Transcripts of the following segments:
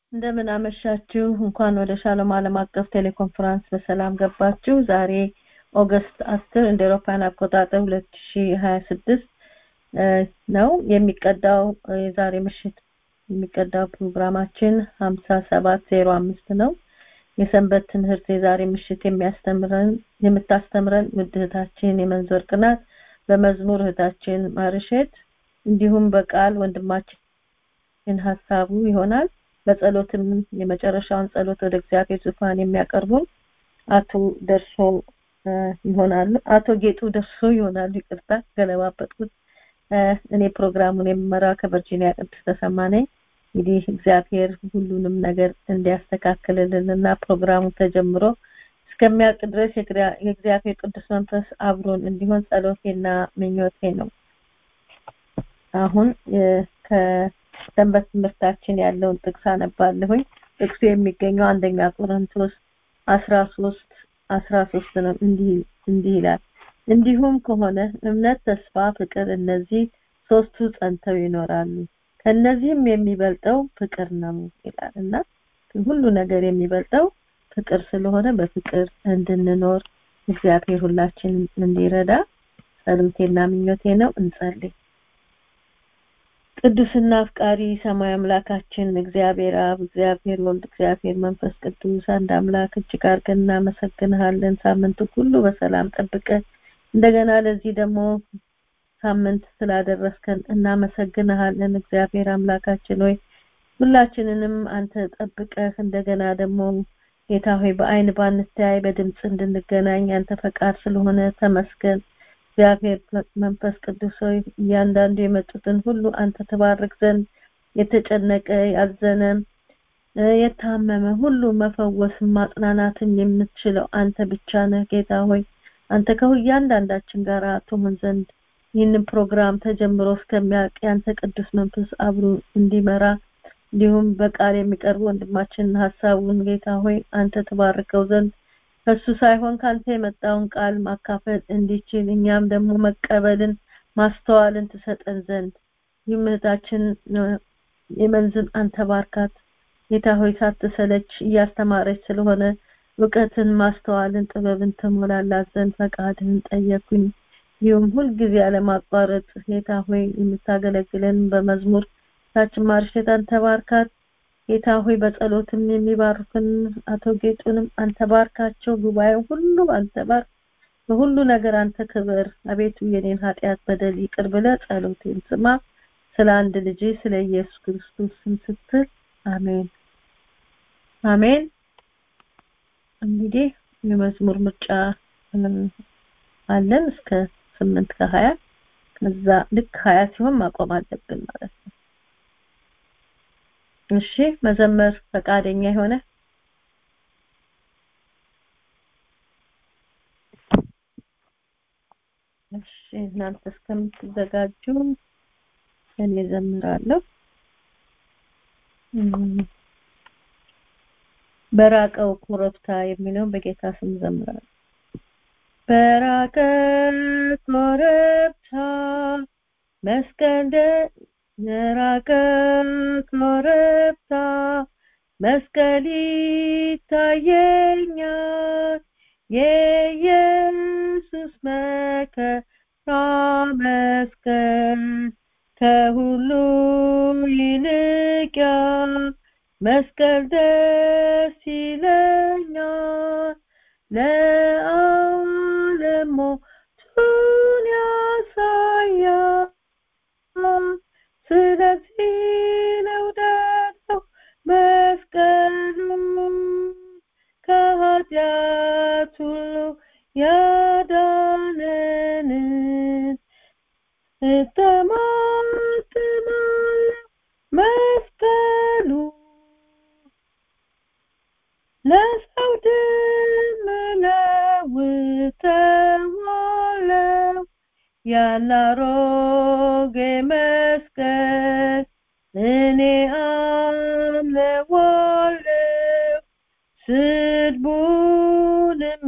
እንደምን አመሻችሁ። እንኳን ወደ ሻሎም ዓለም አቀፍ ቴሌኮንፈረንስ በሰላም ገባችሁ። ዛሬ ኦገስት 10 እንደ አውሮፓውያን አቆጣጠር 2026 ነው የሚቀዳው የዛሬ ምሽት የሚቀዳው ፕሮግራማችን 5705 ነው። የሰንበት ትምህርት የዛሬ ምሽት የሚያስተምረን የምታስተምረን ውድ እህታችን የመንዞር ቅናት በመዝሙር እህታችን ማርሸት እንዲሁም በቃል ወንድማችን ሀሳቡ ይሆናል። በጸሎትም የመጨረሻውን ጸሎት ወደ እግዚአብሔር ዙፋን የሚያቀርቡን አቶ ደርሶ ይሆናሉ። አቶ ጌጡ ደርሶ ይሆናሉ። ይቅርታ ገለባበጥኩት። እኔ ፕሮግራሙን የምመራው ከቨርጂኒያ ቅድስት ተሰማ ነኝ። እንግዲህ እግዚአብሔር ሁሉንም ነገር እንዲያስተካክልልንና ፕሮግራሙ ተጀምሮ እስከሚያልቅ ድረስ የእግዚአብሔር ቅዱስ መንፈስ አብሮን እንዲሆን ጸሎቴና ምኞቴ ነው። አሁን ከሰንበት ትምህርታችን ያለውን ጥቅስ አነባለሁኝ። ጥቅሱ የሚገኘው አንደኛ ቆሮንቶስ አስራ ሶስት አስራ ሶስት ነው። እንዲህ እንዲህ ይላል እንዲሁም ከሆነ እምነት፣ ተስፋ፣ ፍቅር እነዚህ ሶስቱ ጸንተው ይኖራሉ ከነዚህም የሚበልጠው ፍቅር ነው ይላል እና ሁሉ ነገር የሚበልጠው ፍቅር ስለሆነ በፍቅር እንድንኖር እግዚአብሔር ሁላችንም እንዲረዳ ጸሎቴና ምኞቴ ነው። እንጸልይ። ቅዱስና አፍቃሪ ሰማይ አምላካችን እግዚአብሔር አብ፣ እግዚአብሔር ወልድ፣ እግዚአብሔር መንፈስ ቅዱስ አንድ አምላክ እጅግ አድርገን እናመሰግንሃለን። ሳምንቱ ሁሉ በሰላም ጠብቀ እንደገና ለዚህ ደግሞ ሳምንት ስላደረስከን እናመሰግንሃለን። እግዚአብሔር አምላካችን ሆይ ሁላችንንም አንተ ጠብቀህ እንደገና ደግሞ ጌታ ሆይ በአይን ባንተያይ በድምፅ እንድንገናኝ አንተ ፈቃድ ስለሆነ ተመስገን። እግዚአብሔር መንፈስ ቅዱስ ሆይ እያንዳንዱ የመጡትን ሁሉ አንተ ተባርክ ዘንድ የተጨነቀ ያዘነ የታመመ ሁሉ መፈወስ ማጽናናትን የምትችለው አንተ ብቻ ነህ ጌታ ሆይ አንተ ከእያንዳንዳችን ጋር ትሆን ዘንድ ይህንን ፕሮግራም ተጀምሮ እስከሚያልቅ ያንተ ቅዱስ መንፈስ አብሮ እንዲመራ እንዲሁም በቃል የሚቀርቡ ወንድማችን ሀሳቡን ጌታ ሆይ አንተ ተባርከው ዘንድ ከሱ ሳይሆን ካንተ የመጣውን ቃል ማካፈል እንዲችል እኛም ደግሞ መቀበልን ማስተዋልን ትሰጠን ዘንድ ይህም እህታችን የመንዝን አንተ ባርካት ጌታ ሆይ ሳትሰለች እያስተማረች ስለሆነ እውቀትን ማስተዋልን ጥበብን ትሞላላት ዘንድ ፈቃድህን ጠየኩኝ። ይሁም ሁልጊዜ ያለማቋረጥ ጌታ ሆይ የምታገለግለን በመዝሙር ታችን ማርሸት አንተ ባርካት ጌታ ሆይ በጸሎትም የሚባርኩን አቶ ጌጡንም አንተ ባርካቸው። ጉባኤው ሁሉ አንተ ባርክ። በሁሉ ነገር አንተ ክብር። አቤቱ የኔን ኃጢአት በደል ይቅር ብለ ጸሎቴን ስማ። ስለ አንድ ልጅ ስለ ኢየሱስ ክርስቶስ ስም ስትል አሜን አሜን። እንግዲህ የመዝሙር ምርጫ አለን እስከ ስምንት ከሀያ ከዛ ልክ ሀያ ሲሆን ማቆም አለብን ማለት ነው። እሺ መዘመር ፈቃደኛ የሆነ እሺ እናንተ እስከምትዘጋጁ እኔ ዘምራለሁ። በራቀው ኮረብታ የሚለውን በጌታ ስም ዘምራለሁ። በራቀ ኮረብታ መስቀል የራቀ ኮረብታ መስቀል ይታየኛል የኢየሱስ መከራ መስቀል ከሁሉ ይልቅያል መስቀል ደስ ይለኛል ለዓለም ሞቱን ያሳያል ስለዚህ ነው ደግሞ መስቀሉ ከኃጢአት ሁሉ ያዳነን እተማመናለሁ መስቀሉ ለሰው ድል እለውጠዋለሁ ያላሮጌ መስቀል እኔ አምነዋለሁ ስድቡንም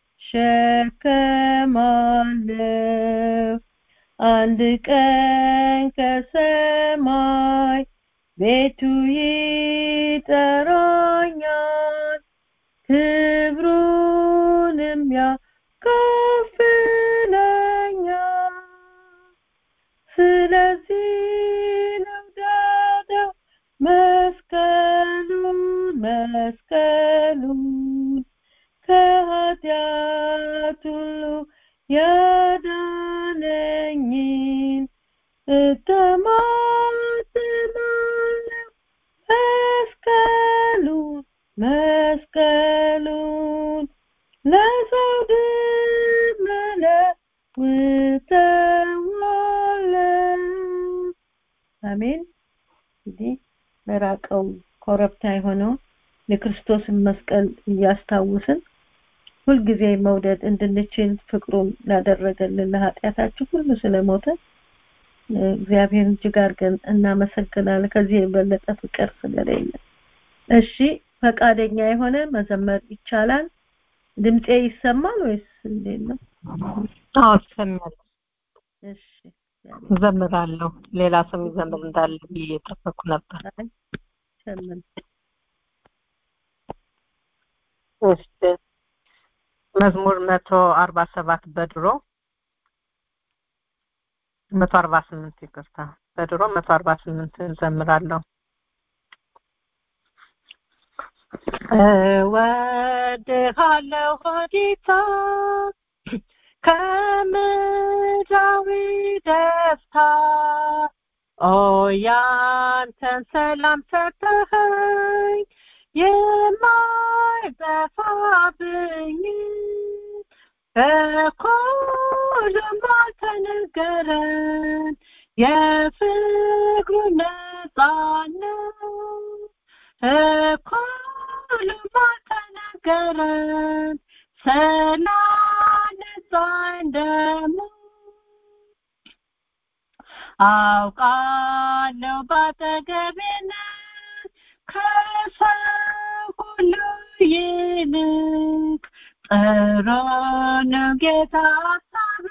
እሸከማለሁ አንድ ቀን ከሰማይ ቤቱ ይጠራኛል ክብሩንም ያካፍለኛል ስለዚህ ልውደደው መስቀሉን መስቀሉን ከኃጢአት ሁሉ ያዳነኝን እተማመናለሁ መስቀሉን መስቀሉን ለሰው ለውጠዋለሁ አሜን እንግዲህ ለራቀው ኮረብታ የሆነው የክርስቶስን መስቀል እያስታውስን ሁልጊዜ መውደድ እንድንችል ፍቅሩን ላደረገልን ለኃጢአታችን ሁሉ ስለሞተ እግዚአብሔርን እጅግ አድርገን እናመሰግናለን ከዚህ የበለጠ ፍቅር ስለሌለ እሺ ፈቃደኛ የሆነ መዘመር ይቻላል ድምጼ ይሰማል ወይስ እንዴት ነው አዎ ይሰማል እሺ እዘምራለሁ ሌላ ሰው ይዘምር እንዳለ ብዬ እየጠበኩ ነበር ሸምን እሺ መዝሙር መቶ አርባ ሰባት በድሮ መቶ አርባ ስምንት ይቅርታ በድሮ መቶ አርባ ስምንት እዘምራለሁ እወድሃለሁ ጌታ ከምድራዊ ደስታ ኦ ያንተን ሰላም ሰጠኸኝ የማይጠፋብኝ በኩሉም አልተነገረን የፍቅሩ ነፃነት እኩልም አልተነገረን ስላነጻኝ ደግሞ አውቃለሁ ባጠገቤ ነህ ከሰው ሁሉ ይልቅ ጥሩ ነው ጌታ ሀሳብ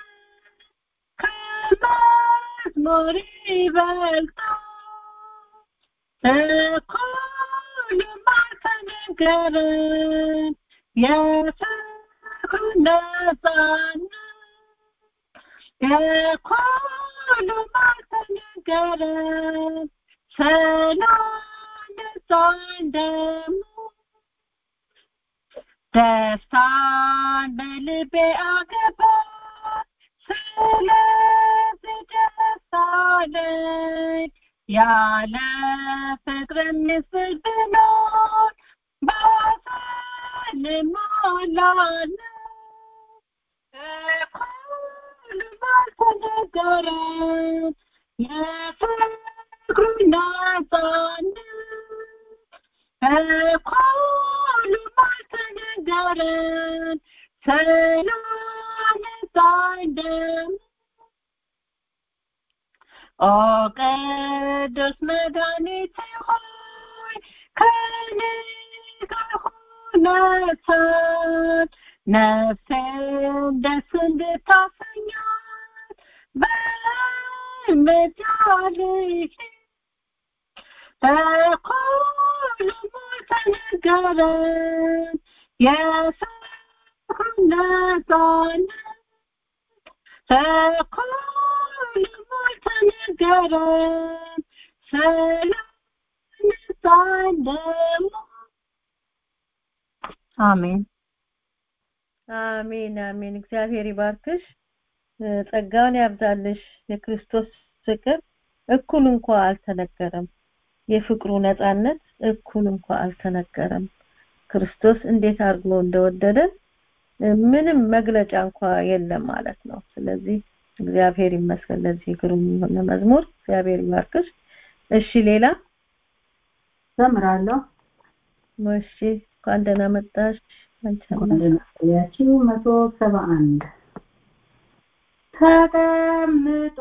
ከመዝሙር ይበልጣል እኩልም አልተነገረን የፍቅሩ ነፃነት የኩሉም አልተነገረን ስላነጻኝ ደግሞ ደስታን በልቤ አገባ ስለዚህ ደስ አለኝ ያለ ፍቅር ምስል ብኖር ባዘን እሞላለሁ እኩልም አልተነገረን የፍቅሩ ነፃነት እኩልም አልተነገረን ስላነጻኝ ደግሞ ኦ ቅዱስ መድኃኒቴ ሆይ ከኔ ጋር ሁነሳት ነፍሴን ደስ እንድታሰኛት በምጃልህ እኩልም አልተነገረን የፍቅሩ ነፃነት እኩልም አልተነገረን ስላነጻኝ ደግሞ አሜን አሜን አሜን እግዚአብሔር ይባርክሽ ጸጋውን ያብዛልሽ የክርስቶስ ፍቅር እኩል እንኳ አልተነገረም የፍቅሩ ነፃነት እኩል እንኳ አልተነገረም ክርስቶስ እንዴት አድርጎ እንደወደደን ምንም መግለጫ እንኳ የለም ማለት ነው ስለዚህ እግዚአብሔር ይመስገን ለዚህ ግሩም የሆነ መዝሙር እግዚአብሔር ይባርክሽ እሺ ሌላ ዘምራለሁ እሺ እንኳን ደህና መጣሽ ያቺው መቶ ሰባ አንድ ተቀምጦ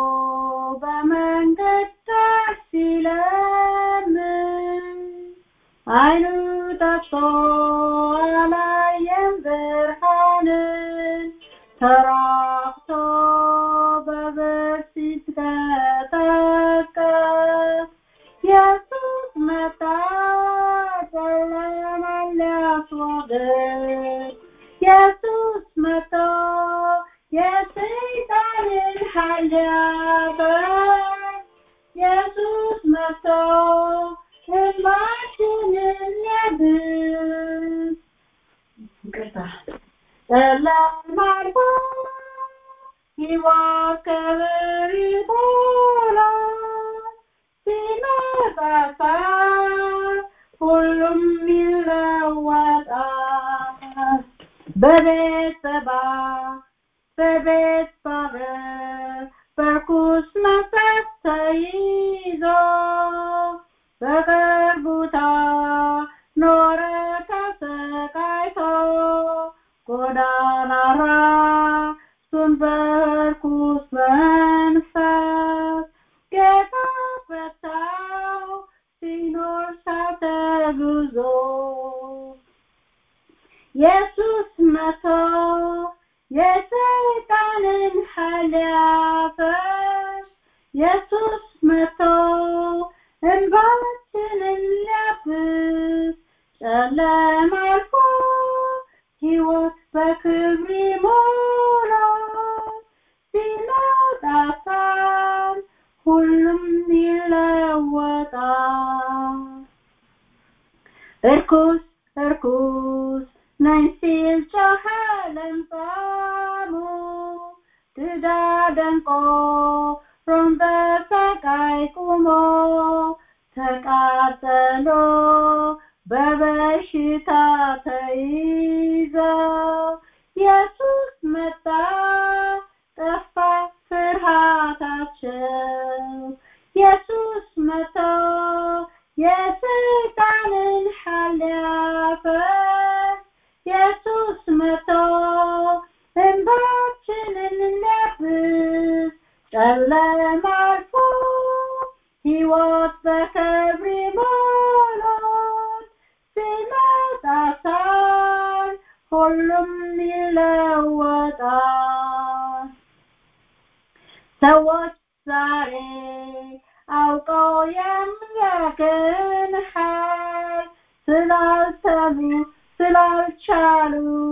በመንገድ ደስ ሲለምን አይኑ ጠፍቶ አላየም ብርሃንን ተራቅቶ በብር ሲትቀጠቀጥ ኢየሱስ መጣ ሊያፈር ኢየሱስ መጥቶ ሕልማችንን ሊያብስ ይቅርታ ጨለማ አልፎ ሕይወት ክብር ይሞላል ሲመጣ ሰዓት ሁሉም ይለወጣል በቤት በባር በቤት ባበር በርኩስ መንፈስ ተይዞ በቅርቡታ ኖረ ተሰቃይቶ ጎዳና ራሱን በርኩስ መንፈስ ጌታ ፈታው ሲኖር ሳተጉዞ ኢየሱስ መቶ የሰይጣንን ኃይል ሊያፈርስ ኢየሱስ መቶ እንባችንን ሊያብስ ጨለማ አልፎ ሕይወት በክብር ይሞላል ሲመጣ ሰዓት ሁሉም ይለወጣል እርኩስ እርኩስ ነኝ ሲል ጮኸ ለምጻሙ ድዳ ደንቆሮም በሰቃይ ቁሞ ተቃጠሎ በበሽታ ተይዘው ኢየሱስ መጣ ጠፋ ፍርሃታቸው ኢየሱስ መቶ የሰይጣንን ኃይል ሊያፈርስ ኢየሱስ መቶ እንባችንን ሊያብስ ጨለማ አልፎ ሕይወት በክብር ይሞላል ሲመጣ ሰዓት ሁሉም ይለወጣል ሰዎች ዛሬ አውቀው የሚያገን ኃይል ስላልሰሙ ስላልቻሉ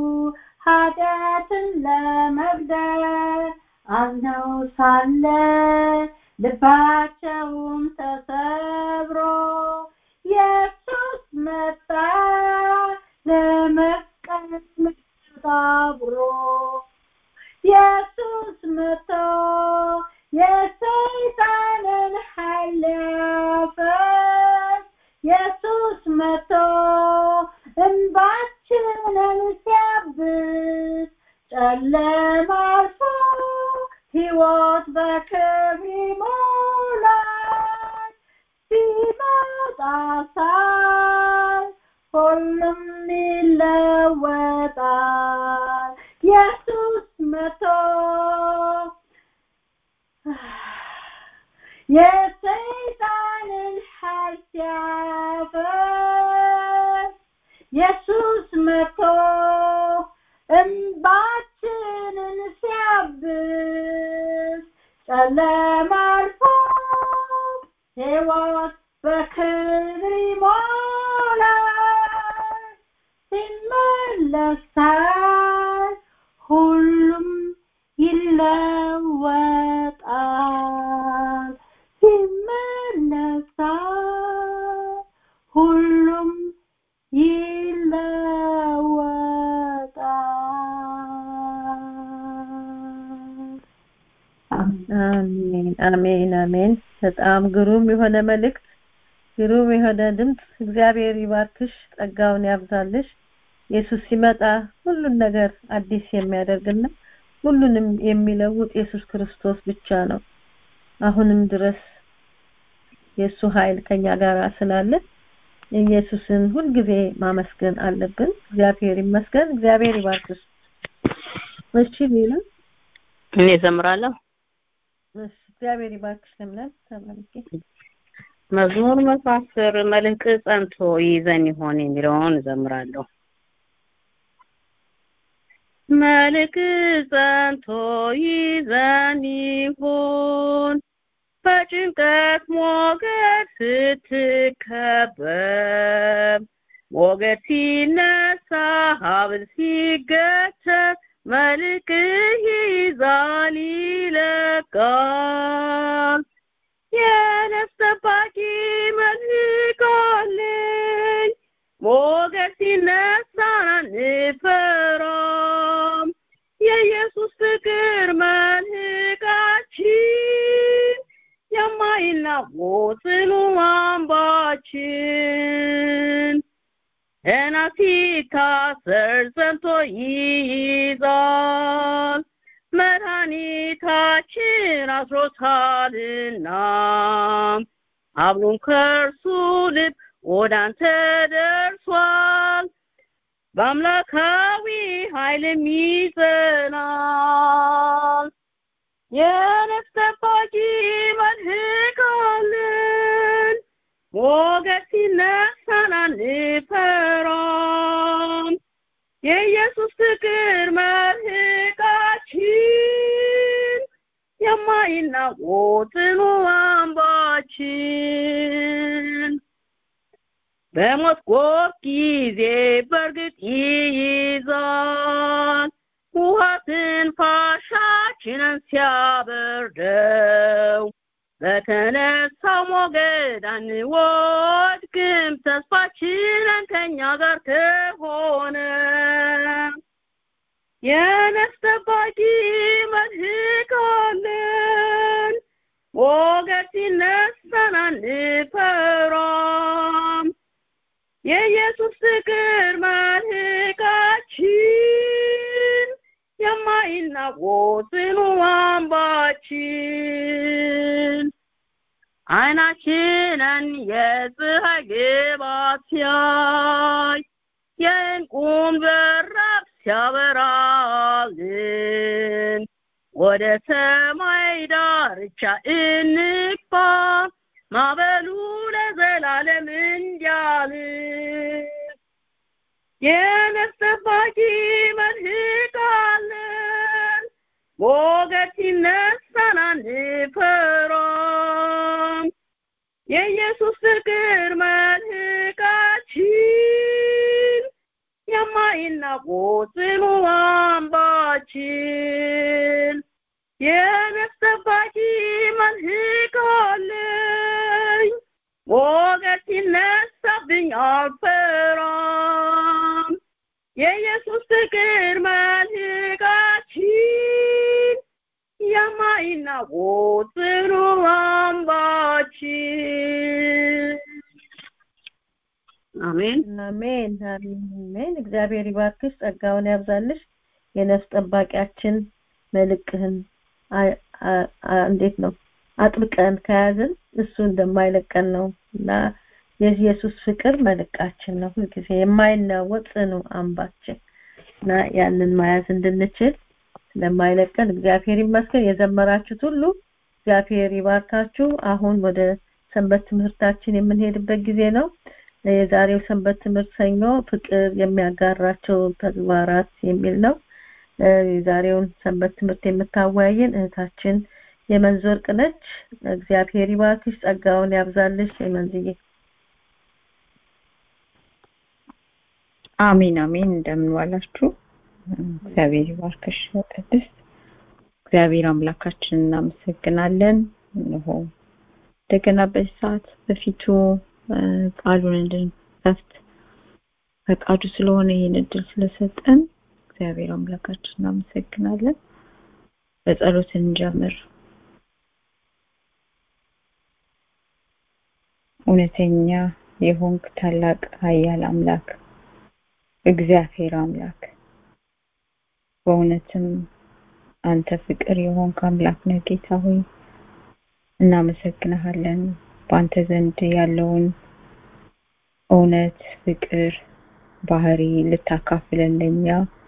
ኃጢአትን ለመግደል አዝነው ሳለ ልባቸውም ተሰብሮ ኢየሱስ መጣ ለመስቀል ተባብሮ ኢየሱስ መጥቶ የሰይጣንን ኃይል ሊያፈርስ ኢየሱስ መጥቶ እንባችንን ሲያብስ ጨለማ አልፎ ሕይወት በክብር ይሞላል ሲመጣ ሰዓት ሁሉም ይለወጣል ኢየሱስ መጥቶ የሰይጣንን ኃይል ሲያፈርስ ኢየሱስ መጥቶ እንባችንን ሲያብስ ጨለማ አልፎ ሕይወት በክብር ይሞላል ሲመለሳል ሁሉም ይለወጣል ሲመለሳል ሁሉም ይለወጣል አሜን አሜን አሜን በጣም ግሩም የሆነ መልእክት ግሩም የሆነ ድምፅ እግዚአብሔር ይባርክሽ ጸጋውን ያብዛልሽ ኢየሱስ ሲመጣ ሁሉን ነገር አዲስ የሚያደርግና ሁሉንም የሚለውጥ ኢየሱስ ክርስቶስ ብቻ ነው አሁንም ድረስ የእሱ ኃይል ከኛ ጋር ስላለ ኢየሱስን ሁልጊዜ ማመስገን አለብን እግዚአብሔር ይመስገን እግዚአብሔር ይባርክሽ እሺ ሌላ እኔ ዘምራለሁ እሺ እግዚአብሔር ይባርክሽ ለምለም ተባረኪ መዝሙር መቶ አስር መልህቅ ጸንቶ ይዘን ይሆን የሚለውን እዘምራለሁ መልክ ጸንቶ ይዘን ይሆን በጭንቀት ሞገድ ስትከበብ ሞገድ ሲነሳ ሀብል ሲገተር መልክህ ይዛል ይለቃል የነፍስ ጠባቂ መልክ አለኝ ሞገስ ሲነሳ አንፈራም የኢየሱስ ፍቅር መልህቃችን የማይናወጥ ጽኑ አምባችን ገና ሲታሰር ጸንቶ ይይዛል መድኃኒታችን አስሮታልና አብሮን ከእርሱ ልብ ወደ አንተ ደርሷል በአምላካዊ ኃይልም ይጸናል የነፍስ ጠባቂ መልህቅ አለን ሞገስ ሲነሳን አንፈራም የኢየሱስ ፍቅር መልህቃችን የማይናወጥ ጽኑ አምባችን በሞት ጎፍ ጊዜ በእርግጥ ይይዛል ውሃ ትንፋሻችንን ሲያበርደው በተነሳው ሞገድ አንወድቅም ተስፋችንን ከኛ ጋር ከሆነ የነፍስ ጠባቂ መልህቅ አለን ሞገድ ሲነሳን አንፈራም የኢየሱስ ፍቅር መልህቃችን የማይናወጥ ጽኑ አምባችን አይናችንን የፀሐይ ግባት ሲያይ የእንቁም በራፍ ሲያበራልን ወደ ሰማይ ዳርቻ እንግባ ማበሉ ለዘላለም እንዲያልፍ የነፍስ ጠባቂ መልህቅ አለን ሞገድ ሲነሳን አንፈራም የኢየሱስ ፍቅር መልህቃችን የማይናወጥ ጽኑ አምባችን የነፍስ ጠባቂ መልህቅ አለኝ ሞገድ ሲነሳብኝ አልፈራም የኢየሱስ ፍቅር መልህቃችን የማይናወጥ ጽኑ አምባችን አሜን አሜን አሜን እግዚአብሔር ይባርክሽ ጸጋውን ያብዛልሽ የነፍስ ጠባቂያችን መልእክህን እንዴት ነው አጥብቀን ከያዝን እሱ እንደማይለቀን ነው እና የኢየሱስ ፍቅር መልቃችን ነው ሁልጊዜ የማይናወጥ ጽኑ አምባችን እና ያንን መያዝ እንድንችል ስለማይለቀን እግዚአብሔር ይመስገን የዘመራችሁት ሁሉ እግዚአብሔር ይባርካችሁ አሁን ወደ ሰንበት ትምህርታችን የምንሄድበት ጊዜ ነው የዛሬው ሰንበት ትምህርት ሰኞ ፍቅር የሚያጋራቸው ተግባራት የሚል ነው የዛሬውን ሰንበት ትምህርት የምታወያየን እህታችን የመንዝ ወርቅ ነች እግዚአብሔር ይባርክሽ ጸጋውን ያብዛልሽ የመንዝዬ አሜን አሜን እንደምን ዋላችሁ እግዚአብሔር ይባርክሽ ቅድስት እግዚአብሔር አምላካችን እናመሰግናለን እነሆ እንደገና በዚህ ሰዓት በፊቱ ቃሉን እንድንከፍት ፈቃዱ ስለሆነ ይህን እድል ስለሰጠን እግዚአብሔር አምላካችን እናመሰግናለን በጸሎት እንጀምር እውነተኛ የሆንክ ታላቅ ኃያል አምላክ እግዚአብሔር አምላክ በእውነትም አንተ ፍቅር የሆንክ አምላክ ነህ ጌታ ሆይ እናመሰግንሃለን በአንተ ዘንድ ያለውን እውነት ፍቅር ባህሪ ልታካፍለን ለኛ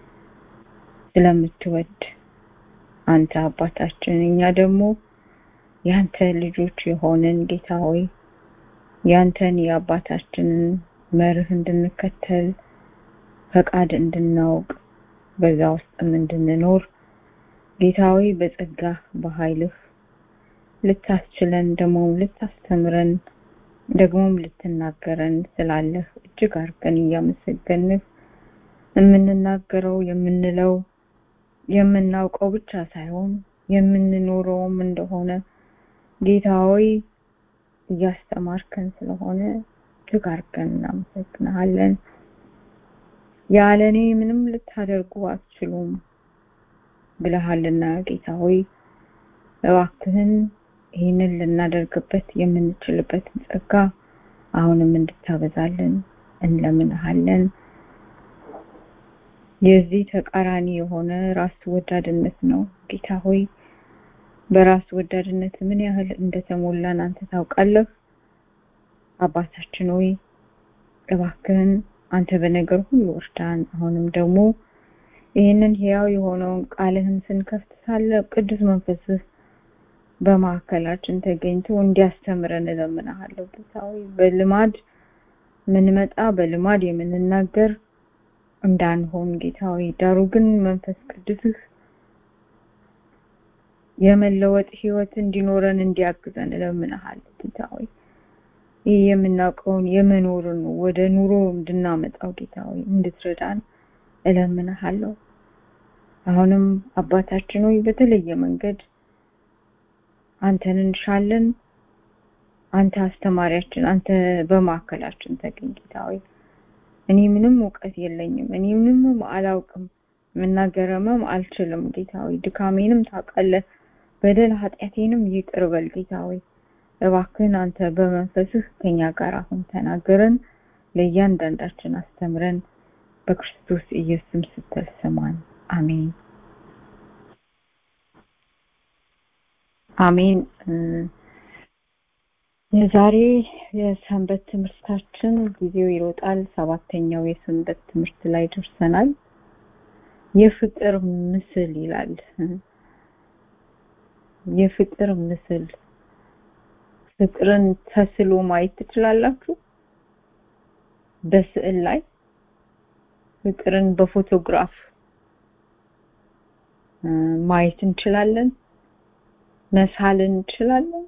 ስለምትወድ አንተ አባታችን እኛ ደግሞ ያንተ ልጆች የሆንን ጌታ ሆይ ያንተን የአባታችንን መርህ እንድንከተል ፈቃድ እንድናውቅ በዛ ውስጥም እንድንኖር ጌታዊ በጸጋ በኃይልህ ልታስችለን ደግሞ ልታስተምረን ደግሞም ልትናገረን ስላለህ እጅግ አድርገን እያመሰገንህ የምንናገረው የምንለው የምናውቀው ብቻ ሳይሆን የምንኖረውም እንደሆነ ጌታ ሆይ እያስተማርከን ስለሆነ እጅግ አድርገን እናመሰግንሃለን። ያለ እኔ ምንም ልታደርጉ አትችሉም ብለሃልና ጌታ ሆይ እባክህን ይህንን ልናደርግበት የምንችልበትን ጸጋ አሁንም እንድታበዛልን እንለምንሃለን። የዚህ ተቃራኒ የሆነ ራስ ወዳድነት ነው ጌታ ሆይ በራስ ወዳድነት ምን ያህል እንደተሞላን አንተ ታውቃለህ። አባታችን ሆይ እባክህን አንተ በነገር ሁሉ እርዳን። አሁንም ደግሞ ይህንን ሕያው የሆነውን ቃልህን ስንከፍት ሳለ ቅዱስ መንፈስህ በማዕከላችን ተገኝቶ እንዲያስተምረን እለምንሃለሁ ጌታ ሆይ በልማድ ምንመጣ በልማድ የምንናገር እንዳንሆን ጌታ ሆይ ዳሩ ግን መንፈስ ቅዱስህ የመለወጥ ህይወት እንዲኖረን እንዲያግዘን እለምንሃለሁ ጌታ ሆይ ይህ የምናውቀውን የመኖርን ወደ ኑሮ እንድናመጣው ጌታ ሆይ እንድትረዳን እለምንሃለሁ። አሁንም አባታችን ሆይ በተለየ መንገድ አንተን እንሻለን። አንተ አስተማሪያችን፣ አንተ በማዕከላችን ተገኝ ጌታ ሆይ እኔ ምንም እውቀት የለኝም፣ እኔ ምንም አላውቅም፣ መናገርምም አልችልም ጌታ ሆይ ድካሜንም ታውቃለህ፣ በደል ኃጢአቴንም ይቅር በል ጌታ ሆይ እባክህን አንተ በመንፈስህ ከኛ ጋር አሁን ተናገረን፣ ለእያንዳንዳችን አስተምረን፣ በክርስቶስ ኢየሱስም ስትል ስማን። አሜን አሜን። የዛሬ የሰንበት ትምህርታችን ጊዜው ይሮጣል። ሰባተኛው የሰንበት ትምህርት ላይ ደርሰናል። የፍቅር ምስል ይላል። የፍቅር ምስል ፍቅርን ተስሎ ማየት ትችላላችሁ። በስዕል ላይ ፍቅርን በፎቶግራፍ ማየት እንችላለን፣ መሳል እንችላለን።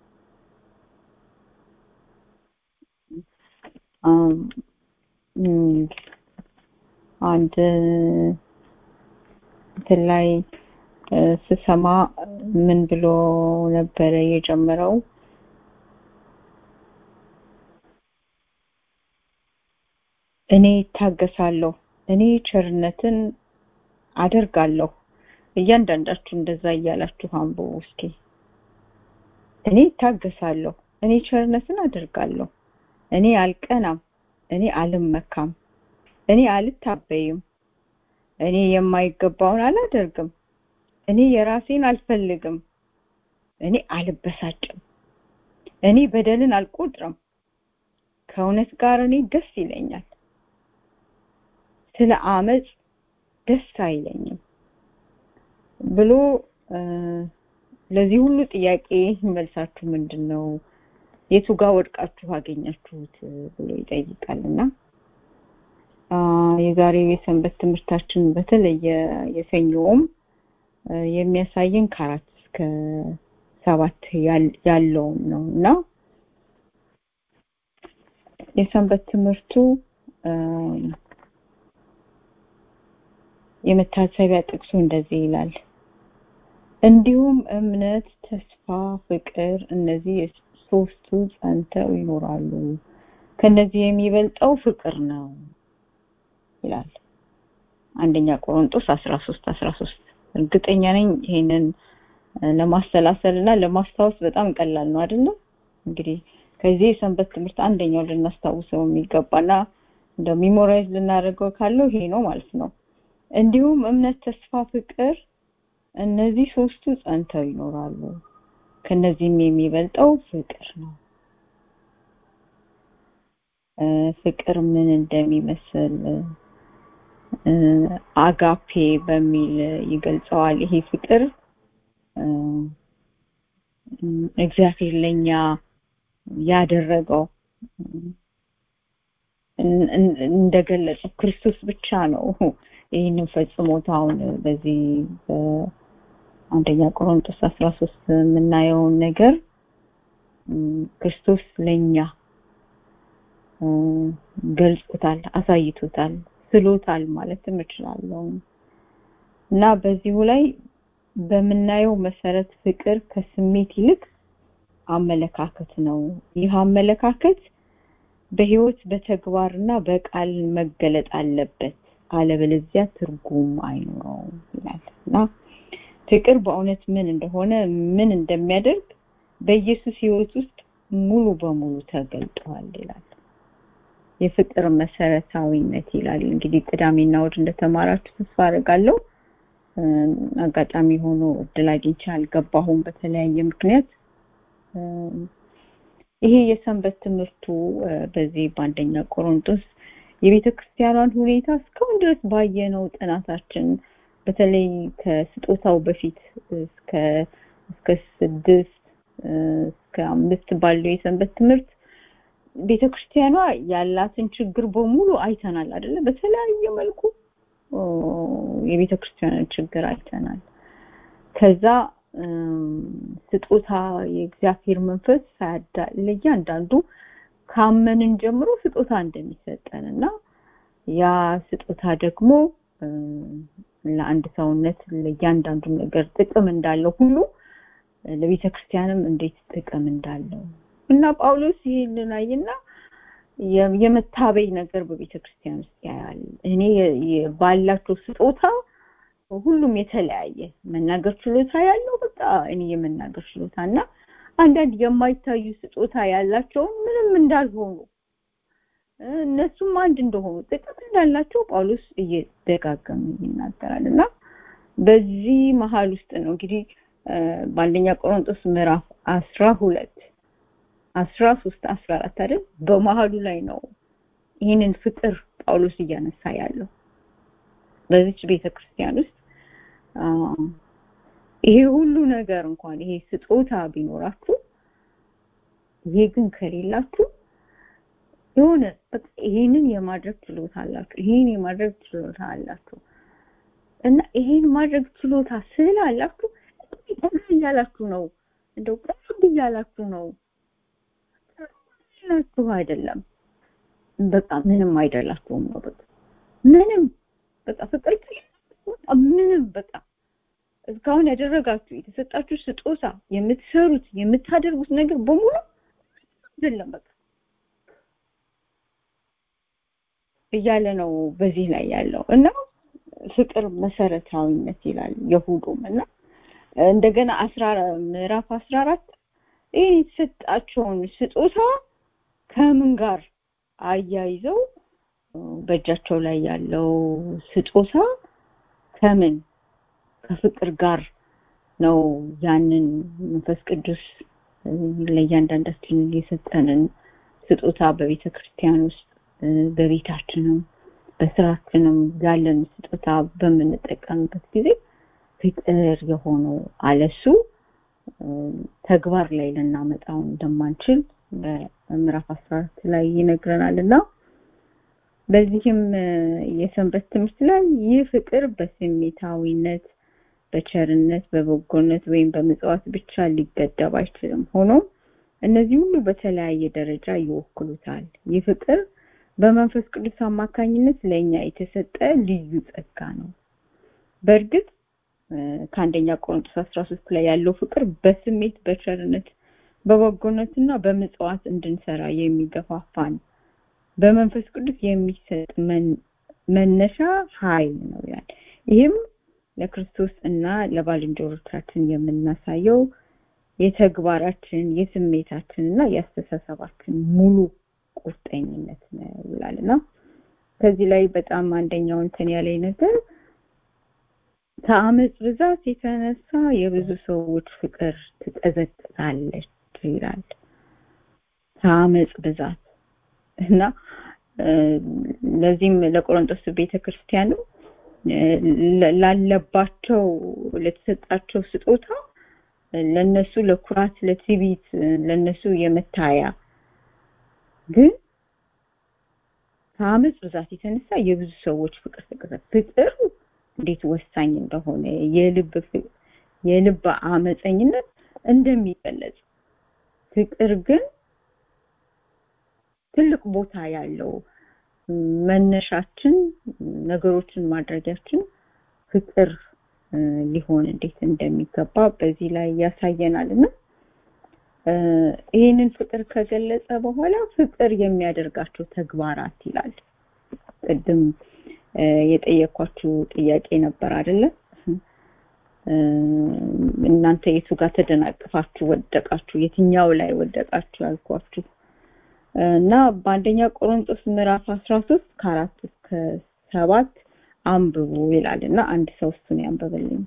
አንድ እንትን ላይ ስሰማ ምን ብሎ ነበረ የጀመረው? እኔ እታገሳለሁ፣ እኔ ቸርነትን አደርጋለሁ። እያንዳንዳችሁ እንደዛ እያላችሁ አንብቡ እስኪ። እኔ እታገሳለሁ፣ እኔ ቸርነትን አደርጋለሁ፣ እኔ አልቀናም፣ እኔ አልመካም፣ እኔ አልታበይም፣ እኔ የማይገባውን አላደርግም፣ እኔ የራሴን አልፈልግም፣ እኔ አልበሳጭም፣ እኔ በደልን አልቆጥርም፣ ከእውነት ጋር እኔ ደስ ይለኛል፣ ስለ አመፅ ደስ አይለኝም ብሎ ለዚህ ሁሉ ጥያቄ መልሳችሁ ምንድን ነው? የቱ ጋር ወድቃችሁ አገኛችሁት ብሎ ይጠይቃልና የዛሬው የሰንበት ትምህርታችን በተለየ የሰኞውም የሚያሳየን ከአራት እስከ ሰባት ያለውን ነው እና የሰንበት ትምህርቱ የመታሰቢያ ጥቅሱ እንደዚህ ይላል። እንዲሁም እምነት፣ ተስፋ፣ ፍቅር እነዚህ ሶስቱ ጸንተው ይኖራሉ። ከነዚህ የሚበልጠው ፍቅር ነው ይላል አንደኛ ቆሮንጦስ 13 13 እርግጠኛ ነኝ ይሄንን ለማሰላሰል እና ለማስታወስ በጣም ቀላል ነው አይደለም እንግዲህ ከዚህ የሰንበት ትምህርት አንደኛው ልናስታውሰው የሚገባና እንደ ሚሞራይዝ ልናደርገው ካለው ይሄ ነው ማለት ነው እንዲሁም እምነት ተስፋ ፍቅር እነዚህ ሶስቱ ጸንተው ይኖራሉ ከነዚህም የሚበልጠው ፍቅር ነው ፍቅር ምን እንደሚመስል አጋፔ በሚል ይገልጸዋል ይሄ ፍቅር እግዚአብሔር ለኛ ያደረገው እንደገለጸው ክርስቶስ ብቻ ነው ይህንን ፈጽሞት አሁን በዚህ በአንደኛ ቆሮንቶስ 13 የምናየውን ነገር ክርስቶስ ለኛ ገልጾታል አሳይቶታል ስሎታል ማለትም እችላለሁ እና በዚሁ ላይ በምናየው መሰረት ፍቅር ከስሜት ይልቅ አመለካከት ነው። ይህ አመለካከት በህይወት በተግባርና በቃል መገለጥ አለበት፣ አለበለዚያ ትርጉም አይኖረውም ይላል እና ፍቅር በእውነት ምን እንደሆነ ምን እንደሚያደርግ በኢየሱስ ህይወት ውስጥ ሙሉ በሙሉ ተገልጧል ይላል። የፍቅር መሰረታዊነት ይላል። እንግዲህ ቅዳሜና እሑድ እንደተማራችሁ ተስፋ አደርጋለሁ። አጋጣሚ ሆኖ እድል አግኝቼ አልገባሁም በተለያየ ምክንያት። ይሄ የሰንበት ትምህርቱ በዚህ በአንደኛ ቆሮንቶስ የቤተ ክርስቲያኗን ሁኔታ እስካሁን ድረስ ባየነው ጥናታችን በተለይ ከስጦታው በፊት እስከ እስከ ስድስት እስከ አምስት ባለው የሰንበት ትምህርት ቤተ ክርስቲያኗ ያላትን ችግር በሙሉ አይተናል አይደለ? በተለያየ መልኩ የቤተ ክርስቲያንን ችግር አይተናል። ከዛ ስጦታ የእግዚአብሔር መንፈስ ሳያዳ ለእያንዳንዱ ካመንን ጀምሮ ስጦታ እንደሚሰጠን እና ያ ስጦታ ደግሞ ለአንድ ሰውነት ለእያንዳንዱ ነገር ጥቅም እንዳለው ሁሉ ለቤተ ክርስቲያንም እንዴት ጥቅም እንዳለው እና ጳውሎስ ይህንን አይና የመታበይ ነገር በቤተ ክርስቲያን ውስጥ ያያል። እኔ ባላቸው ስጦታ ሁሉም የተለያየ መናገር ችሎታ ያለው በቃ እኔ የመናገር ችሎታ እና አንዳንድ የማይታዩ ስጦታ ያላቸውን ምንም እንዳልሆኑ እነሱም አንድ እንደሆኑ ጥቅም እንዳላቸው ጳውሎስ እየደጋገመ ይናገራል እና በዚህ መሀል ውስጥ ነው እንግዲህ በአንደኛ ቆሮንቶስ ምዕራፍ አስራ ሁለት አስራ ሶስት አስራ አራት አይደል በመሀሉ ላይ ነው ይህንን ፍቅር ጳውሎስ እያነሳ ያለው በዚች ቤተክርስቲያን ውስጥ ይሄ ሁሉ ነገር እንኳን ይሄ ስጦታ ቢኖራችሁ ይሄ ግን ከሌላችሁ የሆነ በቃ ይሄንን የማድረግ ችሎታ አላችሁ ይሄን የማድረግ ችሎታ አላችሁ እና ይሄን ማድረግ ችሎታ ስላላችሁ ቀና እያላችሁ ነው እንደው ቀና እያላችሁ ነው ናችሁ አይደለም በቃ ምንም አይደላችሁም ነው በቃ ምንም በቃ ፍቅር ምንም በቃ እስካሁን ያደረጋችሁ የተሰጣችሁ ስጦታ የምትሰሩት የምታደርጉት ነገር በሙሉ አይደለም በቃ እያለ ነው በዚህ ላይ ያለው እና ፍቅር መሰረታዊነት ይላል የሁሉም እና እንደገና አስራ ምዕራፍ አስራ አራት ይህ የተሰጣቸውን ስጦታ ከምን ጋር አያይዘው በእጃቸው ላይ ያለው ስጦታ ከምን ከፍቅር ጋር ነው ያንን መንፈስ ቅዱስ ለእያንዳንዳችን የሰጠንን ስጦታ በቤተ ክርስቲያን ውስጥ በቤታችንም በስራችንም ያለን ስጦታ በምንጠቀምበት ጊዜ ፍቅር የሆነው አለሱ ተግባር ላይ ልናመጣው እንደማንችል በምዕራፍ 14 ላይ ይነግረናል እና በዚህም የሰንበት ትምህርት ላይ ይህ ፍቅር በስሜታዊነት በቸርነት በበጎነት ወይም በምጽዋት ብቻ ሊገደብ አይችልም ሆኖም እነዚህ ሁሉ በተለያየ ደረጃ ይወክሉታል ይህ ፍቅር በመንፈስ ቅዱስ አማካኝነት ለእኛ የተሰጠ ልዩ ጸጋ ነው በእርግጥ ከአንደኛ ቆሮንቶስ 13 ላይ ያለው ፍቅር በስሜት በቸርነት በበጎነትና በምጽዋት እንድንሰራ የሚገፋፋን በመንፈስ ቅዱስ የሚሰጥ መነሻ ኃይል ነው ይላል ይህም ለክርስቶስ እና ለባልንጀሮቻችን የምናሳየው የተግባራችን የስሜታችን እና የአስተሳሰባችን ሙሉ ቁርጠኝነት ነው ይላልና ከዚህ ላይ በጣም አንደኛው እንትን ያለኝ ነገር ከአመፅ ብዛት የተነሳ የብዙ ሰዎች ፍቅር ትቀዘቅዛለች ይላል ከአመፅ ብዛት እና ለዚህም ለቆሮንቶስ ቤተክርስቲያኑ ላለባቸው ለተሰጣቸው ስጦታ ለነሱ ለኩራት ለትዕቢት ለነሱ የመታያ ግን ከአመፅ ብዛት የተነሳ የብዙ ሰዎች ፍቅር ተቀዘ ፍቅር እንዴት ወሳኝ እንደሆነ የልብ የልብ አመፀኝነት እንደሚገለጽ ፍቅር ግን ትልቅ ቦታ ያለው መነሻችን ነገሮችን ማድረጊያችን ፍቅር ሊሆን እንዴት እንደሚገባ በዚህ ላይ ያሳየናል እና ይህንን ፍቅር ከገለጸ በኋላ ፍቅር የሚያደርጋቸው ተግባራት ይላል ቅድም የጠየኳችሁ ጥያቄ ነበር አይደለ እናንተ የቱ ጋር ተደናቅፋችሁ ወደቃችሁ የትኛው ላይ ወደቃችሁ ያልኳችሁ እና በአንደኛ ቆሮንጦስ ምዕራፍ 13 ከአራት እስከ ሰባት አንብቡ ይላል እና አንድ ሰው እሱን ያንበበልኝ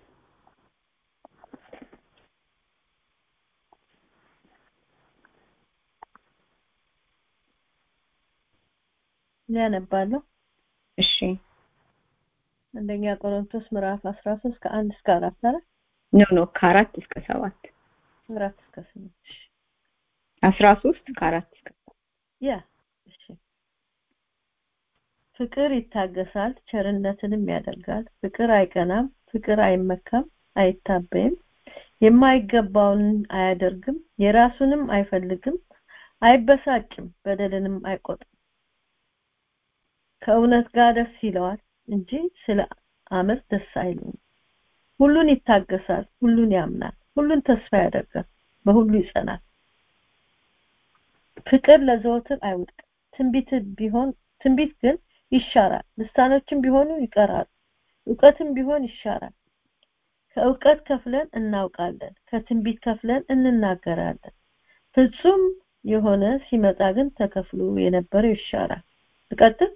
ያነባለሁ እሺ አንደኛ ቆሮንቶስ ምዕራፍ 13 ከአንድ እስከ አራት አረ ኖ ኖ ከአራት እስከ ሰባት አራት እስከ ስምንት አስራ ሶስት ከአራት እስከ ያ እሺ ፍቅር ይታገሳል ቸርነትንም ያደርጋል ፍቅር አይቀናም ፍቅር አይመካም አይታበይም የማይገባውን አያደርግም የራሱንም አይፈልግም አይበሳጭም በደልንም አይቆጥም ከእውነት ጋር ደስ ይለዋል እንጂ ስለ አመፅ ደስ አይለውም ሁሉን ይታገሳል ሁሉን ያምናል ሁሉን ተስፋ ያደርጋል በሁሉ ይጸናል ፍቅር ለዘወትር አይወድቅም ትንቢት ቢሆን ትንቢት ግን ይሻራል ልሳኖችም ቢሆኑ ይቀራሉ እውቀትም ቢሆን ይሻራል ከእውቀት ከፍለን እናውቃለን ከትንቢት ከፍለን እንናገራለን ፍጹም የሆነ ሲመጣ ግን ተከፍሎ የነበረው ይሻራል ልቀጥል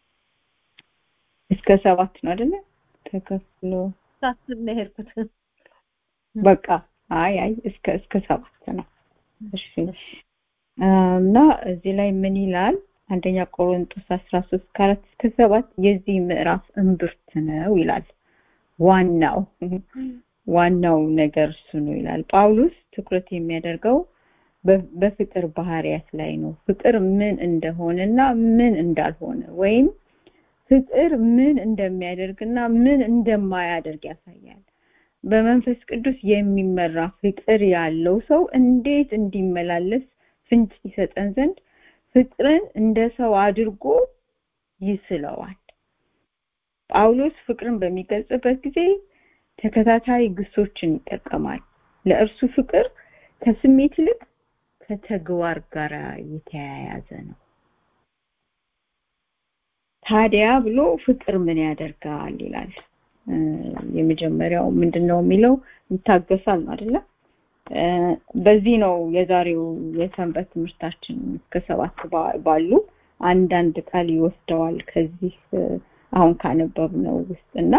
እስከ ሰባት ነው አይደለ ተከፍሎ ሳስብ ነው የሄድኩት በቃ አይ አይ እስከ እስከ ሰባት ነው እሺ እና እዚህ ላይ ምን ይላል አንደኛ ቆሮንቶስ 13 ከአራት እስከ ሰባት የዚህ ምዕራፍ እምብርት ነው ይላል ዋናው ዋናው ነገር እሱ ነው ይላል ጳውሎስ ትኩረት የሚያደርገው በፍቅር ባህሪያት ላይ ነው ፍቅር ምን እንደሆነና ምን እንዳልሆነ ወይም ፍቅር ምን እንደሚያደርግና ምን እንደማያደርግ ያሳያል በመንፈስ ቅዱስ የሚመራ ፍቅር ያለው ሰው እንዴት እንዲመላለስ ፍንጭ ይሰጠን ዘንድ ፍቅርን እንደ ሰው አድርጎ ይስለዋል ጳውሎስ ፍቅርን በሚገልጽበት ጊዜ ተከታታይ ግሶችን ይጠቀማል ለእርሱ ፍቅር ከስሜት ይልቅ ከተግባር ጋር የተያያዘ ነው ታዲያ ብሎ ፍቅር ምን ያደርጋል ይላል የመጀመሪያው ምንድነው የሚለው ይታገሳል ነው አይደለ በዚህ ነው የዛሬው የሰንበት ትምህርታችን እስከ ሰባት ባሉ አንዳንድ ቃል ይወስደዋል ከዚህ አሁን ካነበብነው ውስጥ እና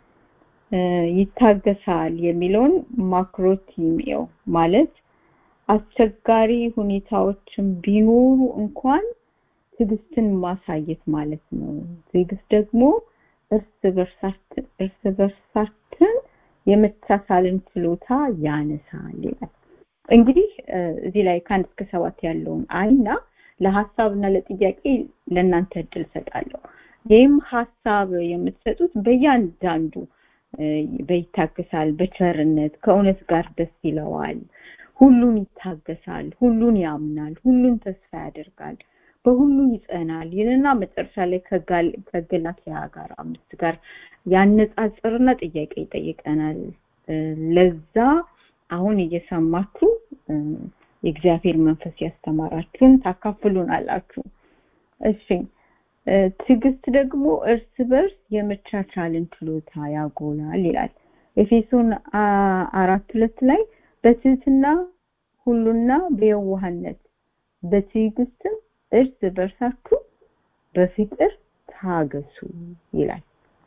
ይታገሳል የሚለውን ማክሮቲሚዮ ማለት አስቸጋሪ ሁኔታዎችን ቢኖሩ እንኳን ትዕግስትን ማሳየት ማለት ነው ትዕግስት ደግሞ እርስ በርሳችን እርስ በርሳችን የመቻቻልን ችሎታ ያነሳል ይላል እንግዲህ እዚህ ላይ ከአንድ እስከ ሰባት ያለውን አይና ለሀሳብና ለጥያቄ ለእናንተ እድል ሰጣለሁ ይህም ሀሳብ የምትሰጡት በእያንዳንዱ በይታገሳል በቸርነት ከእውነት ጋር ደስ ይለዋል ሁሉን ይታገሳል ሁሉን ያምናል ሁሉን ተስፋ ያደርጋል በሁሉ ይጸናል ይልና መጨረሻ ላይ ከገላትያ ጋር አምስት ጋር ያነጻጽርና ጥያቄ ይጠይቀናል ለዛ አሁን እየሰማችሁ የእግዚአብሔር መንፈስ ያስተማራችሁን ታካፍሉን አላችሁ እሺ ትዕግስት ደግሞ እርስ በርስ የመቻቻልን ችሎታ ያጎላል ይላል ኤፌሶን አራት ሁለት ላይ በትህትና ሁሉና በየዋህነት በትዕግስትም እርስ በርሳችሁ በፍቅር ታገሱ ይላል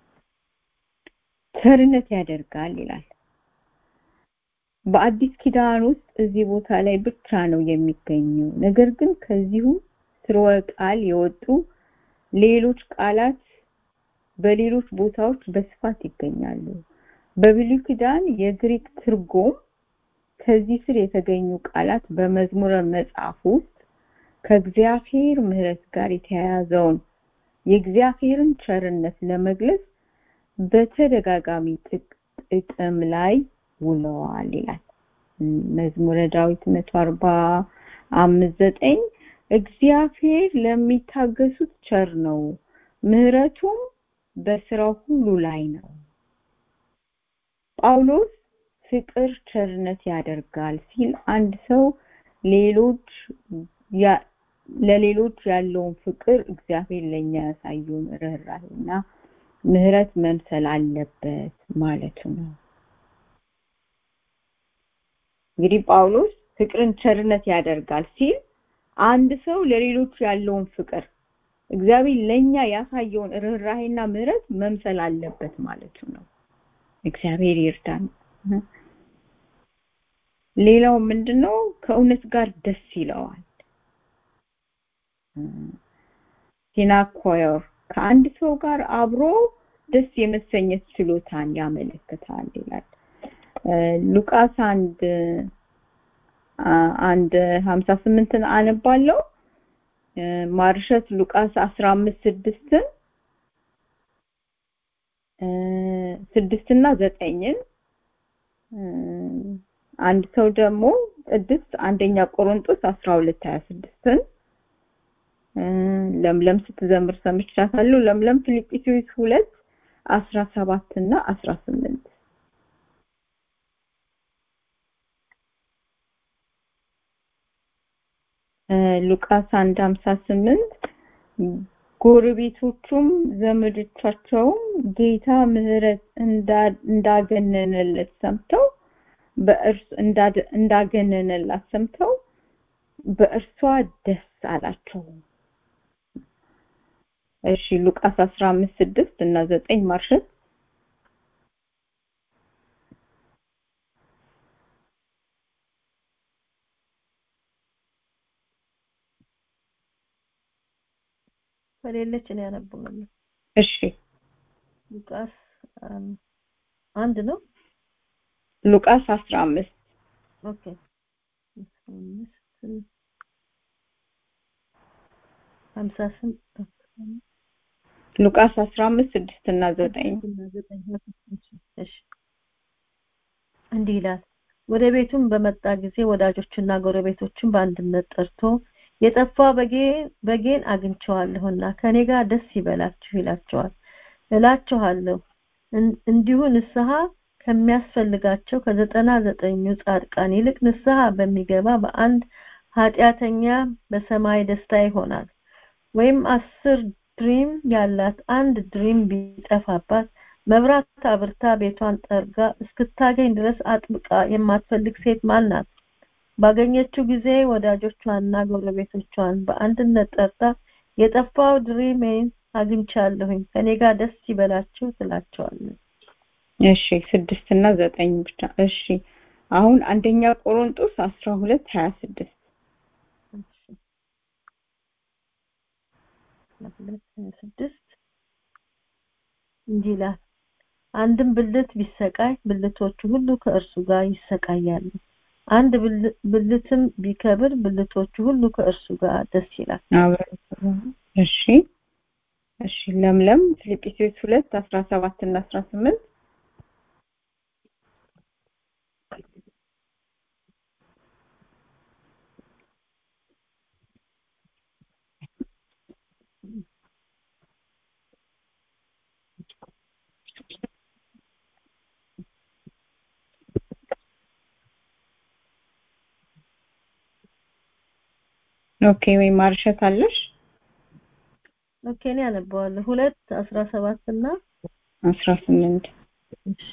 ቸርነት ያደርጋል ይላል በአዲስ ኪዳን ውስጥ እዚህ ቦታ ላይ ብቻ ነው የሚገኘው ነገር ግን ከዚሁ ስርወ ቃል የወጡ ሌሎች ቃላት በሌሎች ቦታዎች በስፋት ይገኛሉ በብሉይ ኪዳን የግሪክ ትርጉም ከዚህ ስር የተገኙ ቃላት በመዝሙረ መጽሐፍ ውስጥ ከእግዚአብሔር ምህረት ጋር የተያያዘውን የእግዚአብሔርን ቸርነት ለመግለጽ በተደጋጋሚ ጥቅም ላይ ውለዋል ይላል መዝሙረ ዳዊት መቶ አርባ አምስት ዘጠኝ እግዚአብሔር ለሚታገሱት ቸር ነው ምህረቱም በስራው ሁሉ ላይ ነው ጳውሎስ ፍቅር ቸርነት ያደርጋል ሲል አንድ ሰው ሌሎች ያ- ለሌሎች ያለውን ፍቅር እግዚአብሔር ለኛ ያሳየውን ርኅራኄና ምህረት መምሰል አለበት ማለቱ ነው። እንግዲህ ጳውሎስ ፍቅርን ቸርነት ያደርጋል ሲል አንድ ሰው ለሌሎች ያለውን ፍቅር እግዚአብሔር ለኛ ያሳየውን ርኅራኄና ምህረት መምሰል አለበት ማለቱ ነው። እግዚአብሔር ይርዳን። ሌላው ምንድነው? ከእውነት ጋር ደስ ይለዋል። ሲናኮየር ከአንድ ሰው ጋር አብሮ ደስ የመሰኘት ችሎታን ያመለክታል ይላል። እ፣ ሉቃስ አንድ አ- አንድ ሀምሳ ስምንትን አነባለሁ። እ፣ ማርሸት ሉቃስ አስራ አምስት ስድስትን እ፣ ስድስትና ዘጠኝን እ፣ አንድ ሰው ደግሞ ቅድስት አንደኛ ቆሮንጦስ አስራ ሁለት ሀያ ስድስትን እ፣ ለምለም ስትዘምር ሰምቻታለሁ። ለምለም ፊልጵስዩስ ሁለት አስራ ሰባት እና አስራ ስምንት እ፣ ሉቃስ አንድ ሀምሳ ስምንት ጎረቤቶቹም ዘመዶቻቸውም ጌታ ምሕረት እንዳ- እንዳገነነለት ሰምተው በእርሱ እንዳደ- እንዳገነነላት ሰምተው በእርሷ ደስ አላቸው። እሺ ሉቃስ 15 6 እና 9 ማርሸት ከሌለች እኔ አነበዋለሁ። እሺ ሉቃስ አም፣ አንድ ነው። ሉቃስ 15 ኦኬ አስራ አምስት ሀምሳ ስምንት ሉቃስ 15 6 እና 9 እና ዘጠኝ እሺ እንዲህ ይላል ወደ ቤቱም በመጣ ጊዜ ወዳጆችና ጎረቤቶችን በአንድነት ጠርቶ የጠፋ በጌ በጌን አግኝቼዋለሁና ከኔ ጋር ደስ ይበላችሁ ይላቸዋል እላችኋለሁ እን- እንዲሁ ንስሐ ከሚያስፈልጋቸው ከዘጠና ዘጠኙ ጻድቃን ይልቅ ንስሐ በሚገባ በአንድ ኃጢአተኛ በሰማይ ደስታ ይሆናል ወይም አስር ድሪም ያላት አንድ ድሪም ቢጠፋባት መብራት አብርታ ቤቷን ጠርጋ እስክታገኝ ድረስ አጥብቃ የማትፈልግ ሴት ማን ናት? ባገኘችው ጊዜ ወዳጆቿንና ጎረቤቶቿን በአንድነት ጠርታ የጠፋው ድሪሜን አግኝቻለሁኝ ከኔ ጋር ደስ ይበላችሁ ትላቸዋለች። እሺ ስድስት እና ዘጠኝ ብቻ እሺ አሁን አንደኛ ቆሮንጦስ 12 26 ሁለት ስድስት እንዲህ ይላል አንድም ብልት ቢሰቃይ ብልቶቹ ሁሉ ከእርሱ ጋር ይሰቃያሉ አንድ ብል- ብልትም ቢከብር ብልቶቹ ሁሉ ከእርሱ ጋር ደስ ይላል አብረን እሺ እሺ ለምለም ፊልጵስዩስ 2 17 እና 18 ኦኬ ወይ ማርሸት አለሽ ኦኬ እኔ አነበዋለሁ ሁለት አስራ ሰባት እና 18 እሺ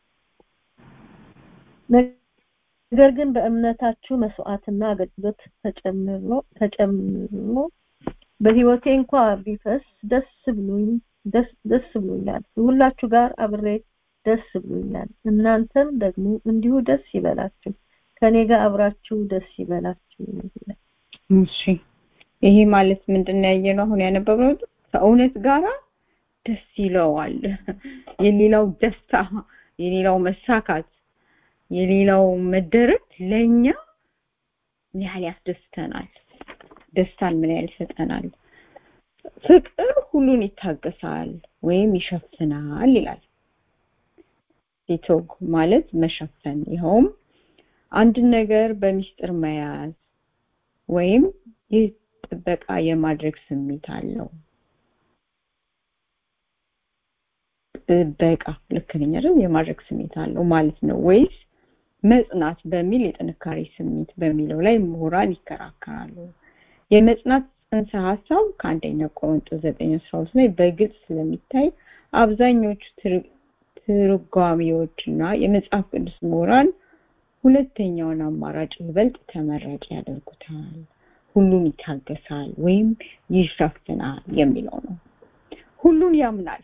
ነገር ግን በእምነታችሁ መስዋዕትና አገልግሎት ተጨምሮ ተጨምሮ በህይወቴ እንኳ ቢፈስ ደስ ብሎኝ ደስ ደስ ብሎኛል ሁላችሁ ጋር አብሬ ደስ ብሎኛል እናንተም ደግሞ እንዲሁ ደስ ይበላችሁ ከኔ ጋር አብራችሁ ደስ ይበላችሁ ይላል። እሺ ይሄ ማለት ምንድነው ያየነው አሁን ያነበብነው ከእውነት ጋራ ደስ ይለዋል የሌላው ደስታ የሌላው መሳካት የሌላው መደረግ ለኛ ምን ያህል ያስደስተናል ደስታን ምን ያህል ይሰጠናል ፍቅር ሁሉን ይታገሳል ወይም ይሸፍናል ይላል ቲቶግ ማለት መሸፈን ይኸውም አንድ ነገር በሚስጥር መያዝ ወይም ይህ ጥበቃ የማድረግ ስሜት አለው ጥበቃ ልክ ነኝ አይደል የማድረግ ስሜት አለው ማለት ነው ወይስ መጽናት በሚል የጥንካሬ ስሜት በሚለው ላይ ምሁራን ይከራከራሉ የመጽናት ጽንሰ ሀሳብ ከአንደኛ ቆሮንጦስ ዘጠኝ አስራ ሁለት ላይ በግልጽ ስለሚታይ አብዛኞቹ ትርጓሚዎች እና የመጽሐፍ ቅዱስ ምሁራን ሁለተኛውን አማራጭ ይበልጥ ተመራጭ ያደርጉታል ሁሉን ይታገሳል ወይም ይሸፍናል የሚለው ነው ሁሉን ያምናል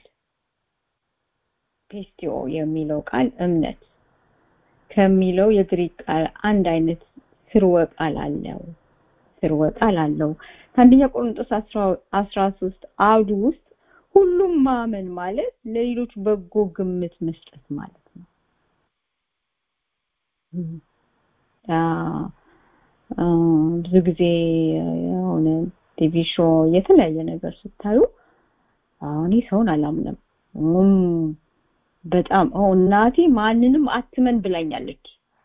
ፔስቲዮ የሚለው ቃል እምነት ከሚለው የግሪክ ቃል አንድ አይነት ስርወ ቃል አለው ስርወ ቃል አለው ከአንደኛ ቆሮንጦስ አስራ ሶስት አውዱ ውስጥ ሁሉም ማመን ማለት ለሌሎች በጎ ግምት መስጠት ማለት ነው ብዙ ጊዜ የሆነ ቲቪ ሾው የተለያየ ነገር ስታዩ እኔ ሰውን አላምንም በጣም እናቴ ማንንም አትመን ብላኛለች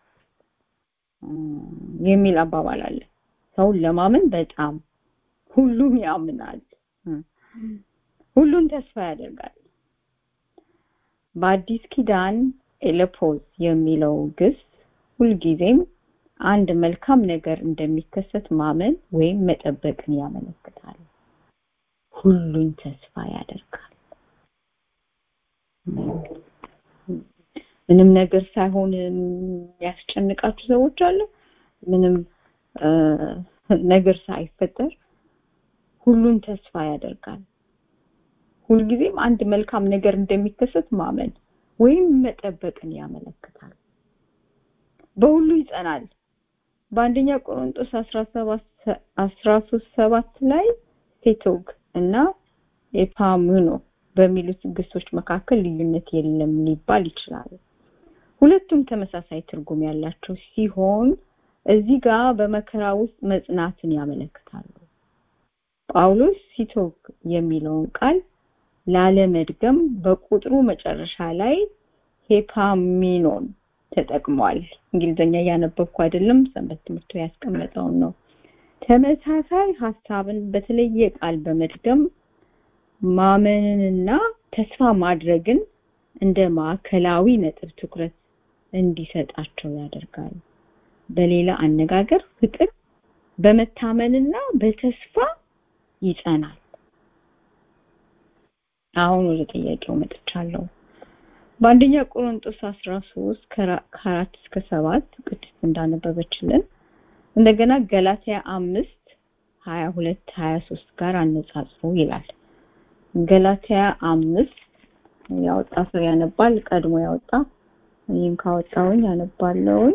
የሚል አባባል አለ ሰውን ለማመን በጣም ሁሉም ያምናል ሁሉን ተስፋ ያደርጋል በአዲስ ኪዳን ኤለፖዝ የሚለው ግስ ሁልጊዜም አንድ መልካም ነገር እንደሚከሰት ማመን ወይም መጠበቅን ያመለክታል ሁሉን ተስፋ ያደርጋል ምንም ነገር ሳይሆን የሚያስጨንቃችሁ ሰዎች አሉ ምንም ነገር ሳይፈጠር ሁሉን ተስፋ ያደርጋል ሁልጊዜም አንድ መልካም ነገር እንደሚከሰት ማመን ወይም መጠበቅን ያመለክታል በሁሉ ይጸናል በአንደኛ ቆሮንጦስ 17 13 7 ላይ ሴቶግ እና ኤፓሙኖ በሚሉት ግሶች መካከል ልዩነት የለም ሊባል ይችላል ሁለቱም ተመሳሳይ ትርጉም ያላቸው ሲሆን እዚህ ጋር በመከራ ውስጥ መጽናትን ያመለክታሉ ጳውሎስ ሲቶግ የሚለውን ቃል ላለመድገም በቁጥሩ መጨረሻ ላይ ሄፓሚኖን ተጠቅሟል እንግሊዘኛ እያነበብኩ አይደለም ሰንበት ትምህርቱ ያስቀመጠውን ነው ተመሳሳይ ሀሳብን በተለየ ቃል በመድገም ማመንንና ተስፋ ማድረግን እንደ ማዕከላዊ ነጥብ ትኩረት እንዲሰጣቸው ያደርጋል በሌላ አነጋገር ፍቅር በመታመንና በተስፋ ይጸናል አሁን ወደ ጥያቄው መጥቻለሁ በአንደኛ ቆሮንጦስ 13 ከአራት እስከ ሰባት ቅድስት እንዳነበበችልን እንደገና ገላትያ አምስት ሀያ ሁለት ሀያ ሶስት ጋር አነጻጽሩ ይላል ገላትያ አምስት ያወጣ ሰው ያነባል ቀድሞ ያወጣ እኔም ካወጣውኝ ያነባለውኝ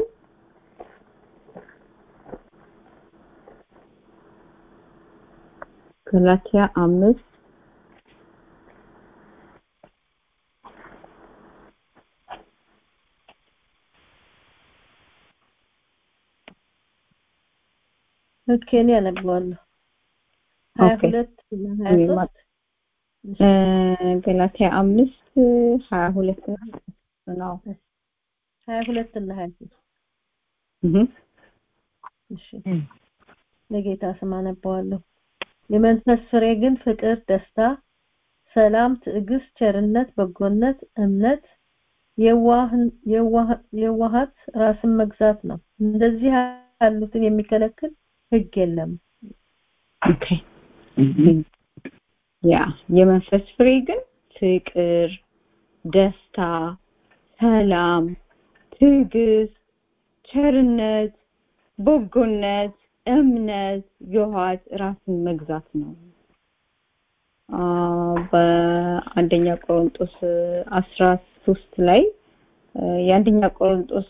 ገላትያ አምስት ኦኬ እኔ አነባዋለሁ ሀያ ሁለት ሀያ ሶስት ገላትያ አምስት ሀያ ሁለት ነው ሀያ ሁለት እና ሀያ ሶስት እሺ ለጌታ ስም አነባዋለሁ የመንፈስ ፍሬ ግን ፍቅር ደስታ ሰላም ትዕግስት ቸርነት በጎነት እምነት የዋሃት ራስን መግዛት ነው እንደዚህ ያሉትን የሚከለክል ህግ የለም ኦኬ ያ የመንፈስ ፍሬ ግን ፍቅር ደስታ ሰላም ትዕግስት ቸርነት በጎነት እምነት የዋሃት ራስን መግዛት ነው በአንደኛ ቆሮንጦስ አስራ ሶስት ላይ የአንደኛ ቆሮንጦስ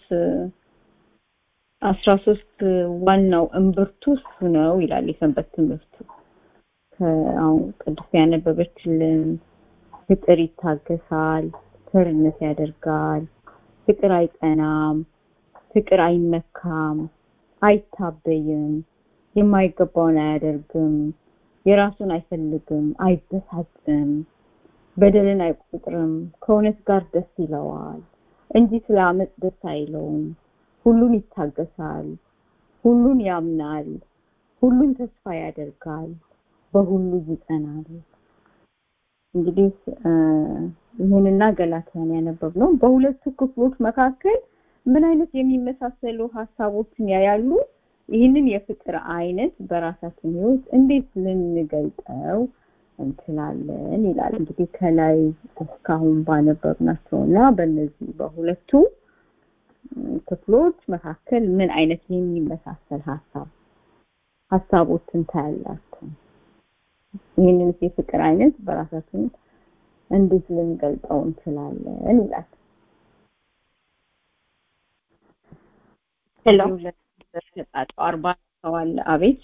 አስራ ሶስት ዋናው እምብርቱ እሱ ነው ይላል የሰንበት ትምህርቱ አሁን ቅዱስ ያነበበችልን ፍቅር ይታገሳል ቸርነት ያደርጋል ፍቅር አይጠናም ፍቅር አይመካም አይታበይም የማይገባውን አያደርግም የራሱን አይፈልግም አይበሳጭም በደልን አይቆጥርም ከእውነት ጋር ደስ ይለዋል እንጂ ስለ አመፅ ደስ አይለውም ሁሉን ይታገሳል ሁሉን ያምናል ሁሉን ተስፋ ያደርጋል በሁሉ ይጸናል እንግዲህ ይህንና ገላትያን ያነበብነው በሁለቱ ክፍሎች መካከል ምን አይነት የሚመሳሰሉ ሀሳቦችን ያያሉ? ይህንን የፍቅር አይነት በራሳችን ህይወት እንዴት ልንገልጠው እንችላለን ይላል። እንግዲህ ከላይ እስካሁን ባነበብናቸው እና በእነዚህ በሁለቱ ክፍሎች መካከል ምን አይነት የሚመሳሰል ሀሳብ ሀሳቦችን ታያላችሁ? ይህንን የፍቅር አይነት በራሳችን እንዴት ልንገልጠው እንችላለን ይላል። ሄሎ ተጣጣው አርባ ሰዋል አቤት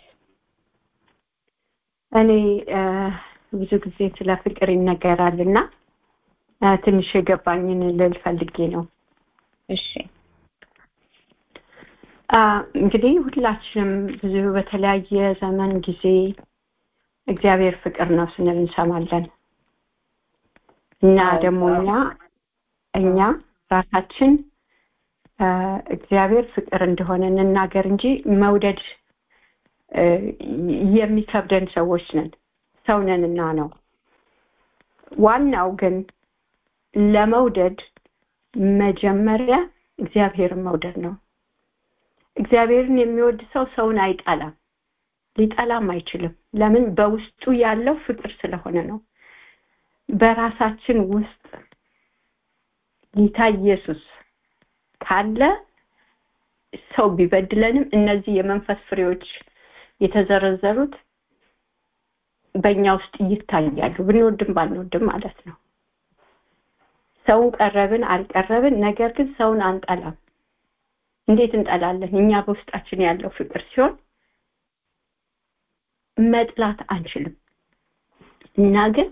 እኔ ብዙ ጊዜ ስለ ፍቅር ይነገራል እና ትንሽ የገባኝን ልል ፈልጌ ነው። እሺ እንግዲህ ሁላችንም ብዙ በተለያየ ዘመን ጊዜ እግዚአብሔር ፍቅር ነው ስንል እንሰማለን እና ደግሞ እኛ እኛ ራሳችን እግዚአብሔር ፍቅር እንደሆነ እንናገር እንጂ መውደድ የሚከብደን ሰዎች ነን ሰው ነንና ነው ዋናው ግን ለመውደድ መጀመሪያ እግዚአብሔርን መውደድ ነው እግዚአብሔርን የሚወድ ሰው ሰውን አይጠላም ሊጠላም አይችልም ለምን በውስጡ ያለው ፍቅር ስለሆነ ነው በራሳችን ውስጥ ጌታ ኢየሱስ ካለ ሰው ቢበድለንም እነዚህ የመንፈስ ፍሬዎች የተዘረዘሩት በእኛ ውስጥ ይታያሉ ብንወድም ባንወድም ማለት ነው ሰውን ቀረብን አልቀረብን ነገር ግን ሰውን አንጠላም እንዴት እንጠላለን እኛ በውስጣችን ያለው ፍቅር ሲሆን መጥላት አንችልም እና ግን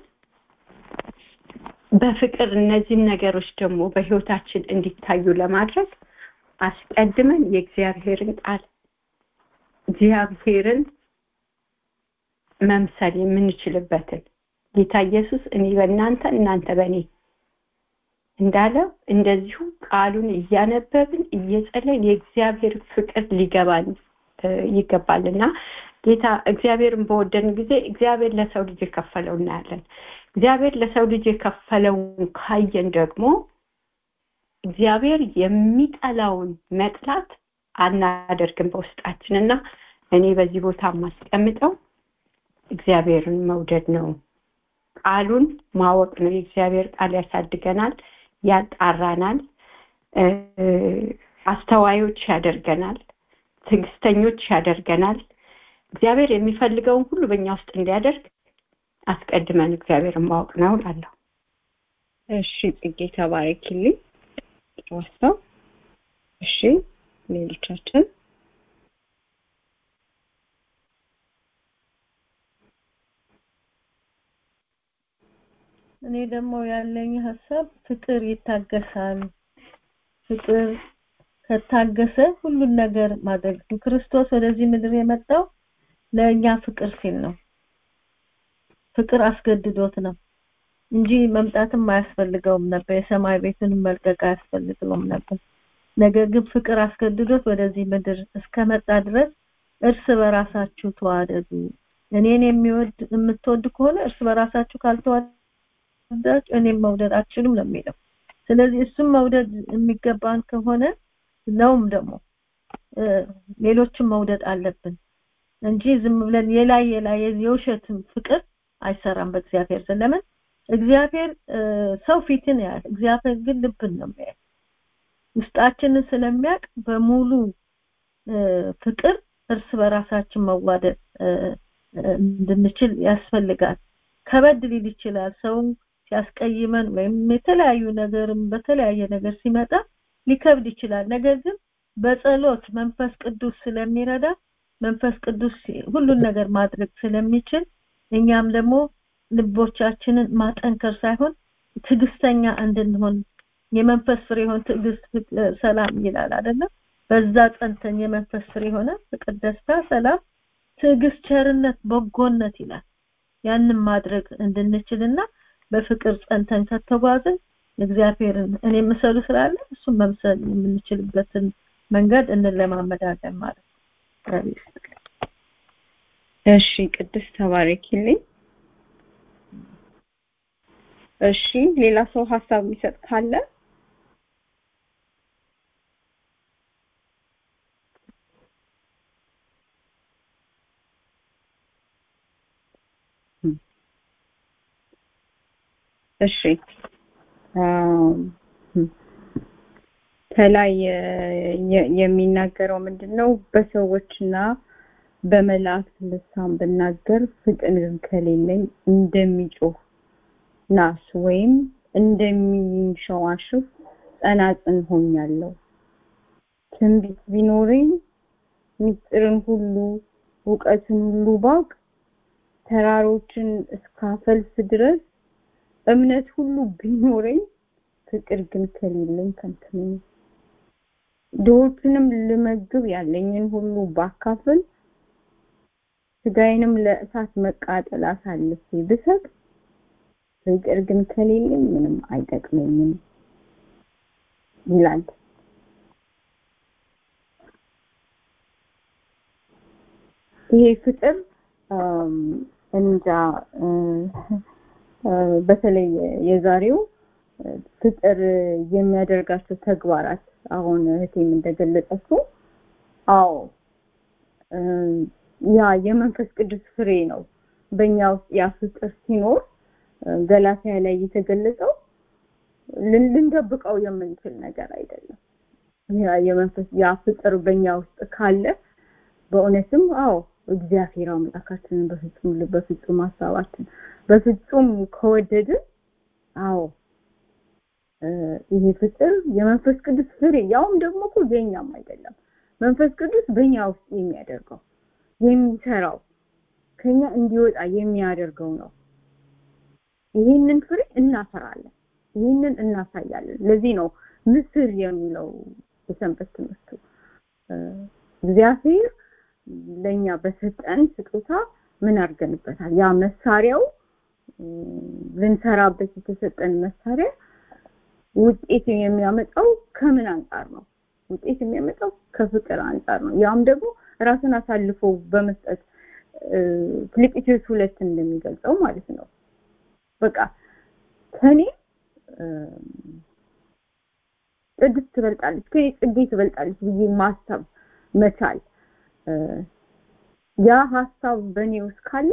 በፍቅር እነዚህን ነገሮች ደግሞ በህይወታችን እንዲታዩ ለማድረግ አስቀድመን የእግዚአብሔርን ቃል እግዚአብሔርን መምሰል የምንችልበትን ጌታ ኢየሱስ እኔ በእናንተ እናንተ በእኔ እንዳለው እንደዚሁ ቃሉን እያነበብን እየጸለይን የእግዚአብሔር ፍቅር ሊገባን ይገባልና ጌታ እግዚአብሔርን በወደን ጊዜ እግዚአብሔር ለሰው ልጅ የከፈለው እናያለን እግዚአብሔር ለሰው ልጅ የከፈለውን ካየን ደግሞ እግዚአብሔር የሚጠላውን መጥላት አናደርግም በውስጣችንና እኔ በዚህ ቦታ የማስቀምጠው እግዚአብሔርን መውደድ ነው ቃሉን ማወቅ ነው የእግዚአብሔር ቃል ያሳድገናል ያጣራናል አስተዋዮች ያደርገናል ትዕግስተኞች ያደርገናል እግዚአብሔር የሚፈልገውን ሁሉ በእኛ ውስጥ እንዲያደርግ አስቀድመን እግዚአብሔርን ማወቅ ነው ላለሁ እሺ ጽጌ ተባረኪልኝ ዋሳው እሺ ሌሎቻችን እኔ ደግሞ ያለኝ ሀሳብ ፍቅር ይታገሳል ፍቅር ከታገሰ ሁሉን ነገር ማድረግ ክርስቶስ ወደዚህ ምድር የመጣው ለእኛ ፍቅር ሲል ነው ፍቅር አስገድዶት ነው እንጂ መምጣትም አያስፈልገውም ነበር የሰማይ ቤትን መልቀቅ አያስፈልገውም ነበር ነገር ግን ፍቅር አስገድዶት ወደዚህ ምድር እስከመጣ ድረስ እርስ በራሳችሁ ተዋደዱ እኔን የሚወድ የምትወድ ከሆነ እርስ በራሳችሁ ካልተዋደዳችሁ እኔም መውደድ አትችሉም ነው የሚለው ስለዚህ እሱም መውደድ የሚገባን ከሆነ ነውም ደግሞ ሌሎችም መውደድ አለብን እንጂ ዝም ብለን የላይ የላይ የውሸትም ፍቅር አይሰራም በእግዚአብሔር ዘንድ ለምን እግዚአብሔር ሰው ፊትን ያያል እግዚአብሔር ግን ልብን ነው የሚያየው ውስጣችንን ስለሚያውቅ በሙሉ ፍቅር እርስ በራሳችን መዋደድ እንድንችል ያስፈልጋል ከበድ ሊል ይችላል ሰው ሲያስቀይመን ወይም የተለያዩ ነገርም በተለያየ ነገር ሲመጣ ሊከብድ ይችላል ነገር ግን በጸሎት መንፈስ ቅዱስ ስለሚረዳ መንፈስ ቅዱስ ሁሉን ነገር ማድረግ ስለሚችል እኛም ደግሞ ልቦቻችንን ማጠንከር ሳይሆን ትግስተኛ እንድንሆን የመንፈስ ፍሬ የሆነ ትዕግስት ሰላም ይላል አይደለም በዛ ጸንተን የመንፈስ ፍሬ የሆነ ፍቅር ደስታ ሰላም ትዕግስት ቸርነት በጎነት ይላል ያንን ማድረግ እንድንችልና በፍቅር ጸንተን ከተጓዝን እግዚአብሔርን እኔ ምሰሉ ስላለ እሱን መምሰል የምንችልበትን መንገድ እንለማመዳለን ማለት ነው እሺ ቅድስት ተባረኪልኝ እሺ ሌላ ሰው ሀሳብ የሚሰጥ ካለ እሺ ከላይ የሚናገረው ምንድነው በሰዎችና በመላእክት ልሳን ብናገር ፍቅር ከሌለኝ እንደሚጮህ ናስ ወይም እንደሚንሸዋሽፍ ጸናጽን ሆኛለሁ ትንቢት ቢኖረኝ ምስጢርን ሁሉ እውቀትን ሁሉ ባውቅ ተራሮችን እስካፈልስ ድረስ እምነት ሁሉ ቢኖረኝ ፍቅር ግን ከሌለኝ ከንቱ ነኝ ድሆችንም ልመግብ ያለኝን ሁሉ ባካፍል ስጋዬንም ለእሳት መቃጠል አሳልፌ ብሰጥ ፍቅር ግን ከሌለኝ ምንም አይጠቅመኝም ይላል ይሄ ፍቅር እንጃ በተለይ የዛሬው ፍቅር የሚያደርጋቸው ተግባራት አሁን እህቴም እንደገለጸችው አዎ ያ የመንፈስ ቅዱስ ፍሬ ነው በእኛ ውስጥ ያ ፍቅር ሲኖር ገላትያ ላይ የተገለጸው ልንደብቀው የምንችል ነገር አይደለም ያ የመንፈስ ያ ፍቅር በእኛ ውስጥ ካለ በእውነትም አዎ እግዚአብሔር አምላካችንን በፍጹም ልብ በፍጹም ሀሳባችን በፍጹም ከወደድን አዎ ይሄ ፍቅር የመንፈስ ቅዱስ ፍሬ ያውም ደግሞ እኮ የኛም አይደለም መንፈስ ቅዱስ በእኛ ውስጥ የሚያደርገው የሚሰራው ከኛ እንዲወጣ የሚያደርገው ነው ይህንን ፍሬ እናፈራለን ይህንን እናሳያለን ለዚህ ነው ምስር የሚለው የሰንበት ትምህርቱ እግዚአብሔር ለኛ በሰጠን ስጦታ ምን አድርገንበታል ያ መሳሪያው ልንሰራበት የተሰጠን መሳሪያ ውጤት የሚያመጣው ከምን አንጻር ነው ውጤት የሚያመጣው ከፍቅር አንጻር ነው ያም ደግሞ ራስን አሳልፎ በመስጠት ፊልጵስዩስ ሁለት እንደሚገልጸው ማለት ነው በቃ ከኔ ቅድስት ትበልጣለች ከኔ ጽጌ ትበልጣለች ብዬ ማሰብ መቻል ያ ሀሳብ በእኔ ውስጥ ካለ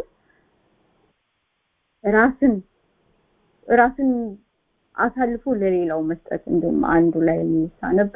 ራስን ራስን አሳልፎ ለሌላው መስጠት እንደውም አንዱ ላይ የሚሳነብ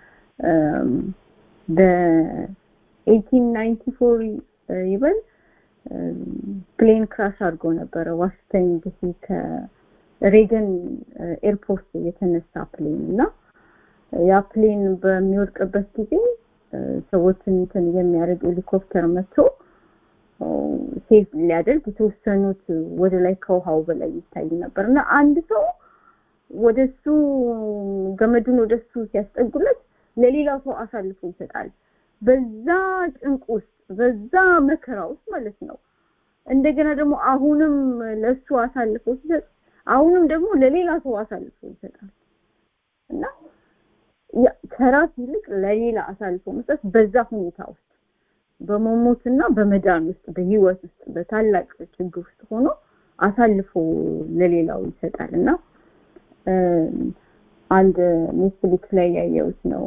በ1894 ይበል ፕሌን ክራሽ አድርጎ ነበረ ዋሽንግተን ዲሲ ከሬገን ኤርፖርት የተነሳ ፕሌን እና ያ ፕሌን በሚወድቅበት ጊዜ ሰዎችን እንትን የሚያደርግ ሄሊኮፕተር መጥቶ ሴፍ ሊያደርግ የተወሰኑት ወደ ላይ ከውሃው በላይ ይታይ ነበር እና አንድ ሰው ወደሱ ገመዱን ወደሱ ሲያስጠጉለት ለሌላው ሰው አሳልፎ ይሰጣል በዛ ጭንቅ ውስጥ በዛ መከራ ውስጥ ማለት ነው እንደገና ደግሞ አሁንም ለሱ አሳልፎ ሲሰጥ አሁንም ደግሞ ለሌላ ሰው አሳልፎ ይሰጣል እና ከራስ ይልቅ ለሌላ አሳልፎ መስጠት በዛ ሁኔታ ውስጥ በመሞትና በመዳን ውስጥ በህይወት ውስጥ በታላቅ ችግር ውስጥ ሆኖ አሳልፎ ለሌላው ይሰጣል እና አንድ ኔትፍሊክስ ላይ ያየሁት ነው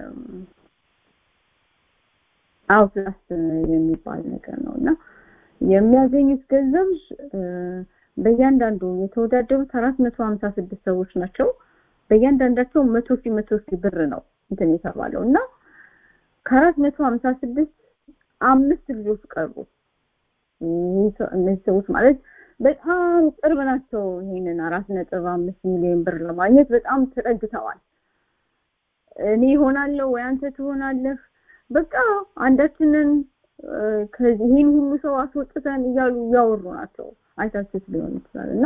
አውትላስት የሚባል ነገር ነው እና የሚያገኙት ገንዘብ በእያንዳንዱ የተወዳደሩት አራት መቶ ሀምሳ ስድስት ሰዎች ናቸው በእያንዳንዳቸው መቶ ሺህ መቶ ሺህ ብር ነው እንትን የተባለው እና ከአራት መቶ ሀምሳ ስድስት አምስት ልጆች ቀሩ እነዚህ ሰዎች ማለት በጣም ቅርብ ናቸው ይሄንን አራት ነጥብ አምስት ሚሊዮን ብር ለማግኘት በጣም ተጠግተዋል እኔ ይሆናለሁ ወይ አንተ ትሆናለህ በቃ አንዳችንን ከዚህ ይህን ሁሉ ሰው አስወጥተን እያሉ እያወሩ ናቸው አይታችሁት ሊሆን ይችላል እና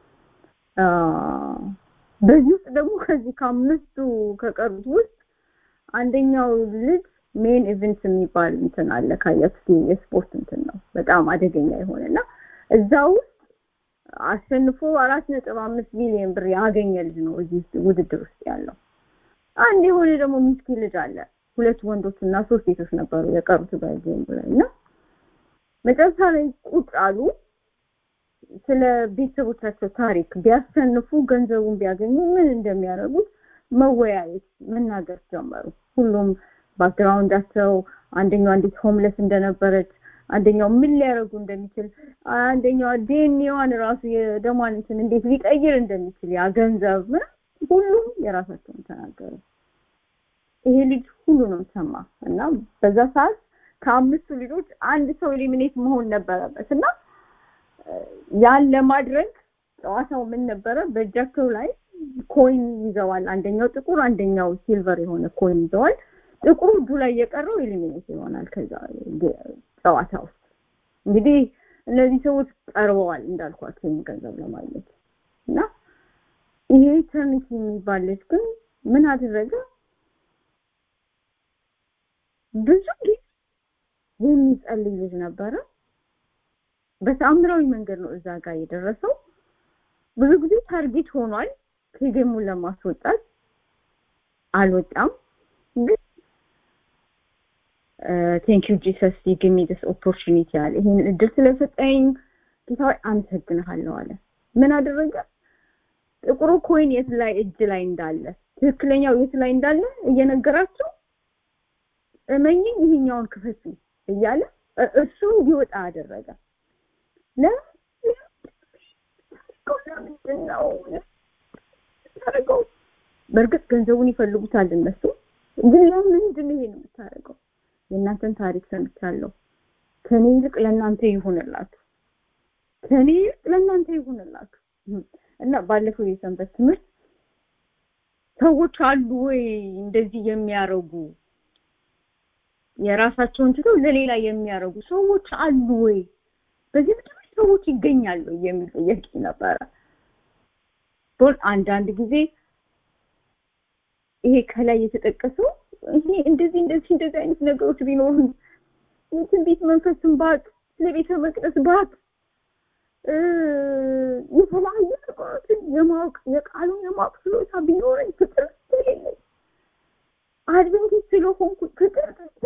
በዚህ ውስጥ ደግሞ ከዚህ ከአምስቱ ከቀሩት ውስጥ አንደኛው ልጅ ሜን ኢቨንት የሚባል እንትን አለ ካያችሁ የስፖርት እንትን ነው በጣም አደገኛ የሆነና እዛ ውስጥ አሸንፎ አራት ነጥብ አምስት ሚሊዮን ብር ያገኘ ልጅ ነው እዚህ ውድድር ውስጥ ያለው አንድ የሆነ ደግሞ ምስኪን ልጅ አለ ሁለት ወንዶች እና ሶስት ሴቶች ነበሩ የቀሩት በጌም ላይ እና መጨረሻ ላይ ቁጭ አሉ ስለ ቤተሰቦቻቸው ታሪክ ቢያሸንፉ ገንዘቡን ቢያገኙ ምን እንደሚያደርጉት መወያየት መናገር ጀመሩ ሁሉም ባክግራውንዳቸው አንደኛው እንዴት ሆምለስ እንደነበረች አንደኛው ምን ሊያደርጉ እንደሚችል አንደኛው ዲኤንኤዋን ራሱ የደሟን እንትን እንዴት ሊቀይር እንደሚችል ያ ገንዘብ ምናምን ሁሉም የራሳቸውን ተናገሩ ይሄ ልጅ ሁሉንም ሰማ እና በዛ ሰዓት ከአምስቱ ልጆች አንድ ሰው ኤሊሚኔት መሆን ነበረበት እና ያን ለማድረግ ጨዋታው ምን ነበረ በእጃቸው ላይ ኮይን ይዘዋል አንደኛው ጥቁር አንደኛው ሲልቨር የሆነ ኮይን ይዘዋል ጥቁሩ እጁ ላይ የቀረው ኤሊሚኔት ይሆናል ከዛ ጨዋታ ውስጥ እንግዲህ እነዚህ ሰዎች ቀርበዋል እንዳልኳቸው ይህን ገንዘብ ለማግኘት እና ይሄ ተርኒቲ የሚባል ልጅ ግን ምን አደረገ ብዙ ጊዜ የሚጸልይ ልጅ ነበረ በተአምራዊ መንገድ ነው እዛ ጋር የደረሰው ብዙ ጊዜ ታርጌት ሆኗል ከጌሙን ለማስወጣት አልወጣም ግን ቴንክ ዩ ጂሰስ ጊቭ ሚ ዲስ ኦፖርቹኒቲ አለ ይሄን እድል ስለሰጠኝ ጌታ አመሰግንሃለሁ አለ ምን አደረገ ጥቁሩ ኮይን የት ላይ እጅ ላይ እንዳለ ትክክለኛው የት ላይ እንዳለ እየነገራቸው እመኝኝ ይሄኛውን ክፈቱ እያለ እሱ እንዲወጣ አደረገ ለምንድን ነው ታደርገው በእርግጥ ገንዘቡን ይፈልጉታል እነሱ ግን ለምንድን ነው ይሄን የምታደርገው የእናንተን ታሪክ ሰምቻለሁ ከኔ ይልቅ ለእናንተ ይሁንላችሁ ከኔ ይልቅ ለእናንተ ይሁንላችሁ እና ባለፈው የሰንበት ትምህርት ሰዎች አሉ ወይ እንደዚህ የሚያረጉ የራሳቸውን ትተው ለሌላ የሚያረጉ ሰዎች አሉ ወይ በዚህ ምድር ሰዎች ይገኛሉ የሚል ጥያቄ ነበረ ግን አንዳንድ ጊዜ ይሄ ከላይ የተጠቀሰው ይሄ እንደዚህ እንደዚህ እንደዚህ አይነት ነገሮች ቢኖሩ የትንቢት መንፈስን ባቅ ስለ ቤተ መቅደስ ባቅ የተለያዩ ነገሮችን የማወቅ የቃሉን የማወቅ ችሎታ ቢኖረኝ ፍቅር ስለሌለኝ አድቬንቲስት ስለሆንኩ ፍቅር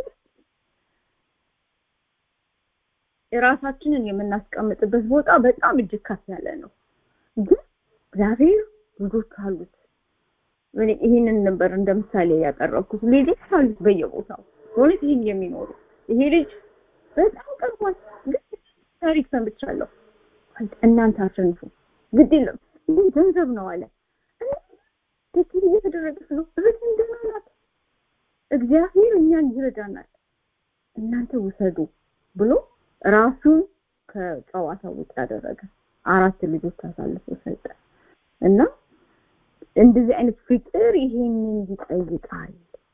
የራሳችንን የምናስቀምጥበት ቦታ በጣም እጅግ ከፍ ያለ ነው ግን እግዚአብሔር ልጆች አሉት ይህንን ነበር እንደ ምሳሌ ያቀረብኩት ልጆች አሉት በየቦታው በእውነት ይህን የሚኖሩ ይሄ ልጅ በጣም ቀርቧል ግን ታሪክ ሰምቻለሁ እናንተ አሸንፉ ግድ የለም ይህ ገንዘብ ነው አለ ትክክል እየተደረገች ነው እህት እንደናናት እግዚአብሔር እኛን ይረዳናል እናንተ ውሰዱ ብሎ ራሱን ከጨዋታ ውጭ ያደረገ አራት ልጆች አሳልፎ ሰጠ እና እንደዚህ አይነት ፍቅር ይሄንን ይጠይቃል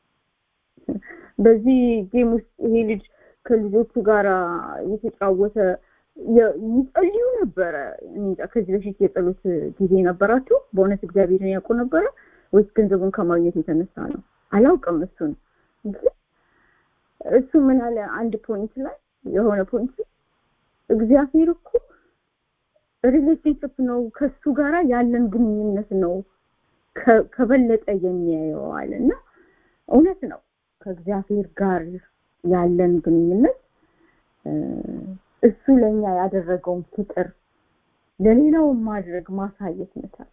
በዚህ ጌም ውስጥ ይሄ ልጅ ከልጆቹ ጋር እየተጫወተ ይጸልዩ ነበረ እንጃ ከዚህ በፊት የጸሎት ጊዜ ነበራቸው በእውነት እግዚአብሔርን ያውቁ ነበረ ወይስ ገንዘቡን ከማግኘት የተነሳ ነው አላውቅም እሱን ግን እሱ ምን አለ አንድ ፖይንት ላይ የሆነ ፖይንት እግዚአብሔር እኮ ሪሌሽንሽፕ ነው ከሱ ጋራ ያለን ግንኙነት ነው ከበለጠ የሚያየዋል እና እውነት ነው ከእግዚአብሔር ጋር ያለን ግንኙነት እሱ ለኛ ያደረገውን ፍቅር ለሌላው ማድረግ ማሳየት መቻል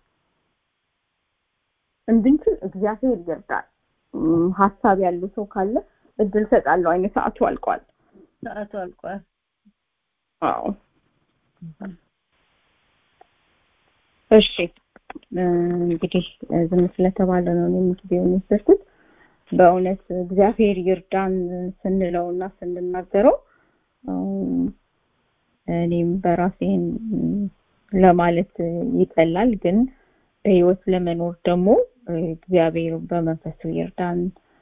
እንድንችል እግዚአብሔር ይርዳል ሀሳብ ያለው ሰው ካለ እድል ሰጣለሁ አይነት ሰዓቱ አልቋል ሰዓቱ አልቋል አዎ እሺ እንግዲህ ዝም ስለተባለ ነው እኔም ጊዜውን የወሰድኩት በእውነት እግዚአብሔር ይርዳን ስንለው እና ስንናገረው እኔም በራሴን ለማለት ይቀላል ግን በህይወት ለመኖር ደግሞ እግዚአብሔር በመንፈሱ ይርዳን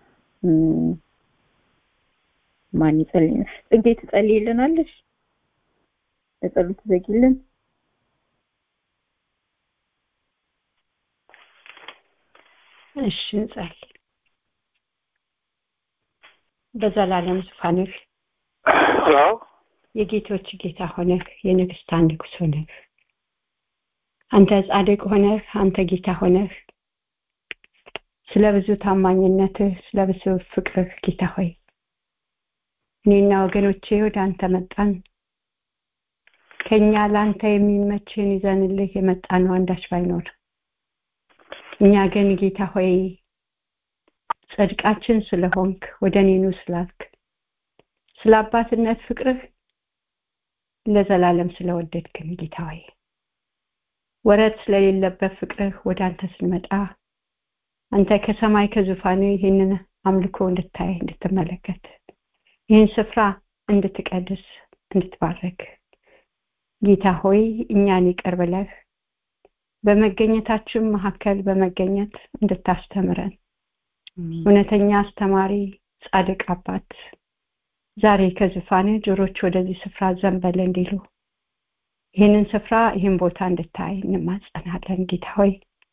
ማን ይጸልይ ጽጌ ትጸልይልናለሽ በጸሎት ዘጊልን እሺ እንጸልይ በዘላለም ዙፋንህ የጌቶች ጌታ ሆነህ የንግስታን ንጉስ ሆነህ አንተ ጻድቅ ሆነህ አንተ ጌታ ሆነህ ስለ ብዙ ታማኝነትህ ስለ ብዙ ፍቅርህ ጌታ ሆይ እኔና ወገኖቼ ወደ አንተ መጣን ከኛ ለአንተ የሚመችን ይዘንልህ የመጣ ነው አንዳች ባይኖር እኛ ግን ጌታ ሆይ ጽድቃችን ስለሆንክ ወደ እኔኑ ስላልክ ስለ አባትነት ፍቅርህ ለዘላለም ስለወደድክን ጌታ ሆይ ወረት ስለሌለበት ፍቅርህ ወደ አንተ ስንመጣ አንተ ከሰማይ ከዙፋን ይህንን አምልኮ እንድታይ እንድትመለከት ይህን ስፍራ እንድትቀድስ እንድትባረክ ጌታ ሆይ እኛን ይቅር ብለህ በመገኘታችን መካከል በመገኘት እንድታስተምረን እውነተኛ አስተማሪ ጻድቅ አባት ዛሬ ከዙፋን ጆሮች ወደዚህ ስፍራ ዘንበል እንዲሉ ይህንን ስፍራ ይህን ቦታ እንድታይ እንማጸናለን ጌታ ሆይ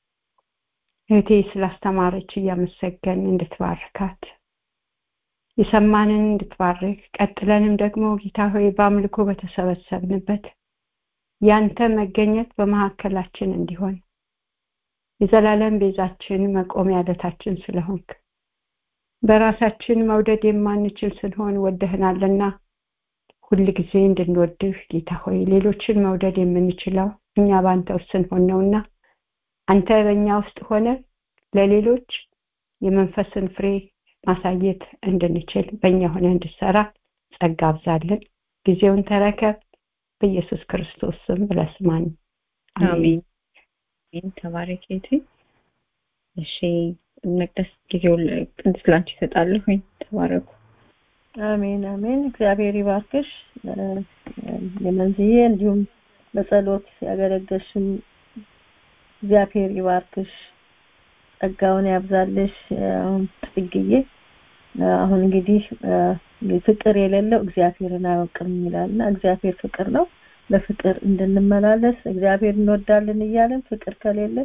እህቴ ስላስተማረች እያመሰገን እንድትባርካት የሰማንን እንድትባርክ ቀጥለንም ደግሞ ጌታ ሆይ በአምልኮ በተሰበሰብንበት ያንተ መገኘት በመካከላችን እንዲሆን የዘላለም ቤዛችን መቆሚያ አለታችን ስለሆንክ በራሳችን መውደድ የማንችል ስንሆን ወደህናልና ሁል ጊዜ እንድንወድህ ጌታ ሆይ ሌሎችን መውደድ የምንችለው እኛ በአንተ ውስጥ ስንሆን ነውና አንተ በእኛ ውስጥ ሆነ ለሌሎች የመንፈስን ፍሬ ማሳየት እንድንችል በእኛ ሆነ እንድሰራ ጸጋ አብዛልን ጊዜውን ተረከብ በኢየሱስ ክርስቶስ ስም ብለህ ስማን አሜን አሜን ተባረክ ጌቴ እሺ መቅደስ ጊዜው ቅድስት ላንቺ ይሰጣለሁ ተባረኩ አሜን አሜን እግዚአብሔር ይባርክሽ የመንዝዬ እንዲሁም በጸሎት ያገለገልሽም እግዚአብሔር ይባርክሽ ጸጋውን ያብዛልሽ ጽግዬ አሁን እንግዲህ ፍቅር የሌለው እግዚአብሔርን አያውቅም ይላልና እግዚአብሔር ፍቅር ነው በፍቅር እንድንመላለስ እግዚአብሔር እንወዳለን እያለን ፍቅር ከሌለ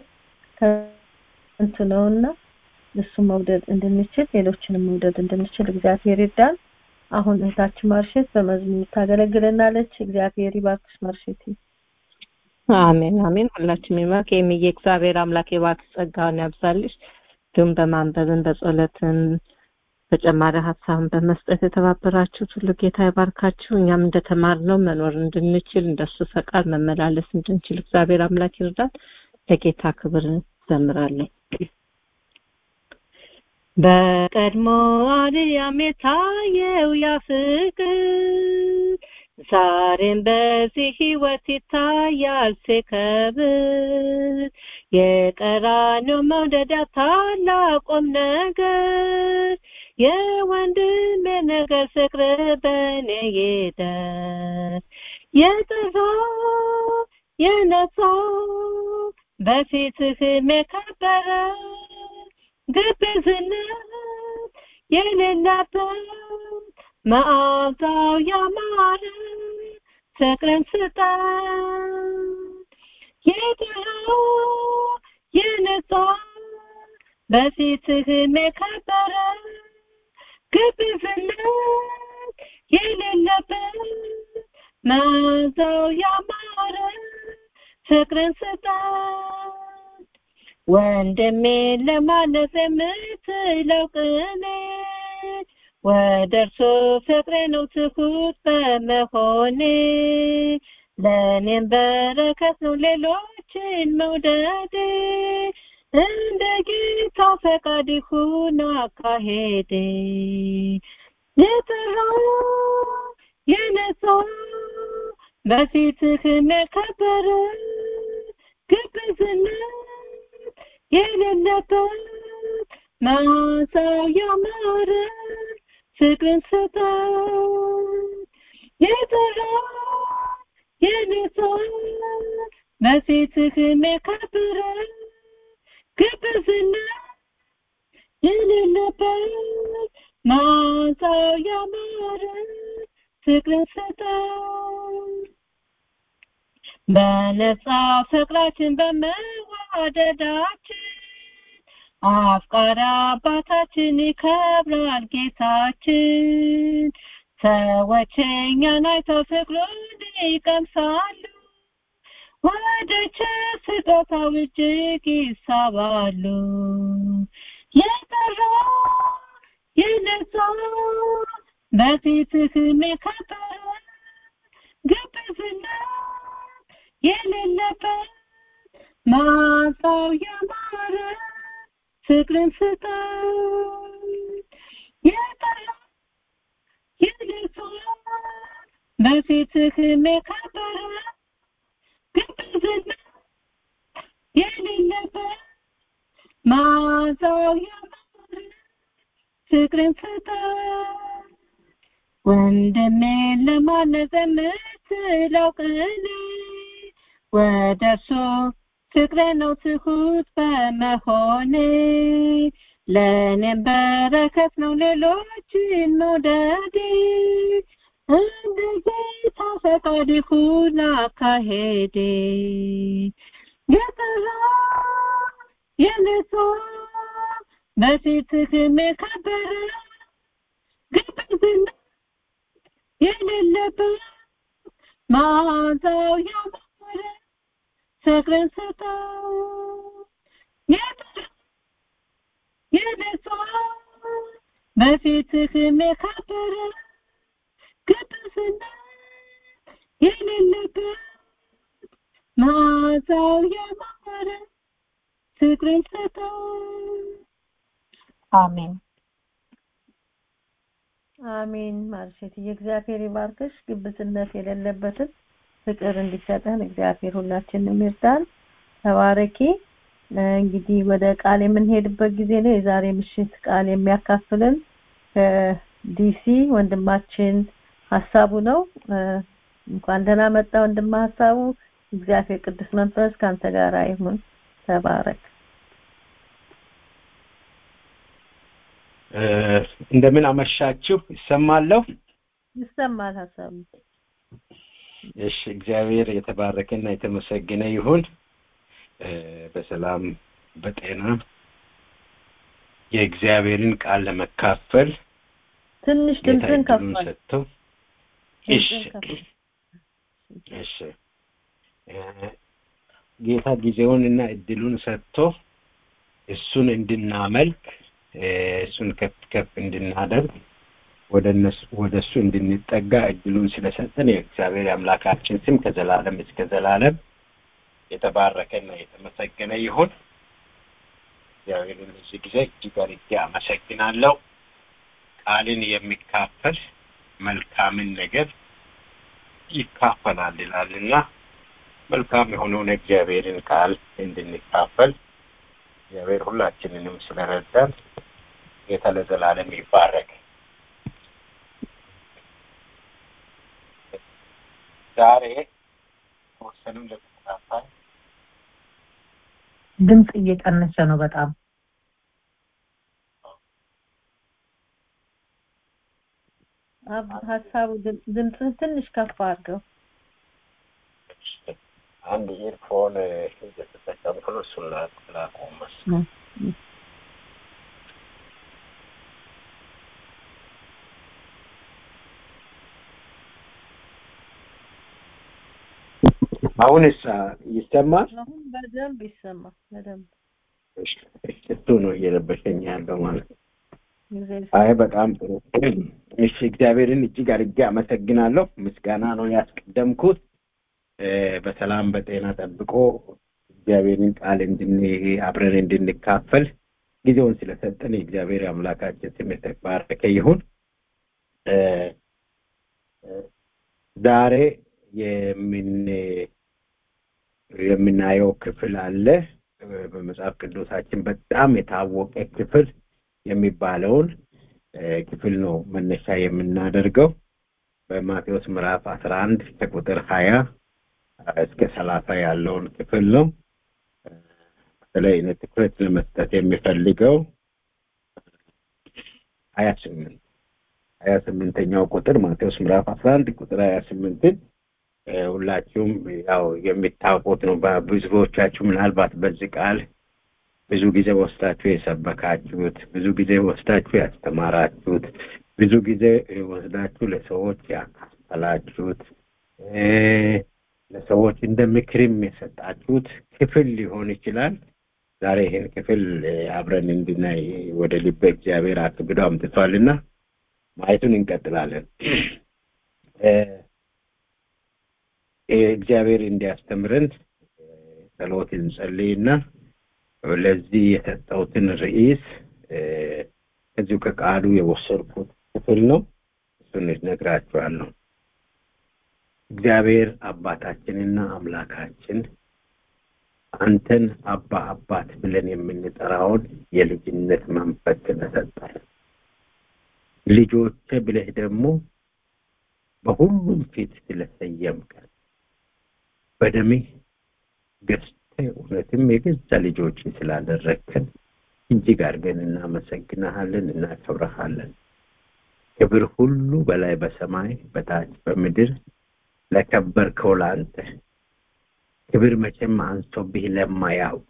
ከንቱ ነውና እሱ መውደድ እንድንችል ሌሎችንም መውደድ እንድንችል እግዚአብሔር ይርዳን አሁን እህታችን ማርሸት በመዝሙር ታገለግለናለች እግዚአብሔር ይባርክሽ ማርሸት አሜን አሜን ሁላችንም ይባርክ የሚዬ እግዚአብሔር አምላክ የባርክ ጸጋውን ያብዛልሽ እንዲሁም በማንበብን በጸሎትን ተጨማሪ ሀሳብን በመስጠት የተባበራችሁት ሁሉ ጌታ ይባርካችሁ እኛም እንደተማርነው መኖር እንድንችል እንደሱ ፈቃድ መመላለስ እንድንችል እግዚአብሔር አምላክ ይርዳን ለጌታ ክብር ዘምራለን በቀድሞ አርያም የታየው ያ ፍቅር ዛሬም በዚህ ህይወት ይታያል ሲከብር የቀራኔው መውደድ ታላቁም ነገር የወንድሜ ነገር ፍቅር በእኔ ይደር የጠራ የነጻ በፊትህም የከበረ ግብዝነት የሌለበት መዓዛው ያማረ ፍቅርን ስጠን የጠራ የነጻ በፊትህም የከበረ ግብዝነት የሌለበት መዓዛው ያማረ ፍቅርን ስጠን ወንድሜ ለማነጽ የምትለው ቅኔ ወደ እርሱ ፍቅሬ ነው ትሁት በመሆኔ ለእኔም በረከት ነው ሌሎችን መውደዴ እንደ ጌታ ፈቃድ ይሁን አካሄዴ የጠራ የነጻ በፊትህም የከበረ ግብዝነት የሌለበት መዓዛው ያማረ ፍቅርን ስጠን የጠራ የነጻ በፊትህም የከበረ ግብዝነት የሌለበት መዓዛው ያማረ ፍቅርን ስጠን በነጻ ፍቅራችን በመዋደዳችን አፍቃሪ አባታችን ይከብራል ጌታችን ሰዎች እኛን አይተው ፍቅሩን ይቀምሳሉ ወደ ስጦታው እጅግ ይሳባሉ የጠራ የነጻ በፊትህም የከበረ ግብዝነት ማታው ያማረ ፍቅርን ስጠን የጠራ የልሷን በፊትህ የከበረ ግብዝና የሌለበት ማታው ያማረ ፍቅርን ስጠን ወንድሜን ለማነጽ የምትለው ቅኔ ወደ እሱ ፍቅሬ ነው ትሁት በመሆኔ ለእኔም በረከት ነው ሌሎችን መውደዴ እንደ ጌታ ፈቃድ ይሁን አካሄዴ የጠራ የነጻ በፊትህም የከበረ ግብዝና የሌለበት መዓዛው ያማረ ፍቅርን ስጠው የጠራ የነጻ በፊትህም የከበረ ግብዝና የሌለበት መዓዛው ያማረ ፍቅርን ስጠው አሜን አሜን ማርሸት የእግዚአብሔር ይባርክሽ ግብዝነት የሌለበትን ፍቅር እንዲሰጠን እግዚአብሔር ሁላችንም ይርዳን ተባረኪ እንግዲህ ወደ ቃል የምንሄድበት ጊዜ ነው የዛሬ ምሽት ቃል የሚያካፍልን ከዲሲ ወንድማችን ሀሳቡ ነው እንኳን ደህና መጣ ወንድማ ሀሳቡ እግዚአብሔር ቅዱስ መንፈስ ካንተ ጋር ይሁን ተባረክ እንደምን አመሻችሁ ይሰማለሁ ይሰማል ሀሳቡ እሺ እግዚአብሔር የተባረከና የተመሰገነ ይሁን በሰላም በጤና የእግዚአብሔርን ቃል ለመካፈል ትንሽ ድምፅን ከፋል ሰጥተው እሺ እሺ ጌታ ጊዜውንና እድሉን ሰጥቶ እሱን እንድናመልክ እሱን ከፍ ከፍ እንድናደርግ ወደ እነሱ ወደ እሱ እንድንጠጋ እድሉን ስለሰጠን የእግዚአብሔር አምላካችን ስም ከዘላለም እስከ ዘላለም የተባረከና የተመሰገነ ይሁን እግዚአብሔርን እዚህ ጊዜ እጅግ አድርጌ አመሰግናለሁ ቃልን የሚካፈል መልካምን ነገር ይካፈላል ይላልና መልካም የሆነውን እግዚአብሔርን ቃል እንድንካፈል እግዚአብሔር ሁላችንንም ስለረዳን ጌታ ለዘላለም ይባረክ ዛሬ ተወሰኑም ለተከታታይ ድምፅ እየቀነሰ ነው በጣም ሀሳቡ ድምፅህን ትንሽ ከፍ አድርገው አንድ ኢርፎን እየተጠቀምኩ ነው እሱን ላቆም መሰለኝ አሁንስ ይሰማል አሁን በደንብ ይሰማል በደንብ እሱ ነው እየለበሰኝ ያለው ማለት ነው አይ በጣም ጥሩ እሺ እግዚአብሔርን እጅግ አድርጌ አመሰግናለሁ ምስጋና ነው ያስቀደምኩት በሰላም በጤና ጠብቆ እግዚአብሔርን ቃል እንድን አብረን እንድንካፈል ጊዜውን ስለሰጠን የእግዚአብሔር አምላካችን ስም የተባረከ ይሁን ዛሬ የምን የምናየው ክፍል አለ በመጽሐፍ ቅዱሳችን በጣም የታወቀ ክፍል የሚባለውን ክፍል ነው መነሻ የምናደርገው በማቴዎስ ምዕራፍ አስራ አንድ ከቁጥር ሀያ እስከ ሰላሳ ያለውን ክፍል ነው በተለይ እኔ ትኩረት ለመስጠት የሚፈልገው ሀያ ስምንት ሀያ ስምንተኛው ቁጥር ማቴዎስ ምዕራፍ አስራ አንድ ቁጥር ሀያ ስምንትን ሁላችሁም ያው የሚታወቁት ነው ብዙዎቻችሁ ምናልባት በዚህ ቃል ብዙ ጊዜ ወስዳችሁ የሰበካችሁት ብዙ ጊዜ ወስዳችሁ ያስተማራችሁት ብዙ ጊዜ ወስዳችሁ ለሰዎች ያካፈላችሁት ለሰዎች እንደ ምክርም የሰጣችሁት ክፍል ሊሆን ይችላል ዛሬ ይህን ክፍል አብረን እንድናይ ወደ ልበ እግዚአብሔር አክብዶ አምጥቷልና ማየቱን እንቀጥላለን እግዚአብሔር እንዲያስተምረን ጸሎት እንጸልይና ለዚህ የሰጠሁትን ርዕስ ከዚሁ ከቃሉ የወሰድኩት ክፍል ነው። እሱን ነግራችኋለሁ። እግዚአብሔር አባታችንና አምላካችን አንተን አባ አባት ብለን የምንጠራውን የልጅነት መንፈስ ስለሰጠን ልጆቼ ብለህ ደግሞ በሁሉም ፊት ስለሰየምከን በደምህ ገዝተህ እውነትም የገዛ ልጆች ስላደረግከን እጅግ አድርገን እናመሰግናሃለን፣ እናከብረሃለን። ክብር ሁሉ በላይ በሰማይ በታች በምድር ለከበርከው ለአንተ ክብር መቼም አንሶብህ ለማያውቅ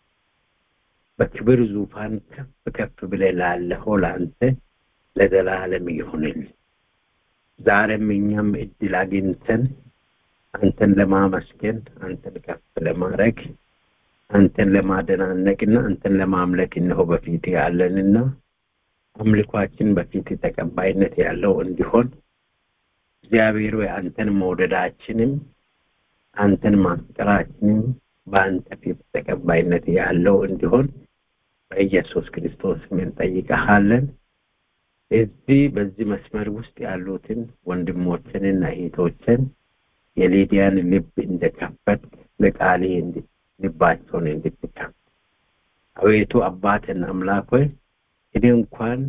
በክብር ዙፋን ከፍ ከፍ ብለህ ላለኸው ለአንተ ለዘላለም ይሁንል። ዛሬም እኛም እድል አግኝተን አንተን ለማመስገን አንተን ከፍ ለማድረግ አንተን ለማደናነቅና አንተን ለማምለክ እነሆ በፊት ያለንና አምልኳችን በፊት ተቀባይነት ያለው እንዲሆን እግዚአብሔር ወይ አንተን መውደዳችንም አንተን ማፍቀራችንም በአንተ ፊት ተቀባይነት ያለው እንዲሆን በኢየሱስ ክርስቶስ ምን ጠይቀሃለን። እዚህ በዚህ መስመር ውስጥ ያሉትን ወንድሞችንና እህቶችን የሊዲያን ልብ እንደከፈት ለቃሌ ልባቸውን እንድትከፍት አቤቱ አባትን አምላክ ሆይ እኔ እንኳን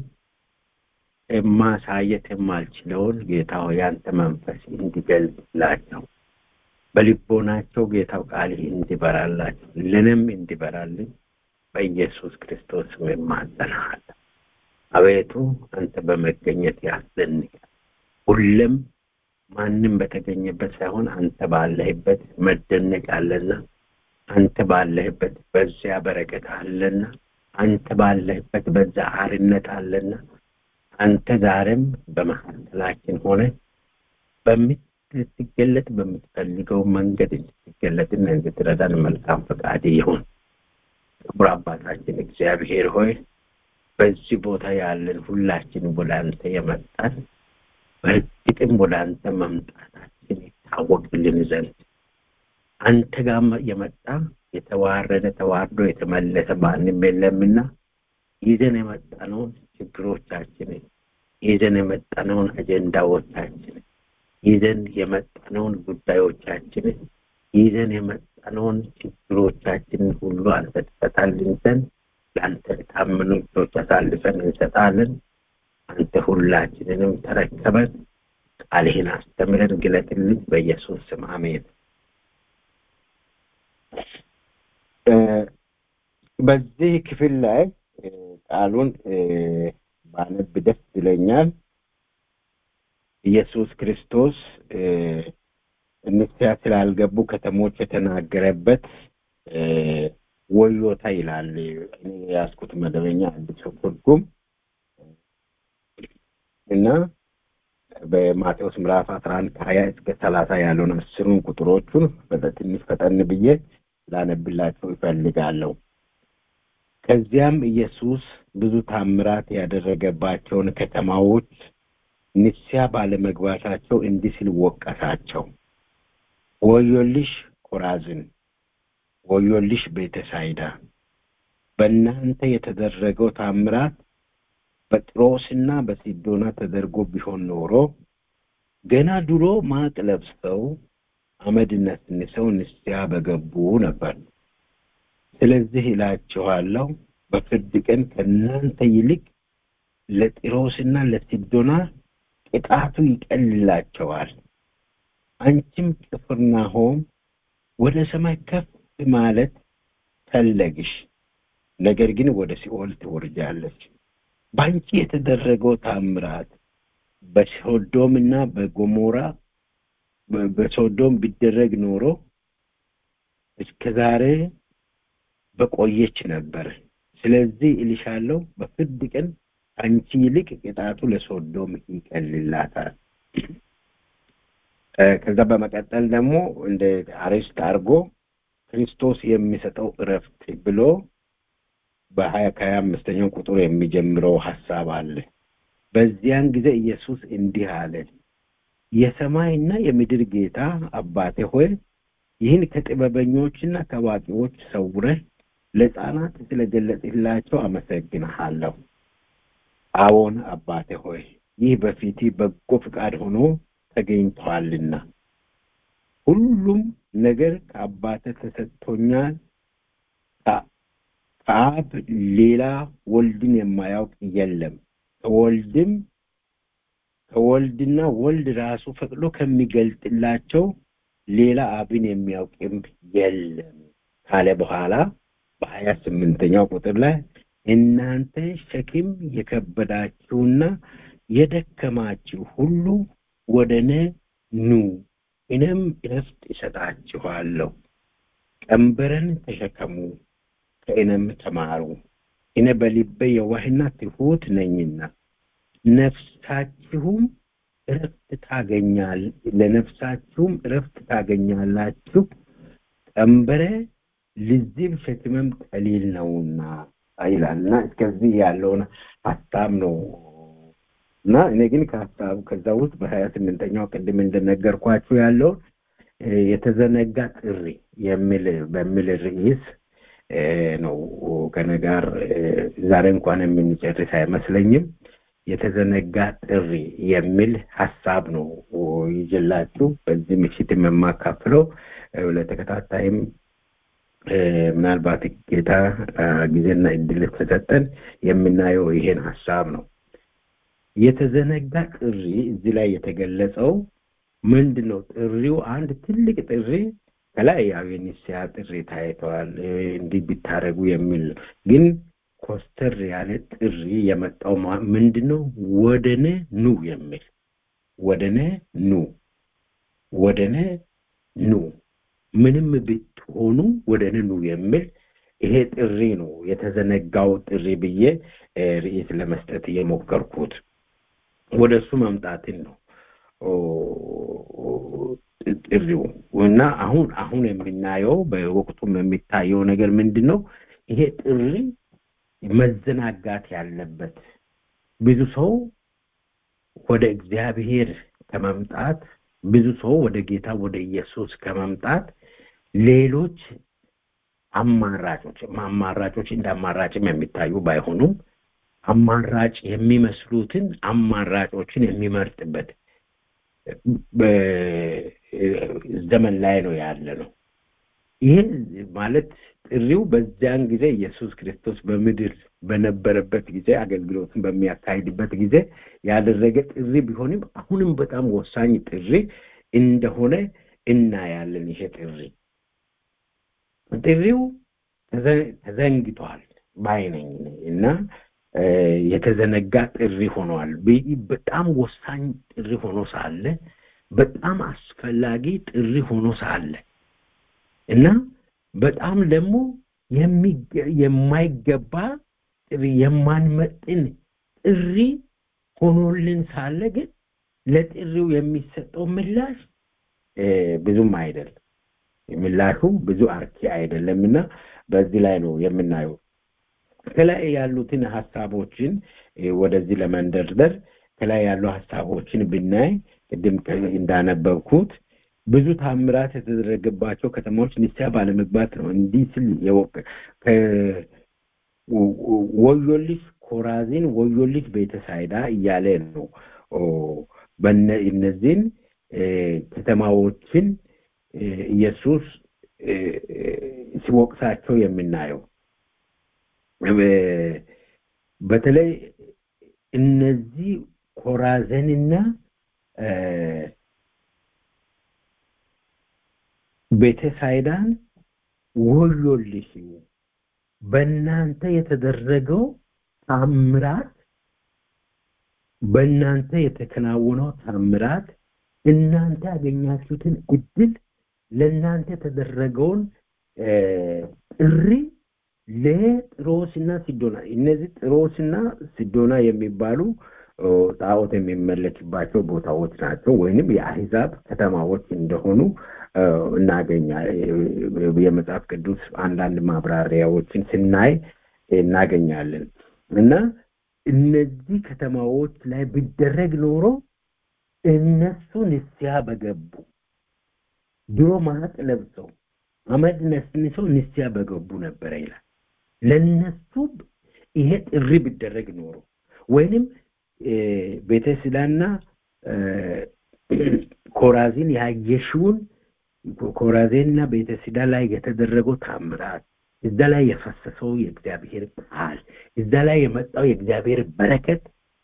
ማሳየት የማልችለውን ጌታ ሆይ ያንተ መንፈስ እንዲገልጽላቸው በልቦናቸው ጌታው ቃልህ እንዲበራላቸው ለንም እንዲበራልን በኢየሱስ ክርስቶስ እማጸናሃለሁ። አቤቱ አንተ በመገኘት ያስደንቃል። ሁሉም ማንም በተገኘበት ሳይሆን አንተ ባለህበት መደነቅ አለና አንተ ባለህበት በዚያ በረከት አለና አንተ ባለህበት በዛ አርነት አለና አንተ ዛሬም በመካከላችን ሆነ በምትገለጥ በምትፈልገው መንገድ እንድትገለጥና እንድትረዳን መልካም ፈቃድ ይሁን። ክቡር አባታችን እግዚአብሔር ሆይ በዚህ ቦታ ያለን ሁላችን ወደ አንተ የመጣን በእርግጥም ወደ አንተ መምጣታችን ይታወቅልን ዘንድ አንተ ጋር የመጣ የተዋረደ ተዋርዶ የተመለሰ ማንም የለምና ይዘን የመጣነውን ችግሮቻችንን ይዘን የመጣነውን አጀንዳዎቻችንን ይዘን የመጣነውን ጉዳዮቻችንን ይዘን የመጣነውን ችግሮቻችንን ሁሉ አንተ ትፈታልን ዘንድ ለአንተ ታምኑ እጆች አሳልፈን እንሰጣለን። አንተ ሁላችንንም ተረከበን፣ ቃልህን አስተምረን፣ ግለጥልን። በኢየሱስ ስም አሜን። በዚህ ክፍል ላይ ቃሉን ባነብ ደስ ይለኛል። ኢየሱስ ክርስቶስ ንስሐ ስላልገቡ ከተሞች የተናገረበት ወዮታ ይላል። እኔ የያዝኩት መደበኛ አዲስ ትርጉም እና በማቴዎስ ምዕራፍ አስራ አንድ ከሀያ እስከ ሰላሳ ያለውን አስሩን ቁጥሮቹን ትንሽ ፈጠን ብዬ ላነብላቸው ይፈልጋለሁ። ከዚያም ኢየሱስ ብዙ ታምራት ያደረገባቸውን ከተማዎች ንስሐ ባለመግባታቸው እንዲህ ሲል ወቀሳቸው። ወዮልሽ ኮራዝን፣ ወዮልሽ ቤተሳይዳ! በእናንተ የተደረገው ታምራት በጢሮስና በሲዶና ተደርጎ ቢሆን ኖሮ ገና ድሮ ማቅ ለብሰው አመድ ነስንሰው ንስሐ በገቡ ነበር። ስለዚህ እላችኋለሁ በፍርድ ቀን ከእናንተ ይልቅ ለጢሮስና ለሲዶና ቅጣቱ ይቀልላቸዋል። አንቺም ቅፍርናሆም ወደ ሰማይ ከፍ ማለት ፈለግሽ፣ ነገር ግን ወደ ሲኦል ትወርጃለች። በአንቺ የተደረገው ታምራት በሶዶምና በጎሞራ በሶዶም ቢደረግ ኖሮ እስከ ዛሬ በቆየች ነበር። ስለዚህ እልሻለሁ በፍርድ ቀን አንቺ ይልቅ ቅጣቱ ለሶዶም ይቀልላታል። ከዛ በመቀጠል ደግሞ እንደ አሬስት አድርጎ ክርስቶስ የሚሰጠው እረፍት ብሎ በሀያ ከሀያ አምስተኛው ቁጥር የሚጀምረው ሀሳብ አለ። በዚያን ጊዜ ኢየሱስ እንዲህ አለ፣ የሰማይና የምድር ጌታ አባቴ ሆይ ይህን ከጥበበኞችና ከአዋቂዎች ሰውረህ ለሕፃናት ስለገለጽላቸው አመሰግንሃለሁ። አዎን አባቴ ሆይ ይህ በፊት በጎ ፍቃድ ሆኖ ተገኝቷልና ሁሉም ነገር ከአባተ ተሰጥቶኛል። ከአብ ሌላ ወልድን የማያውቅ የለም። ከወልድም ከወልድና ወልድ ራሱ ፈቅዶ ከሚገልጥላቸው ሌላ አብን የሚያውቅም የለም ካለ በኋላ በሀያ ስምንተኛው ቁጥር ላይ እናንተ ሸክም የከበዳችሁና የደከማችሁ ሁሉ ወደ እኔ ኑ እኔም እረፍት እሰጣችኋለሁ። ቀንበረን ተሸከሙ ከእኔም ተማሩ፣ እኔ በልቤ የዋህና ትሑት ነኝና ነፍሳችሁም እረፍት ታገኛል ለነፍሳችሁም እረፍት ታገኛላችሁ። ቀንበሬ ልዝብ ሸክሜም ቀሊል ነውና ይላልና እስከዚህ ያለውን ሀሳብ ነው እና እኔ ግን ከሀሳቡ ከዛ ውስጥ በሀያ ስምንተኛው ቅድም እንደነገርኳችሁ ያለውን የተዘነጋ ጥሪ የሚል በሚል ርዕስ ነው ከነ ጋር ዛሬ እንኳን የምንጨርስ አይመስለኝም። የተዘነጋ ጥሪ የሚል ሀሳብ ነው ይዤላችሁ በዚህ ምሽት የማካፍለው ለተከታታይም ምናልባት ጌታ ጊዜና እድል ከሰጠን የምናየው ይሄን ሀሳብ ነው። የተዘነጋ ጥሪ እዚህ ላይ የተገለጸው ምንድን ነው? ጥሪው አንድ ትልቅ ጥሪ ከላይ ያው የኒስያ ጥሪ ታይተዋል፣ እንዲህ ቢታረጉ የሚል ግን ኮስተር ያለ ጥሪ የመጣው ምንድን ነው? ወደነ ኑ የሚል ወደነ ኑ ወደነ ኑ ምንም ብትሆኑ ወደነ ኑ የሚል ይሄ ጥሪ ነው። የተዘነጋው ጥሪ ብዬ ርዕስ ለመስጠት የሞከርኩት ወደ እሱ መምጣትን ነው ጥሪው እና አሁን አሁን የምናየው በወቅቱም የሚታየው ነገር ምንድን ነው? ይሄ ጥሪ መዘናጋት ያለበት ብዙ ሰው ወደ እግዚአብሔር ከመምጣት ብዙ ሰው ወደ ጌታ ወደ ኢየሱስ ከመምጣት ሌሎች አማራጮች አማራጮች እንደ አማራጭም የሚታዩ ባይሆኑም አማራጭ የሚመስሉትን አማራጮችን የሚመርጥበት ዘመን ላይ ነው ያለ ነው። ይሄ ማለት ጥሪው በዚያን ጊዜ ኢየሱስ ክርስቶስ በምድር በነበረበት ጊዜ አገልግሎትን በሚያካሂድበት ጊዜ ያደረገ ጥሪ ቢሆንም አሁንም በጣም ወሳኝ ጥሪ እንደሆነ እናያለን። ይሄ ጥሪ ጥሪው ተዘንግቷል ባይነኝ እና የተዘነጋ ጥሪ ሆኗል። በጣም ወሳኝ ጥሪ ሆኖ ሳለ በጣም አስፈላጊ ጥሪ ሆኖ ሳለ እና በጣም ደግሞ የማይገባ ጥሪ የማንመጥን ጥሪ ሆኖልን ሳለ ግን ለጥሪው የሚሰጠው ምላሽ ብዙም አይደለም። ምላሹ ብዙ አርኪ አይደለም እና በዚህ ላይ ነው የምናየው። ከላይ ያሉትን ሀሳቦችን ወደዚህ ለመንደርደር ከላይ ያሉ ሀሳቦችን ብናይ ቅድም እንዳነበብኩት ብዙ ታምራት የተደረገባቸው ከተማዎች ንስሐ ባለመግባት ነው። እንዲህ ስል ወዮልሽ ኮራዚን፣ ወዮልሽ ቤተሳይዳ እያለ ነው እነዚህን ከተማዎችን ኢየሱስ ሲወቅሳቸው የምናየው በተለይ እነዚህ ኮራዘንና ቤተሳይዳን ወዮልሽ በእናንተ የተደረገው ታምራት በእናንተ የተከናወነው ታምራት እናንተ ያገኛችሁትን እድል ለእናንተ የተደረገውን ጥሪ ለጥሮስና ሲዶና እነዚህ ጥሮስና ሲዶና የሚባሉ ጣዖት የሚመለክባቸው ቦታዎች ናቸው ወይንም የአህዛብ ከተማዎች እንደሆኑ እናገኛ የመጽሐፍ ቅዱስ አንዳንድ ማብራሪያዎችን ስናይ እናገኛለን እና እነዚህ ከተማዎች ላይ ቢደረግ ኖሮ እነሱ ንስሐ በገቡ ድሮ ማቅ ለብሰው አመድ ነስንሰው ንስያ በገቡ ነበረ ይላል። ለነሱ ይሄ ጥሪ ቢደረግ ኖሮ ወይንም ቤተስዳና ኮራዚን ያየሽውን ኮራዜንና ቤተስዳ ላይ የተደረገው ታምራት እዛ ላይ የፈሰሰው የእግዚአብሔር ቃል እዛ ላይ የመጣው የእግዚአብሔር በረከት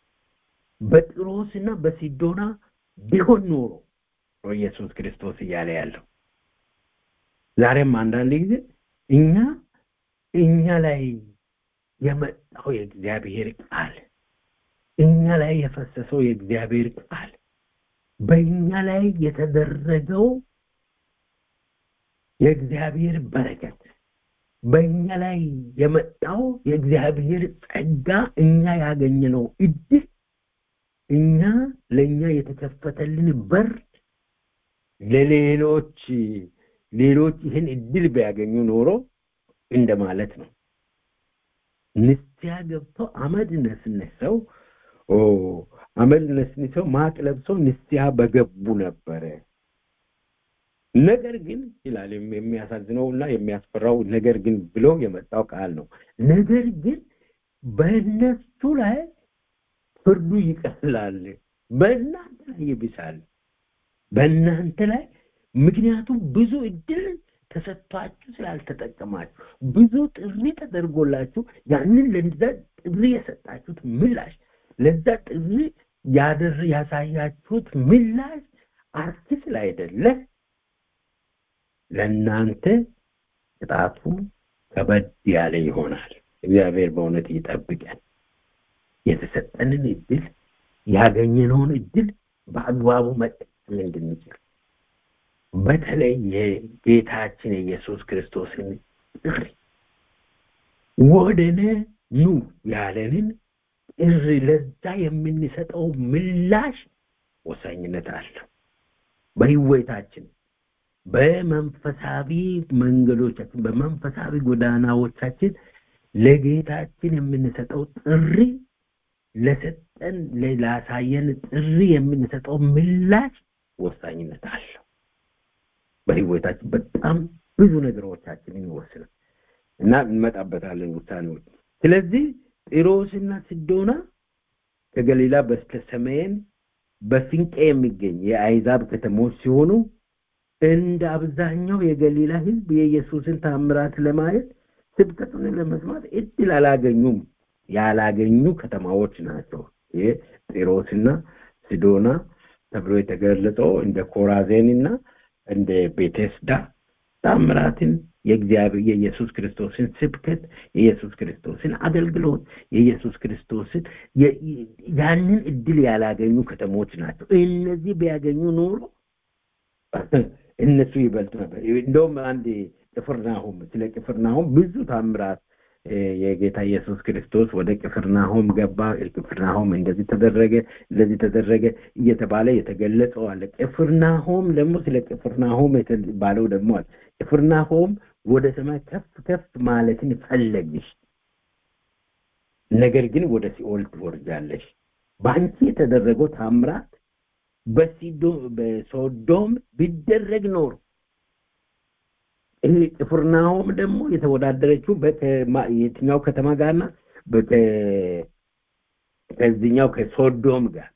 በጢሮስና በሲዶና ቢሆን ኖሮ ነው ኢየሱስ ክርስቶስ እያለ ያለው። ዛሬም አንዳንድ ጊዜ እኛ እኛ ላይ የመጣው የእግዚአብሔር ቃል እኛ ላይ የፈሰሰው የእግዚአብሔር ቃል በእኛ ላይ የተደረገው የእግዚአብሔር በረከት በእኛ ላይ የመጣው የእግዚአብሔር ጸጋ እኛ ያገኘነው እድል እኛ ለእኛ የተከፈተልን በር ለሌሎች ሌሎች ይህን እድል ቢያገኙ ኖሮ እንደማለት ነው። ንስያ ገብተው አመድ ነስንሰው አመድ ነስንሰው ማቅ ለብሰው ንስያ በገቡ ነበረ። ነገር ግን ይላል የሚያሳዝነው እና የሚያስፈራው ነገር ግን ብሎ የመጣው ቃል ነው። ነገር ግን በእነሱ ላይ ፍርዱ ይቀላል፣ በእናንተ ላይ ይብሳል። በእናንተ ላይ ምክንያቱም ብዙ እድል ተሰጥቷችሁ ስላልተጠቀማችሁ ብዙ ጥሪ ተደርጎላችሁ ያንን ለዛ ጥሪ የሰጣችሁት ምላሽ ለዛ ጥሪ ያደር ያሳያችሁት ምላሽ አርኪ ስላይደለ ለእናንተ ቅጣቱ ከበድ ያለ ይሆናል። እግዚአብሔር በእውነት ይጠብቀን። የተሰጠንን እድል ያገኘነውን እድል በአግባቡ መጠቀም እንድንችል በተለይ የጌታችን የኢየሱስ ክርስቶስን ጥሪ ወደነ ኑ ያለንን ጥሪ ለዛ የምንሰጠው ምላሽ ወሳኝነት አለው። በህይወታችን በመንፈሳዊ መንገዶቻችን በመንፈሳዊ ጎዳናዎቻችን ለጌታችን የምንሰጠው ጥሪ ለሰጠን ላሳየን ጥሪ የምንሰጠው ምላሽ ወሳኝነት አለው። በህይወታችን በጣም ብዙ ነገሮቻችንን ይወስናል እና እንመጣበታለን ውሳኔዎች። ስለዚህ ጢሮስና ሲዶና ከገሊላ በስተ ሰሜን በፊንቄ የሚገኝ የአይዛብ ከተሞች ሲሆኑ እንደ አብዛኛው የገሊላ ህዝብ የኢየሱስን ታምራት ለማየት ስብከቱን ለመስማት እድል አላገኙም። ያላገኙ ከተማዎች ናቸው። ይህ ጢሮስና ሲዶና ተብሎ የተገለጸው እንደ ኮራዜንና እንደ ቤቴስዳ ታምራትን የእግዚአብሔር የኢየሱስ ክርስቶስን ስብከት የኢየሱስ ክርስቶስን አገልግሎት የኢየሱስ ክርስቶስን ያንን እድል ያላገኙ ከተሞች ናቸው። እነዚህ ቢያገኙ ኖሮ እነሱ ይበልጡ ነበር። እንደውም አንድ ቅፍርናሆም ስለ ቅፍርናሆም ብዙ ታምራት የጌታ ኢየሱስ ክርስቶስ ወደ ቅፍርናሆም ገባ፣ ቅፍርናሆም እንደዚህ ተደረገ፣ እንደዚህ ተደረገ እየተባለ የተገለጸው አለ። ቅፍርናሆም ደግሞ ስለ ቅፍርናሆም የተባለው ደግሞ አለ። ቅፍርናሆም ወደ ሰማይ ከፍ ከፍ ማለትን ፈለግሽ፣ ነገር ግን ወደ ሲኦል ትወርጃለሽ። በአንቺ የተደረገው ታምራት በሶዶም ቢደረግ ኖሮ ይሄ ቅፍርናሆም ደግሞ የተወዳደረችው የትኛው ከተማ ጋርና ከዚህኛው ከሶዶም ጋር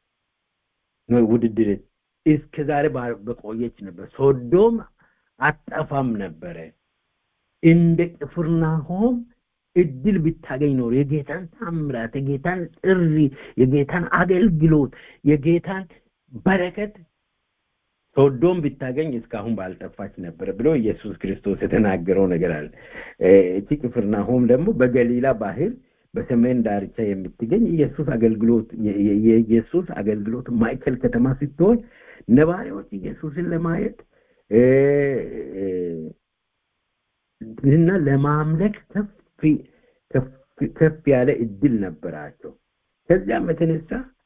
ውድድር እስከ ዛሬ በቆየች ነበር። ሶዶም አጠፋም ነበረ። እንደ ቅፍርናሆም እድል ብታገኝ ኖሮ የጌታን ታምራት፣ የጌታን ጥሪ፣ የጌታን አገልግሎት፣ የጌታን በረከት ሶዶም ብታገኝ እስካሁን ባልጠፋች ነበር ብሎ ኢየሱስ ክርስቶስ የተናገረው ነገር አለ። እቺ ቅፍርናሆም ደግሞ በገሊላ ባህር በሰሜን ዳርቻ የምትገኝ ኢየሱስ አገልግሎት የኢየሱስ አገልግሎት ማዕከል ከተማ ስትሆን ነባሪዎች ኢየሱስን ለማየት እና ለማምለክ ከፍ ያለ እድል ነበራቸው። ከዚያም የተነሳ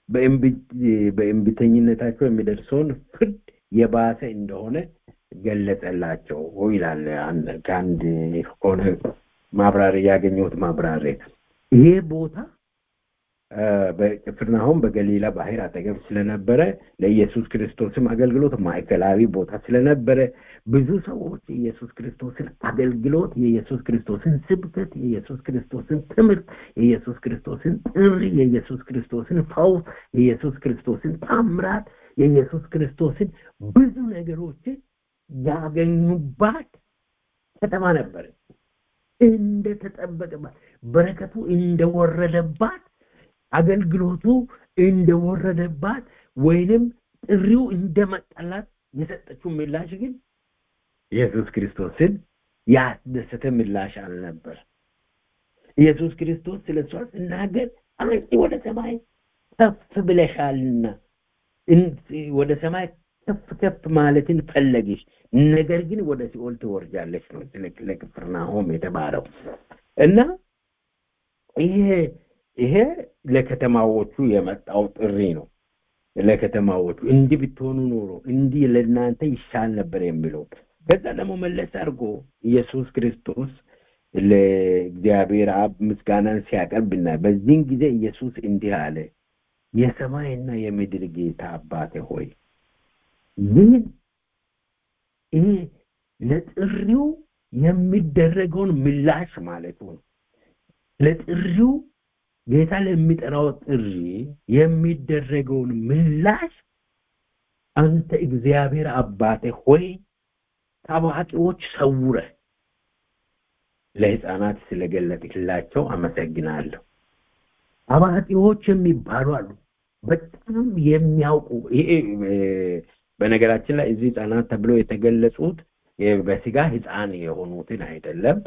በእንቢተኝነታቸው የሚደርሰውን ፍርድ የባሰ እንደሆነ ገለጸላቸው ይላል። ከአንድ ከሆነ ማብራሪያ ያገኘሁት ማብራሪያ ይሄ ቦታ በቅፍርናሆም በገሊላ ባህር አጠገብ ስለነበረ ለኢየሱስ ክርስቶስም አገልግሎት ማዕከላዊ ቦታ ስለነበረ ብዙ ሰዎች የኢየሱስ ክርስቶስን አገልግሎት፣ የኢየሱስ ክርስቶስን ስብከት፣ የኢየሱስ ክርስቶስን ትምህርት፣ የኢየሱስ ክርስቶስን ጥሪ፣ የኢየሱስ ክርስቶስን ፈውስ፣ የኢየሱስ ክርስቶስን ታምራት፣ የኢየሱስ ክርስቶስን ብዙ ነገሮችን ያገኙባት ከተማ ነበረ። እንደተጠበቀባት በረከቱ እንደወረደባት አገልግሎቱ እንደወረደባት ወይንም ጥሪው እንደመጣላት የሰጠችው ምላሽ ግን ኢየሱስ ክርስቶስን ያስደሰተ ምላሽ አልነበር። ኢየሱስ ክርስቶስ ስለ እሷ ሲናገር አንቺ ወደ ሰማይ ከፍ ብለሻልና ወደ ሰማይ ከፍ ከፍ ማለትን ፈለግሽ፣ ነገር ግን ወደ ሲኦል ትወርጃለች ነው ለቅፍርናሆም የተባለው እና ይሄ ይሄ ለከተማዎቹ የመጣው ጥሪ ነው። ለከተማዎቹ እንዲህ ብትሆኑ ኖሮ እንዲህ ለእናንተ ይሻል ነበር የሚለው ከዛ ደግሞ መለስ አድርጎ ኢየሱስ ክርስቶስ ለእግዚአብሔር አብ ምስጋናን ሲያቀርብና በዚህን ጊዜ ኢየሱስ እንዲህ አለ፣ የሰማይና የምድር ጌታ አባቴ ሆይ ይህን ይሄ ለጥሪው የሚደረገውን ምላሽ ማለቱ ነው። ለጥሪው ጌታ ለሚጠራው ጥሪ የሚደረገውን ምላሽ አንተ እግዚአብሔር አባቴ ሆይ ከአዋቂዎች ሰውረ ለህፃናት ስለገለጥክላቸው አመሰግናለሁ። አዋቂዎች የሚባሉ አሉ፣ በጣም የሚያውቁ በነገራችን ላይ እዚህ ህፃናት ተብለው የተገለጹት በስጋ ህፃን የሆኑትን አይደለም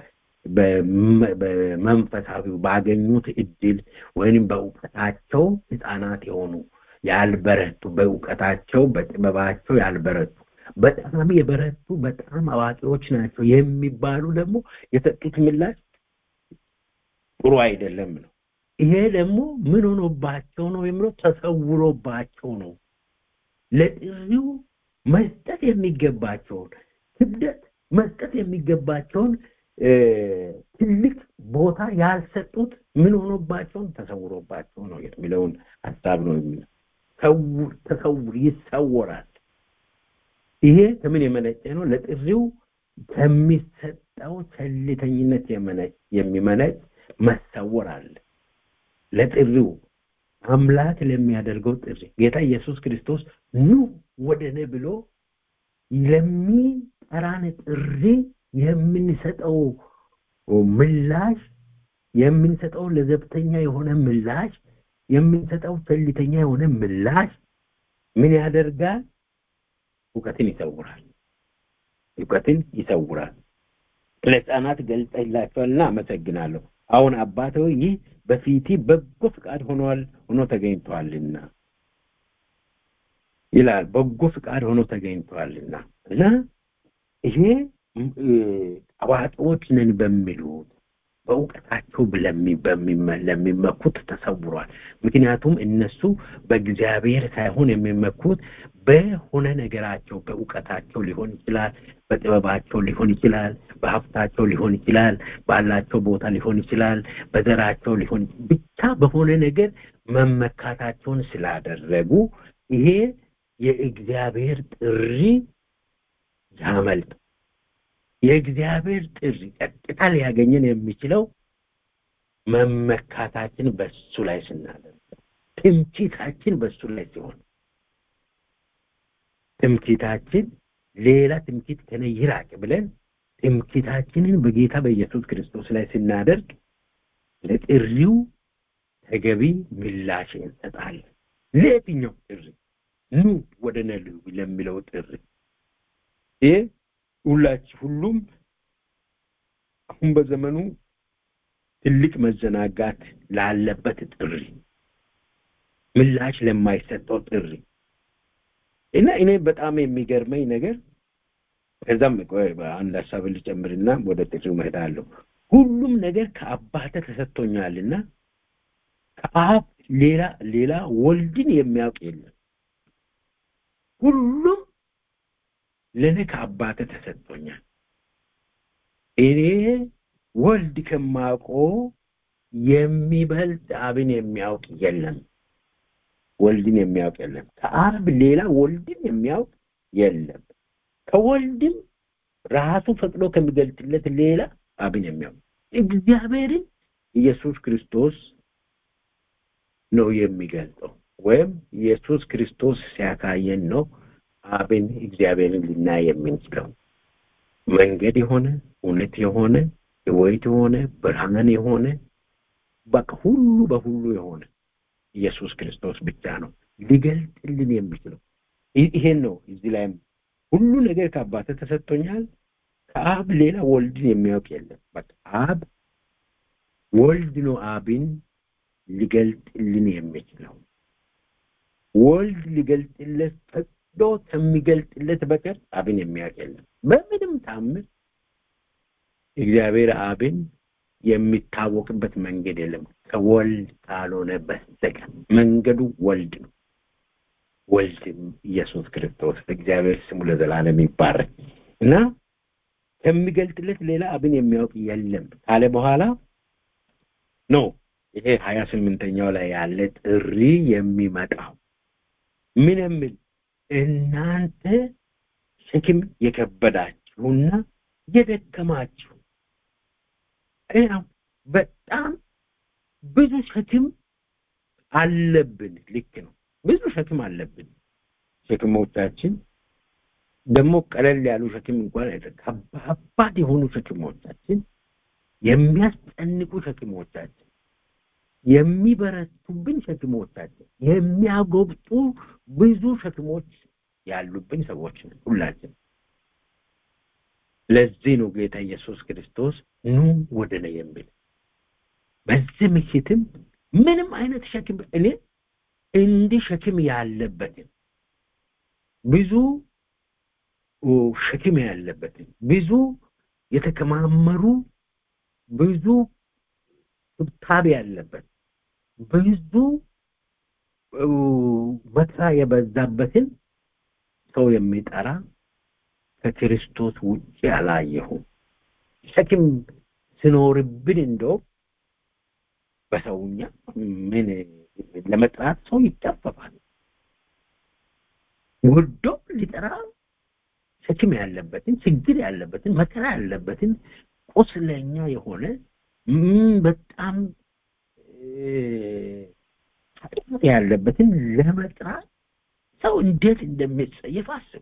በመንፈሳዊ ባገኙት እድል ወይም በእውቀታቸው ህፃናት የሆኑ ያልበረቱ በእውቀታቸው በጥበባቸው ያልበረቱ በጣም የበረቱ በጣም አዋቂዎች ናቸው የሚባሉ ደግሞ የሰጡት ምላሽ ጥሩ አይደለም ነው። ይሄ ደግሞ ምን ሆኖባቸው ነው የሚለው ተሰውሮባቸው ነው። ለጥሪው መስጠት የሚገባቸውን ክብደት መስጠት የሚገባቸውን ትልቅ ቦታ ያልሰጡት ምን ሆኖባቸውን ተሰውሮባቸው ነው የሚለውን ሀሳብ ነው የሚለው። ሰውር ተሰውር ይሰወራል። ይሄ ከምን የመነጨ ነው? ለጥሪው ከሚሰጠው ቸልተኝነት የሚመነጭ መሰወር አለ። ለጥሪው አምላክ ለሚያደርገው ጥሪ ጌታ ኢየሱስ ክርስቶስ ኑ ወደ እኔ ብሎ ለሚጠራን ጥሪ የምንሰጠው ምላሽ የምንሰጠው ለዘብተኛ የሆነ ምላሽ የምንሰጠው ቸልተኛ የሆነ ምላሽ ምን ያደርጋል? እውቀትን ይሰውራል። እውቀትን ይሰውራል። ለህፃናት ገልጠላቸዋልና አመሰግናለሁ። አሁን አባቴ ይህ በፊቲ በጎ ፍቃድ ሆኗል ሆኖ ተገኝቷልና ይላል። በጎ ፍቃድ ሆኖ ተገኝቷልና እና ይሄ አዋቂዎች ነን በሚሉት በእውቀታቸው ለሚመኩት ተሰውሯል። ምክንያቱም እነሱ በእግዚአብሔር ሳይሆን የሚመኩት በሆነ ነገራቸው በእውቀታቸው ሊሆን ይችላል፣ በጥበባቸው ሊሆን ይችላል፣ በሀብታቸው ሊሆን ይችላል፣ ባላቸው ቦታ ሊሆን ይችላል፣ በዘራቸው ሊሆን ብቻ በሆነ ነገር መመካታቸውን ስላደረጉ ይሄ የእግዚአብሔር ጥሪ ያመልጥ የእግዚአብሔር ጥሪ ቀጥታ ሊያገኘን የሚችለው መመካታችን በሱ ላይ ስናደርግ ትምክህታችን በሱ ላይ ሲሆን ትምክህታችን ሌላ ትምክህት ከነ ይራቅ ብለን ትምክህታችንን በጌታ በኢየሱስ ክርስቶስ ላይ ስናደርግ ለጥሪው ተገቢ ምላሽ እንሰጣለን። ለየትኛው ጥሪ ኑ ወደ ነሉ ለሚለው ጥሪ ይህ ሁላችሁ ሁሉም አሁን በዘመኑ ትልቅ መዘናጋት ላለበት ጥሪ ምላሽ ለማይሰጠው ጥሪ እና እኔ በጣም የሚገርመኝ ነገር ከዛም አንድ ሀሳብ ልጨምርና ወደ ጥሪው መሄዳለሁ። ሁሉም ነገር ከአባተ ተሰጥቶኛልና ከአብ ሌላ ሌላ ወልድን የሚያውቅ የለም። ሁሉም ለእኔ ከአባተ ተሰጥቶኛል። እኔ ወልድ ከማውቀው የሚበልጥ አብን የሚያውቅ የለም ወልድን የሚያውቅ የለም ከአብ ሌላ ወልድን የሚያውቅ የለም ከወልድም ራሱ ፈቅዶ ከሚገልጥለት ሌላ አብን የሚያውቅ እግዚአብሔርን ኢየሱስ ክርስቶስ ነው የሚገልጠው ወይም ኢየሱስ ክርስቶስ ሲያሳየን ነው አብን እግዚአብሔርን ልናይ የምንችለው መንገድ የሆነ እውነት የሆነ ህይወት የሆነ ብርሃን የሆነ በቃ ሁሉ በሁሉ የሆነ ኢየሱስ ክርስቶስ ብቻ ነው ሊገልጥልን የሚችለው ይሄን ነው እዚህ ላይም ሁሉ ነገር ከአባተ ተሰጥቶኛል ከአብ ሌላ ወልድን የሚያውቅ የለም በቃ አብ ወልድ ነው አብን ሊገልጥልን የሚችለው ወልድ ሊገልጥለት ፈቅዶ ከሚገልጥለት በቀር አብን የሚያውቅ የለም በምንም ታምር እግዚአብሔር አብን የሚታወቅበት መንገድ የለም ከወልድ ካልሆነ በስተቀር መንገዱ ወልድ ነው ወልድም ኢየሱስ ክርስቶስ እግዚአብሔር ስሙ ለዘላለም ይባረክ እና ከሚገልጥለት ሌላ አብን የሚያውቅ የለም ካለ በኋላ ነው ይሄ ሀያ ስምንተኛው ላይ ያለ ጥሪ የሚመጣው ምን የሚል እናንተ ሸክም የከበዳችሁና የደከማችሁ በጣም ብዙ ሸክም አለብን ልክ ነው ብዙ ሸክም አለብን ሸክሞቻችን ደግሞ ቀለል ያሉ ሸክም እንኳን ከባድ የሆኑ ሸክሞቻችን የሚያስጨንቁ ሸክሞቻችን የሚበረቱብን ሸክሞቻችን የሚያጎብጡ ብዙ ሸክሞች ያሉብን ሰዎች ነን ሁላችን ለዚህ ነው ጌታ ኢየሱስ ክርስቶስ ኑ ወደ እኔ የሚል በዚህ ምሽትም ምንም አይነት ሸክም እኔ እንዲህ ሸክም ያለበትን ብዙ ሸክም ያለበትን ብዙ የተከማመሩ ብዙ ትብታብ ያለበት ብዙ መከራ የበዛበትን ሰው የሚጠራ ከክርስቶስ ውጭ አላየሁም ሸክም ስኖርብን እንደው በሰውኛ ምን ለመጥራት ሰው ይጠፈፋል ወዶ ሊጠራ ሸክም ያለበትን ችግር ያለበትን መከራ ያለበትን ቁስለኛ የሆነ በጣም ኃጢአት ያለበትን ለመጥራት ሰው እንዴት እንደሚጸየፍ አስቡ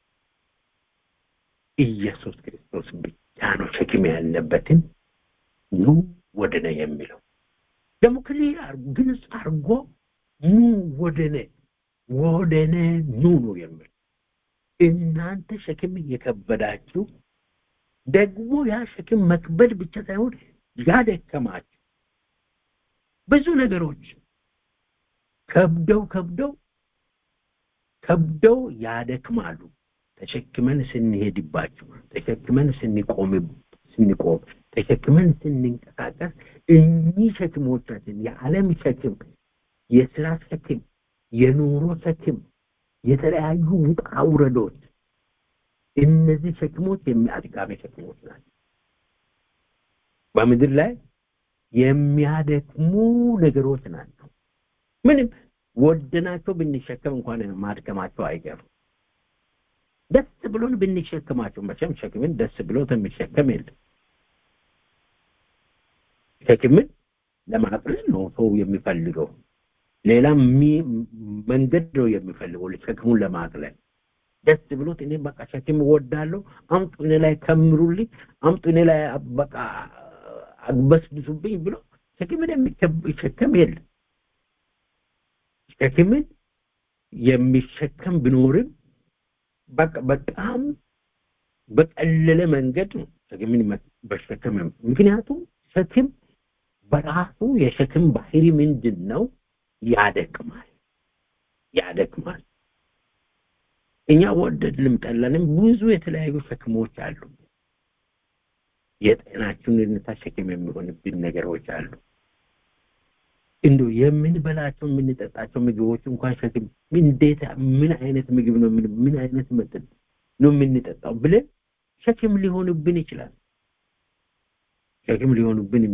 ኢየሱስ ክርስቶስ ብቻ ነው ሸክም ያለበትን ኑ ወደ ነ የሚለው ደግሞ ከሌላ ግልጽ አድርጎ ኑ ወደ ነ ወደ ነ ኑ ነው የሚለው እናንተ ሸክም እየከበዳችሁ ደግሞ ያ ሸክም መክበድ ብቻ ሳይሆን ያደከማችሁ ብዙ ነገሮች ከብደው ከብደው ከብደው ያደክማሉ ተሸክመን ስንሄድባቸው ተሸክመን ስንቆም ስንቆም ተሸክመን ስንንቀሳቀስ እኚህ ሸክሞቻችን የዓለም ሸክም የስራ ሸክም የኑሮ ሸክም የተለያዩ ውጣ ውረዶች እነዚህ ሸክሞች የሚያድጋሚ ሸክሞች ናቸው በምድር ላይ የሚያደክሙ ነገሮች ናቸው ምንም ወደናቸው ብንሸከም እንኳን ማድከማቸው አይቀርም ደስ ብሎን ብንሸከማቸው መቼም ሸክምን ደስ ብሎት የሚሸከም የለም ሸክምን ለማቅለል ነው ሰው የሚፈልገው ሌላ መንገድ ነው የሚፈልገው ሸክሙን ለማቅለል ደስ ብሎት እኔ በቃ ሸክም እወዳለሁ አምጡ እኔ ላይ ከምሩልኝ አምጡ እኔ ላይ በቃ አግበስብሱብኝ ብሎ ሸክምን የሚሸከም የለም ሸክምን የሚሸከም ቢኖርም በቃ በጣም በቀለለ መንገድ ነው ሸክምን በሸከም ምክንያቱም ሸክም በራሱ የሸክም ባህሪ ምንድን ነው ያደክማል ያደክማል እኛ ወደድንም ጠላንም ብዙ የተለያዩ ሸክሞች አሉ የጤናችን ሁኔታ ሸክም የሚሆንብን ነገሮች አሉ እንዶ የምንበላቸው የምንጠጣቸው ምግቦች እንኳን ሸክም እንዴት ምን አይነት ምግብ ነው ምን አይነት መጠጥ ነው የምንጠጣው ብለን ሸክም ሊሆንብን ይችላል ሸክም ሊሆንብን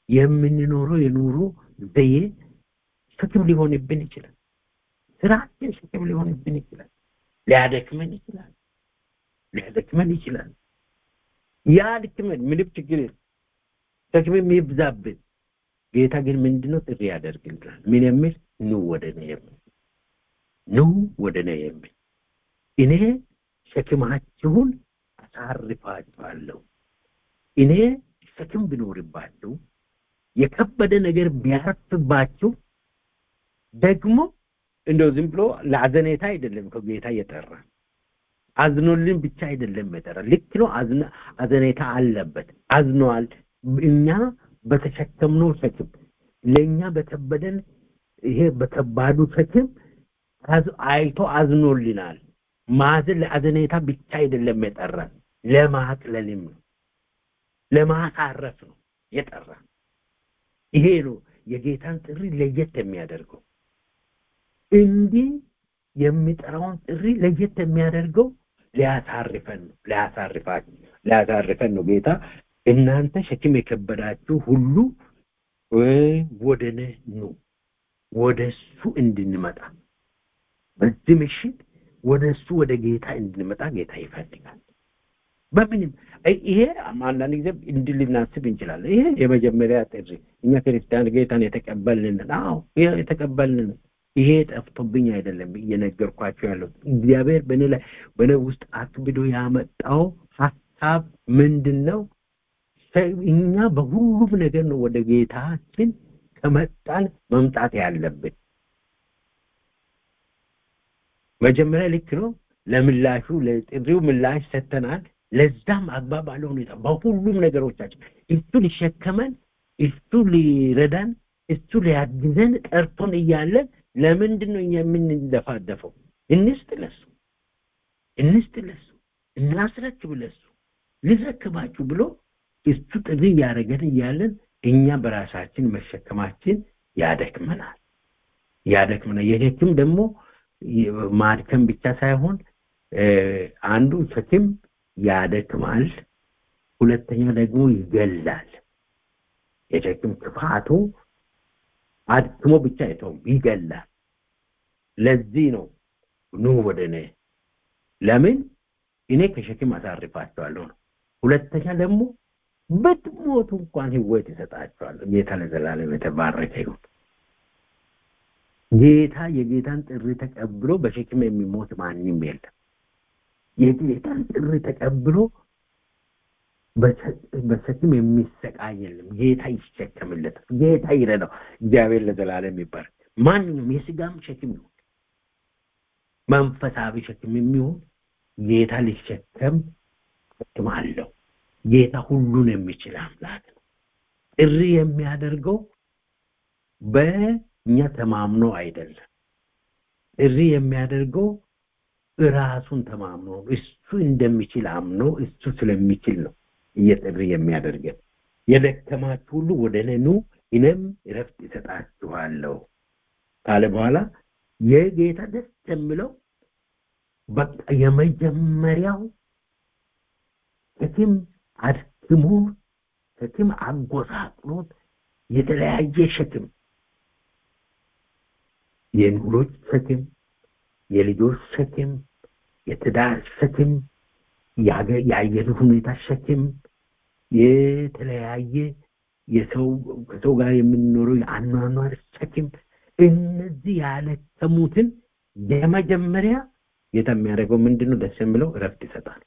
የምንኖረው የኑሮ ዘዬ ሸክም ሊሆንብን ይችላል። ስራችን ሸክም ሊሆንብን ይችላል። ሊያደክመን ይችላል። ሊያደክመን ይችላል። ያ ድክመን ምንም ችግር የለም። ሸክምም ይብዛብን። ጌታ ግን ምንድነው ጥሪ ያደርግልናል? ምን የሚል ኑ ወደ እኔ የሚል ኑ ወደ እኔ የሚል እኔ ሸክማችሁን አሳርፋችኋለሁ። እኔ ሸክም ቢኖርባችሁ የከበደ ነገር ቢያርፍባችሁ ደግሞ እንደው ዝም ብሎ ለአዘኔታ አይደለም ከጌታ እየጠራ አዝኖልን ብቻ አይደለም የጠራ ልክ ነው። አዘኔታ አለበት፣ አዝኗል። እኛ በተሸከምነው ሸክም ለእኛ በከበደን ይሄ በከባዱ ሸክም አይቶ አዝኖልናል። ማዘን ለአዘኔታ ብቻ አይደለም የጠራን ለማቅለልም ነው፣ ለማሳረፍ ነው የጠራን። ይሄ ነው የጌታን ጥሪ ለየት የሚያደርገው። እንዲህ የሚጠራውን ጥሪ ለየት የሚያደርገው ሊያሳርፈን ነው፣ ሊያሳርፋችሁ ሊያሳርፈን ነው። ጌታ እናንተ ሸክም የከበዳችሁ ሁሉ ወደ እኔ ኑ፣ ወደ እሱ እንድንመጣ በዚህ ምሽት ወደ እሱ ወደ ጌታ እንድንመጣ ጌታ ይፈልጋል። በምንም ይሄ አንዳንድ ጊዜ እንዲህ ልናስብ እንችላለን። ይሄ የመጀመሪያ ጥሪ እኛ ክርስቲያን ጌታን የተቀበልን አዎ የተቀበልን ይሄ ጠፍቶብኝ አይደለም እየነገርኳቸው ያለው እግዚአብሔር በእኔ ላይ በእኔ ውስጥ አክብዶ ያመጣው ሀሳብ ምንድን ነው? እኛ በሁሉም ነገር ነው ወደ ጌታችን ከመጣን መምጣት ያለብን። መጀመሪያ ልክ ነው። ለምላሹ ለጥሪው ምላሽ ሰጥተናል። ለዛም አግባብ ባለ ሁኔታ በሁሉም ነገሮቻችን እሱ ሊሸከመን እሱ ሊረዳን እሱ ሊያግዘን ጠርቶን እያለን ለምንድን ነው እኛ የምንደፋደፈው? እንስጥ ለሱ እንስጥ ለሱ እናስረክብ ለሱ ልረክባችሁ ብሎ እሱ ጥሪ እያደረገን እያለን እኛ በራሳችን መሸከማችን ያደክመናል ያደክመናል። የሸክም ደግሞ ማድከም ብቻ ሳይሆን አንዱ ሸክም ያደክማል፣ ሁለተኛ ደግሞ ይገላል። የሸክም ክፋቱ አድክሞ ብቻ አይተውም፣ ይገላል። ለዚህ ነው ኑ ወደ እኔ። ለምን እኔ ከሸክም አሳርፋቸዋለሁ ነው። ሁለተኛ ደግሞ ብትሞቱ እንኳን ህይወት ይሰጣቸዋለሁ። ጌታ ለዘላለም የተባረከ ይሁን። ጌታ የጌታን ጥሪ ተቀብሎ በሸክም የሚሞት ማንም የለም። የጌታን ጥሪ ተቀብሎ በሸክም የሚሰቃይ የለም። ጌታ ይሸከምለታል። ጌታ ይረዳው። እግዚአብሔር ለዘላለም ይባረክ። ማንኛውም የስጋም ሸክም ይሁን መንፈሳዊ ሸክም የሚሆን ጌታ ሊሸከም ሸክም አለው። ጌታ ሁሉን የሚችል አምላክ ነው። ጥሪ የሚያደርገው በእኛ ተማምኖ አይደለም። ጥሪ የሚያደርገው ራሱን ተማምኖ እሱ እንደሚችል አምኖ እሱ ስለሚችል ነው እየጥሪ የሚያደርገን። የደከማችሁ ሁሉ ወደ እኔ ኑ እኔም እረፍት እሰጣችኋለሁ ካለ በኋላ የጌታ ደስ የሚለው በቃ የመጀመሪያው ሸክም አድክሞ ሸክም አጎሳቅሎት የተለያየ ሸክም የኑሮች ሸክም፣ የልጆች ሸክም፣ የትዳር ሸክም፣ የአየር ሁኔታ ሸክም፣ የተለያየ የሰው ከሰው ጋር የምንኖረው የአኗኗር ሸክም እነዚህ ያለከሙትን የመጀመሪያ ጌታ የሚያደርገው ምንድን ነው? ደስ የሚለው እረፍት ይሰጣል፣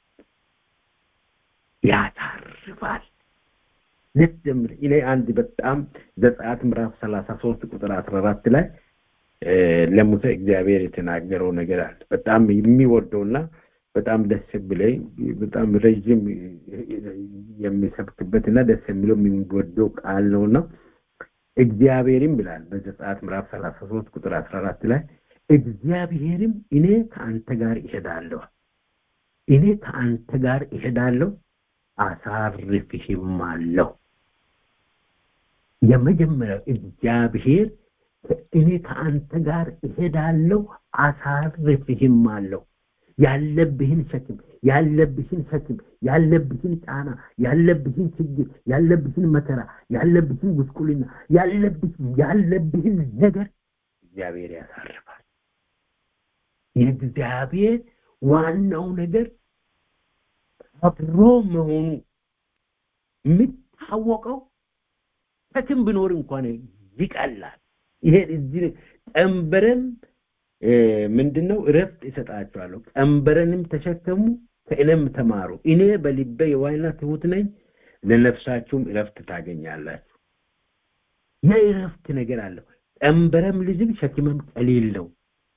ያሳርፋል። ደስ የሚል እኔ አንድ በጣም ዘጸአት ምዕራፍ ሰላሳ ሶስት ቁጥር አስራ አራት ላይ ለሙሴ እግዚአብሔር የተናገረው ነገር አለ። በጣም የሚወደውና በጣም ደስ ብለኝ በጣም ረዥም የሚሰብክበት እና ደስ የሚለው የሚወደው ቃል ነውና እግዚአብሔርም ይላል በዘጸአት ምዕራፍ ሰላሳ ሶስት ቁጥር አስራ አራት ላይ እግዚአብሔርም እኔ ከአንተ ጋር ይሄዳለሁ እኔ ከአንተ ጋር ይሄዳለሁ አሳርፍህም አለሁ የመጀመሪያው እግዚአብሔር እኔ ከአንተ ጋር እሄዳለሁ አሳርፍህም አለሁ ያለብህን ሸክም ያለብህን ሸክም ያለብህን ጫና ያለብህን ችግር ያለብህን መከራ ያለብህን ጉስቁልና ያለብህን ያለብህን ነገር እግዚአብሔር ያሳርፋል የእግዚአብሔር ዋናው ነገር አብሮ መሆኑ የሚታወቀው ሸክም ቢኖር እንኳን ይቀላል ይሄ እዚህ ቀንበረን ምንድነው እረፍት እሰጣቸዋለሁ ቀንበረንም ተሸከሙ ከእኔም ተማሩ እኔ በልቤ የዋይና ትሁት ነኝ ለነፍሳችሁም እረፍት ታገኛላችሁ የእረፍት ነገር አለው ቀንበረም ልዝብ ሸክመም ቀሊል ነው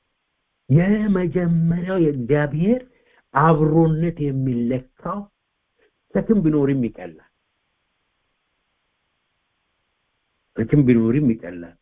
የመጀመሪያው የእግዚአብሔር አብሮነት የሚለካው ሸክም ቢኖርም ይቀላል ሸክም ቢኖርም ይቀላል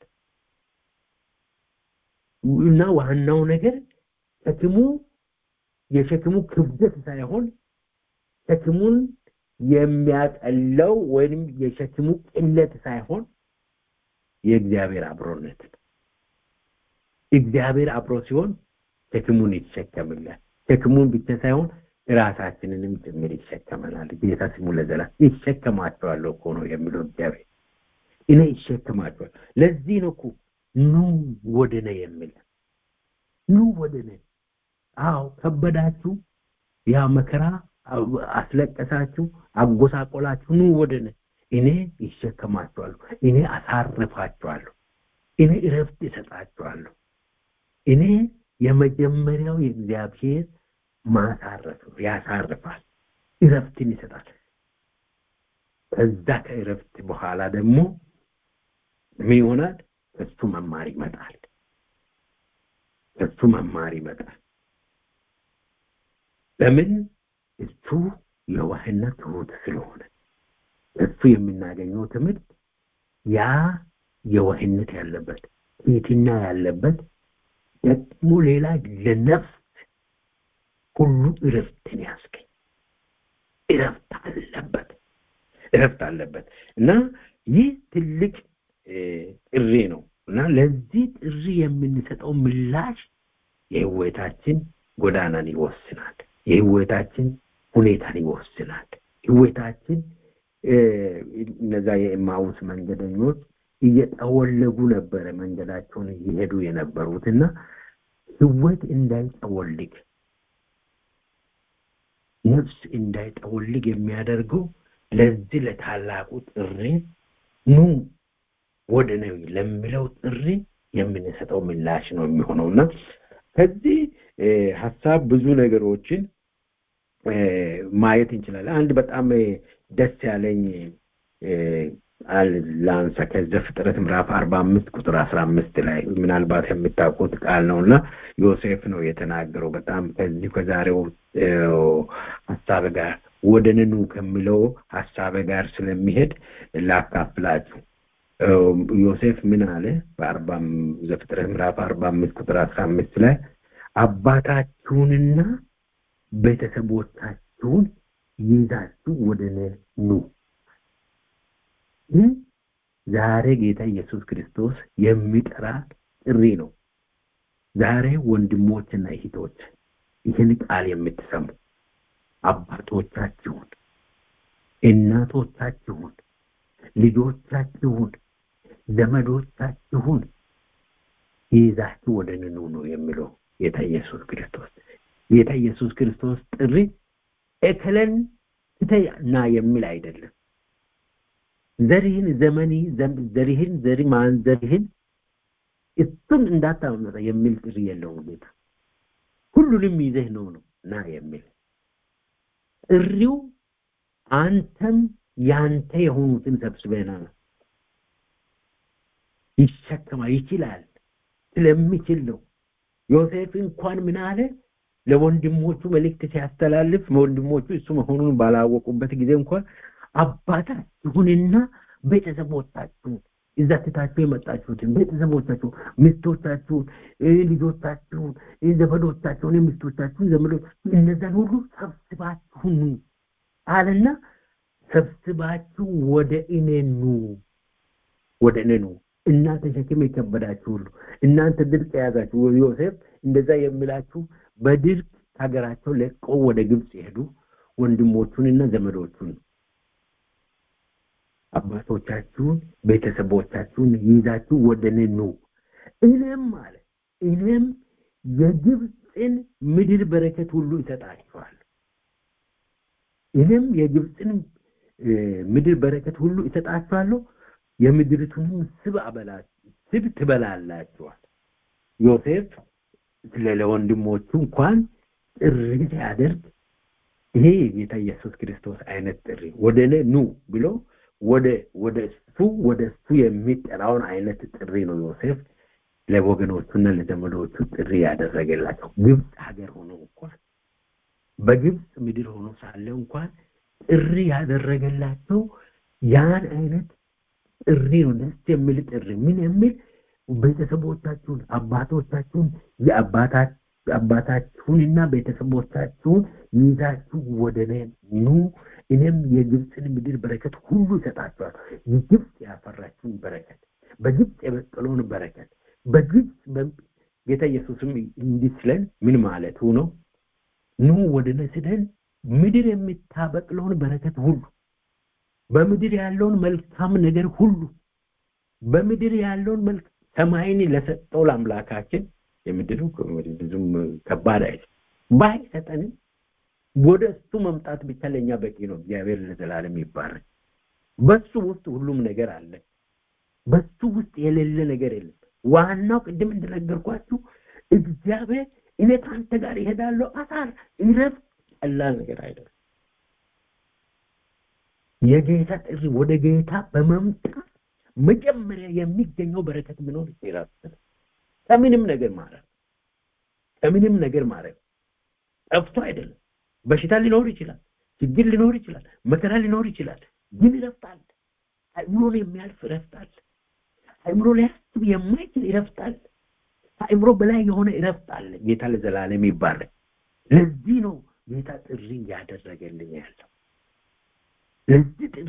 እና ዋናው ነገር ሸክሙ የሸክሙ ክብደት ሳይሆን ሸክሙን የሚያቀለው ወይም የሸክሙ ቅለት ሳይሆን የእግዚአብሔር አብሮነት እግዚአብሔር አብሮ ሲሆን ሸክሙን ይሸከምላል ሸክሙን ብቻ ሳይሆን ራሳችንንም ጭምር ይሸከመናል ጌታ ስሙ ለዘላ ይሸከማቸዋለሁ እኮ ነው የሚለው እግዚአብሔር እኔ ይሸከማቸዋል ለዚህ ነው እኮ ኑ ወደ ነ የሚል ኑ ወደ ነ አዎ ከበዳችሁ ያ መከራ አስለቀሳችሁ አጎሳቆላችሁ ኑ ወደ ነ እኔ ይሸከማችኋለሁ እኔ አሳርፋችኋለሁ እኔ እረፍት ይሰጣችኋለሁ እኔ የመጀመሪያው የእግዚአብሔር ማሳረፍ ነው ያሳርፋል እረፍትን ይሰጣል ከዛ ከእረፍት በኋላ ደግሞ ምን ይሆናል እሱ መማር ይመጣል እሱ መማር ይመጣል ለምን እሱ የዋህና ትሁት ስለሆነ እሱ የምናገኘው ትምህርት ያ የዋህነት ያለበት ትህትና ያለበት ደግሞ ሌላ ለነፍስ ሁሉ እረፍትን ያስገኝ እረፍት አለበት እረፍት አለበት እና ይህ ትልቅ ጥሪ ነው እና ለዚህ ጥሪ የምንሰጠው ምላሽ የህይወታችን ጎዳናን ይወስናል የህይወታችን ሁኔታን ይወስናል ህይወታችን እነዛ የኤማውስ መንገደኞች እየጠወለጉ ነበረ መንገዳቸውን እየሄዱ የነበሩት እና ህይወት እንዳይጠወልግ ነፍስ እንዳይጠወልግ የሚያደርገው ለዚህ ለታላቁ ጥሪ ኑ ወደ ነው ለሚለው ጥሪ የምንሰጠው ምላሽ ነው የሚሆነው እና ከዚህ ሀሳብ ብዙ ነገሮችን ማየት እንችላለን አንድ በጣም ደስ ያለኝ ላንሳ ከዘፍጥረት ምዕራፍ አርባ አምስት ቁጥር አስራ አምስት ላይ ምናልባት የምታውቁት ቃል ነው እና ዮሴፍ ነው የተናገረው በጣም ከዚህ ከዛሬው ሀሳብ ጋር ወደ ንኑ ከሚለው ሀሳብ ጋር ስለሚሄድ ላካፍላችሁ ዮሴፍ ምን አለ በአርባ ዘፍጥረት ምዕራፍ አርባ አምስት ቁጥር አስራ አምስት ላይ አባታችሁንና ቤተሰቦቻችሁን ይዛችሁ ወደ ኑ ይህ ዛሬ ጌታ ኢየሱስ ክርስቶስ የሚጠራ ጥሪ ነው ዛሬ ወንድሞችና እህቶች ይህን ቃል የምትሰሙ አባቶቻችሁን እናቶቻችሁን ልጆቻችሁን ዘመዶቻችሁን ይዛችሁ ወደ ንኑ ነው የሚለው ጌታ ኢየሱስ ክርስቶስ ጌታ ኢየሱስ ክርስቶስ ጥሪ እከለን ትተና የሚል አይደለም ዘርህን ዘመኒ ዘርህን ዘሪ ማንዘርህን እሱን እንዳታመጣ የሚል ጥሪ የለውም ጌታ ሁሉንም ይዘህ ነው ነው ና የሚል ጥሪው አንተም ያንተ የሆኑትን ሰብስበና ይሸከማል ይችላል ስለሚችል ነው ዮሴፍ እንኳን ምን አለ ለወንድሞቹ መልእክት ሲያስተላልፍ ወንድሞቹ እሱ መሆኑን ባላወቁበት ጊዜ እንኳን አባታችሁንና ቤተሰቦቻችሁን እዛ ትታችሁ የመጣችሁትን ቤተሰቦቻችሁ ሚስቶቻችሁን ልጆቻችሁን ዘመዶቻችሁን ሚስቶቻችሁን ዘመዶች እነዛን ሁሉ ሰብስባችሁን አለና ሰብስባችሁ ወደ እኔ ኑ ወደ እኔ ኑ እናንተ ሸክም የከበዳችሁ ሁሉ እናንተ ድርቅ የያዛችሁ ዮሴፍ እንደዛ የሚላችሁ በድርቅ ሀገራቸው ለቀው ወደ ግብፅ የሄዱ ወንድሞቹንና ዘመዶቹን አባቶቻችሁን ቤተሰቦቻችሁን ይዛችሁ ወደ እኔ ኑ እኔም አለ እኔም የግብፅን ምድር በረከት ሁሉ ይሰጣችኋል እኔም የግብፅን ምድር በረከት ሁሉ ይሰጣችኋለሁ የምድሪቱንም ስብ አበላ ስብ ትበላላችኋል ዮሴፍ ስለ ለወንድሞቹ እንኳን ጥሪ ሲያደርግ ይሄ የጌታ ኢየሱስ ክርስቶስ አይነት ጥሪ ወደ እኔ ኑ ብሎ ወደ ወደ እሱ ወደ እሱ የሚጠራውን አይነት ጥሪ ነው ዮሴፍ ለወገኖቹና ለዘመዶቹ ጥሪ ያደረገላቸው ግብፅ ሀገር ሆኖ እንኳን በግብፅ ምድር ሆኖ ሳለ እንኳን ጥሪ ያደረገላቸው ያን አይነት ጥሪ ነው ደስ የሚል ጥሪ ምን የሚል ቤተሰቦቻችሁን አባቶቻችሁን የአባታችሁንና ቤተሰቦቻችሁን ይዛችሁ ወደ እኔ ኑ እኔም የግብፅን ምድር በረከት ሁሉ ይሰጣችኋል ግብፅ ያፈራችሁን በረከት በግብፅ የበቀለውን በረከት በግብፅ ጌታ ኢየሱስም እንዲህ ስለን ምን ማለቱ ነው ኑ ወደ እኔ ስደን ምድር የምታበቅለውን በረከት ሁሉ በምድር ያለውን መልካም ነገር ሁሉ በምድር ያለውን መልክ ሰማይን ለሰጠው ለአምላካችን የምድሩ ብዙም ከባድ አይደል ባይሰጠንም ወደ እሱ መምጣት ብቻ ለእኛ በቂ ነው እግዚአብሔር ለዘላለም ይባረክ በሱ ውስጥ ሁሉም ነገር አለ በሱ ውስጥ የሌለ ነገር የለም ዋናው ቅድም እንደነገርኳችሁ እግዚአብሔር እኔ ከአንተ ጋር ይሄዳለሁ አሳር ይረፍ ቀላል ነገር አይደለም የጌታ ጥሪ ወደ ጌታ በመምጣት መጀመሪያ የሚገኘው በረከት ምኖር ይራስ ከምንም ነገር ማረፍ ከምንም ነገር ማረፍ ጠፍቶ አይደለም በሽታ ሊኖር ይችላል ችግር ሊኖር ይችላል መከራ ሊኖር ይችላል ግን ይረፍታል አእምሮን የሚያልፍ ይረፍታል አእምሮ ሊያስብ የማይችል ይረፍታል ከአእምሮ በላይ የሆነ ይረፍታል ጌታ ለዘላለም ይባረክ ለዚህ ነው ጌታ ጥሪ እያደረገልኝ ያለው ለዚህ ጥሪ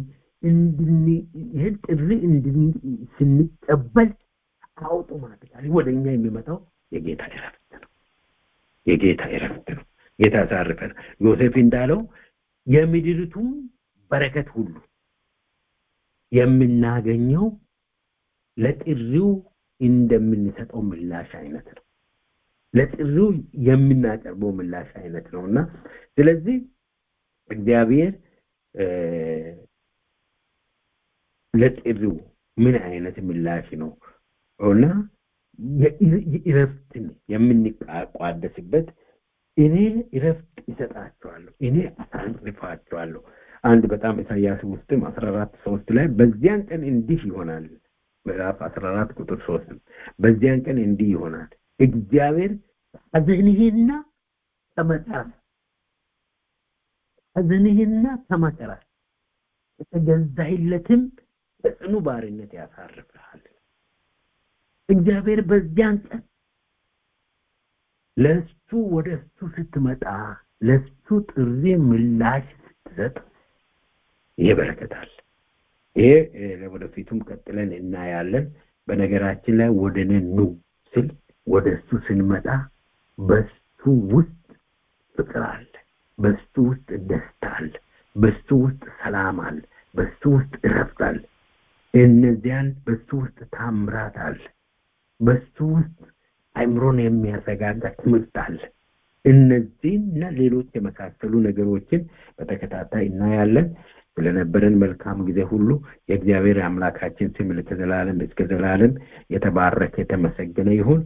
ይህን ጥሪ ስንቀበል አውቶማቲካሊ ወደ እኛ የሚመጣው የጌታ እረፍት ነው የጌታ እረፍት ነው ጌታ ያሳርፈን ዮሴፍ እንዳለው የምድሪቱም በረከት ሁሉ የምናገኘው ለጥሪው እንደምንሰጠው ምላሽ አይነት ነው ለጥሪው የምናቀርበው ምላሽ አይነት ነው እና ስለዚህ እግዚአብሔር ለጥሪው ምን አይነት ምላሽ ነው እና የእረፍትን የምንቋደስበት እኔ እረፍት ይሰጣቸዋለሁ እኔ አሳልፋቸዋለሁ አንድ በጣም ኢሳያስ ውስጥም አስራ አራት ሶስት ላይ በዚያን ቀን እንዲህ ይሆናል ምዕራፍ አስራ አራት ቁጥር ሶስት በዚያን ቀን እንዲህ ይሆናል እግዚአብሔር ሐዘንህና ከመከራ ሐዘንህና ከመከራ የተገዛይለትም በጽኑ ባርነት ያሳርፍሃል እግዚአብሔር በዚያን ቀን ለእሱ ወደ እሱ ስትመጣ ለእሱ ጥሪ ምላሽ ስትሰጥ ይሄ በረከታል ይሄ ወደፊቱም ቀጥለን እናያለን በነገራችን ላይ ወደ እኔ ኑ ስል ወደ እሱ ስንመጣ በሱ ውስጥ ፍቅር አለ በሱ ውስጥ ደስታ አለ በሱ ውስጥ ሰላም አለ በሱ ውስጥ እረፍት አለ እነዚያን በሱ ውስጥ ታምራት አለ በሱ ውስጥ አይምሮን የሚያረጋጋ ትምህርት አለ እነዚህና ሌሎች የመሳሰሉ ነገሮችን በተከታታይ እናያለን ስለነበረን መልካም ጊዜ ሁሉ የእግዚአብሔር አምላካችን ስም ለዘላለም እስከ ዘላለም የተባረከ የተመሰገነ ይሁን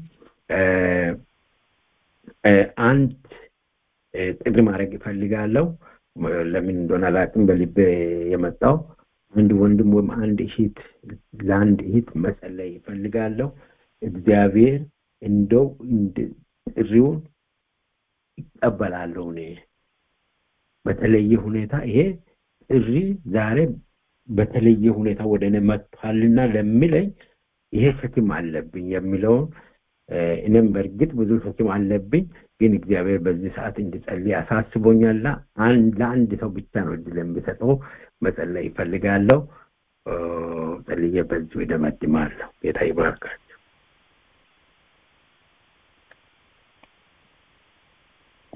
አንድ ጥሪ ማድረግ ይፈልጋለሁ ለምን እንደሆነ አላውቅም በልቤ የመጣው አንድ ወንድም ወይም አንድ እህት ለአንድ እህት መጸለይ ይፈልጋለሁ እግዚአብሔር እንደው ጥሪውን ይቀበላለሁ እኔ በተለየ ሁኔታ ይሄ ጥሪ ዛሬ በተለየ ሁኔታ ወደ እኔ መጥቷልና ለሚለኝ ይሄ ሸክም አለብኝ የሚለውን እኔም በእርግጥ ብዙ ሸክም አለብኝ ግን እግዚአብሔር በዚህ ሰዓት እንድጸልይ አሳስቦኛልና ለአንድ ሰው ብቻ ነው እድል የሚሰጠው መጸለይ ይፈልጋለሁ ጸልዬ በዚሁ ይደመድማለሁ ጌታ ይባርካል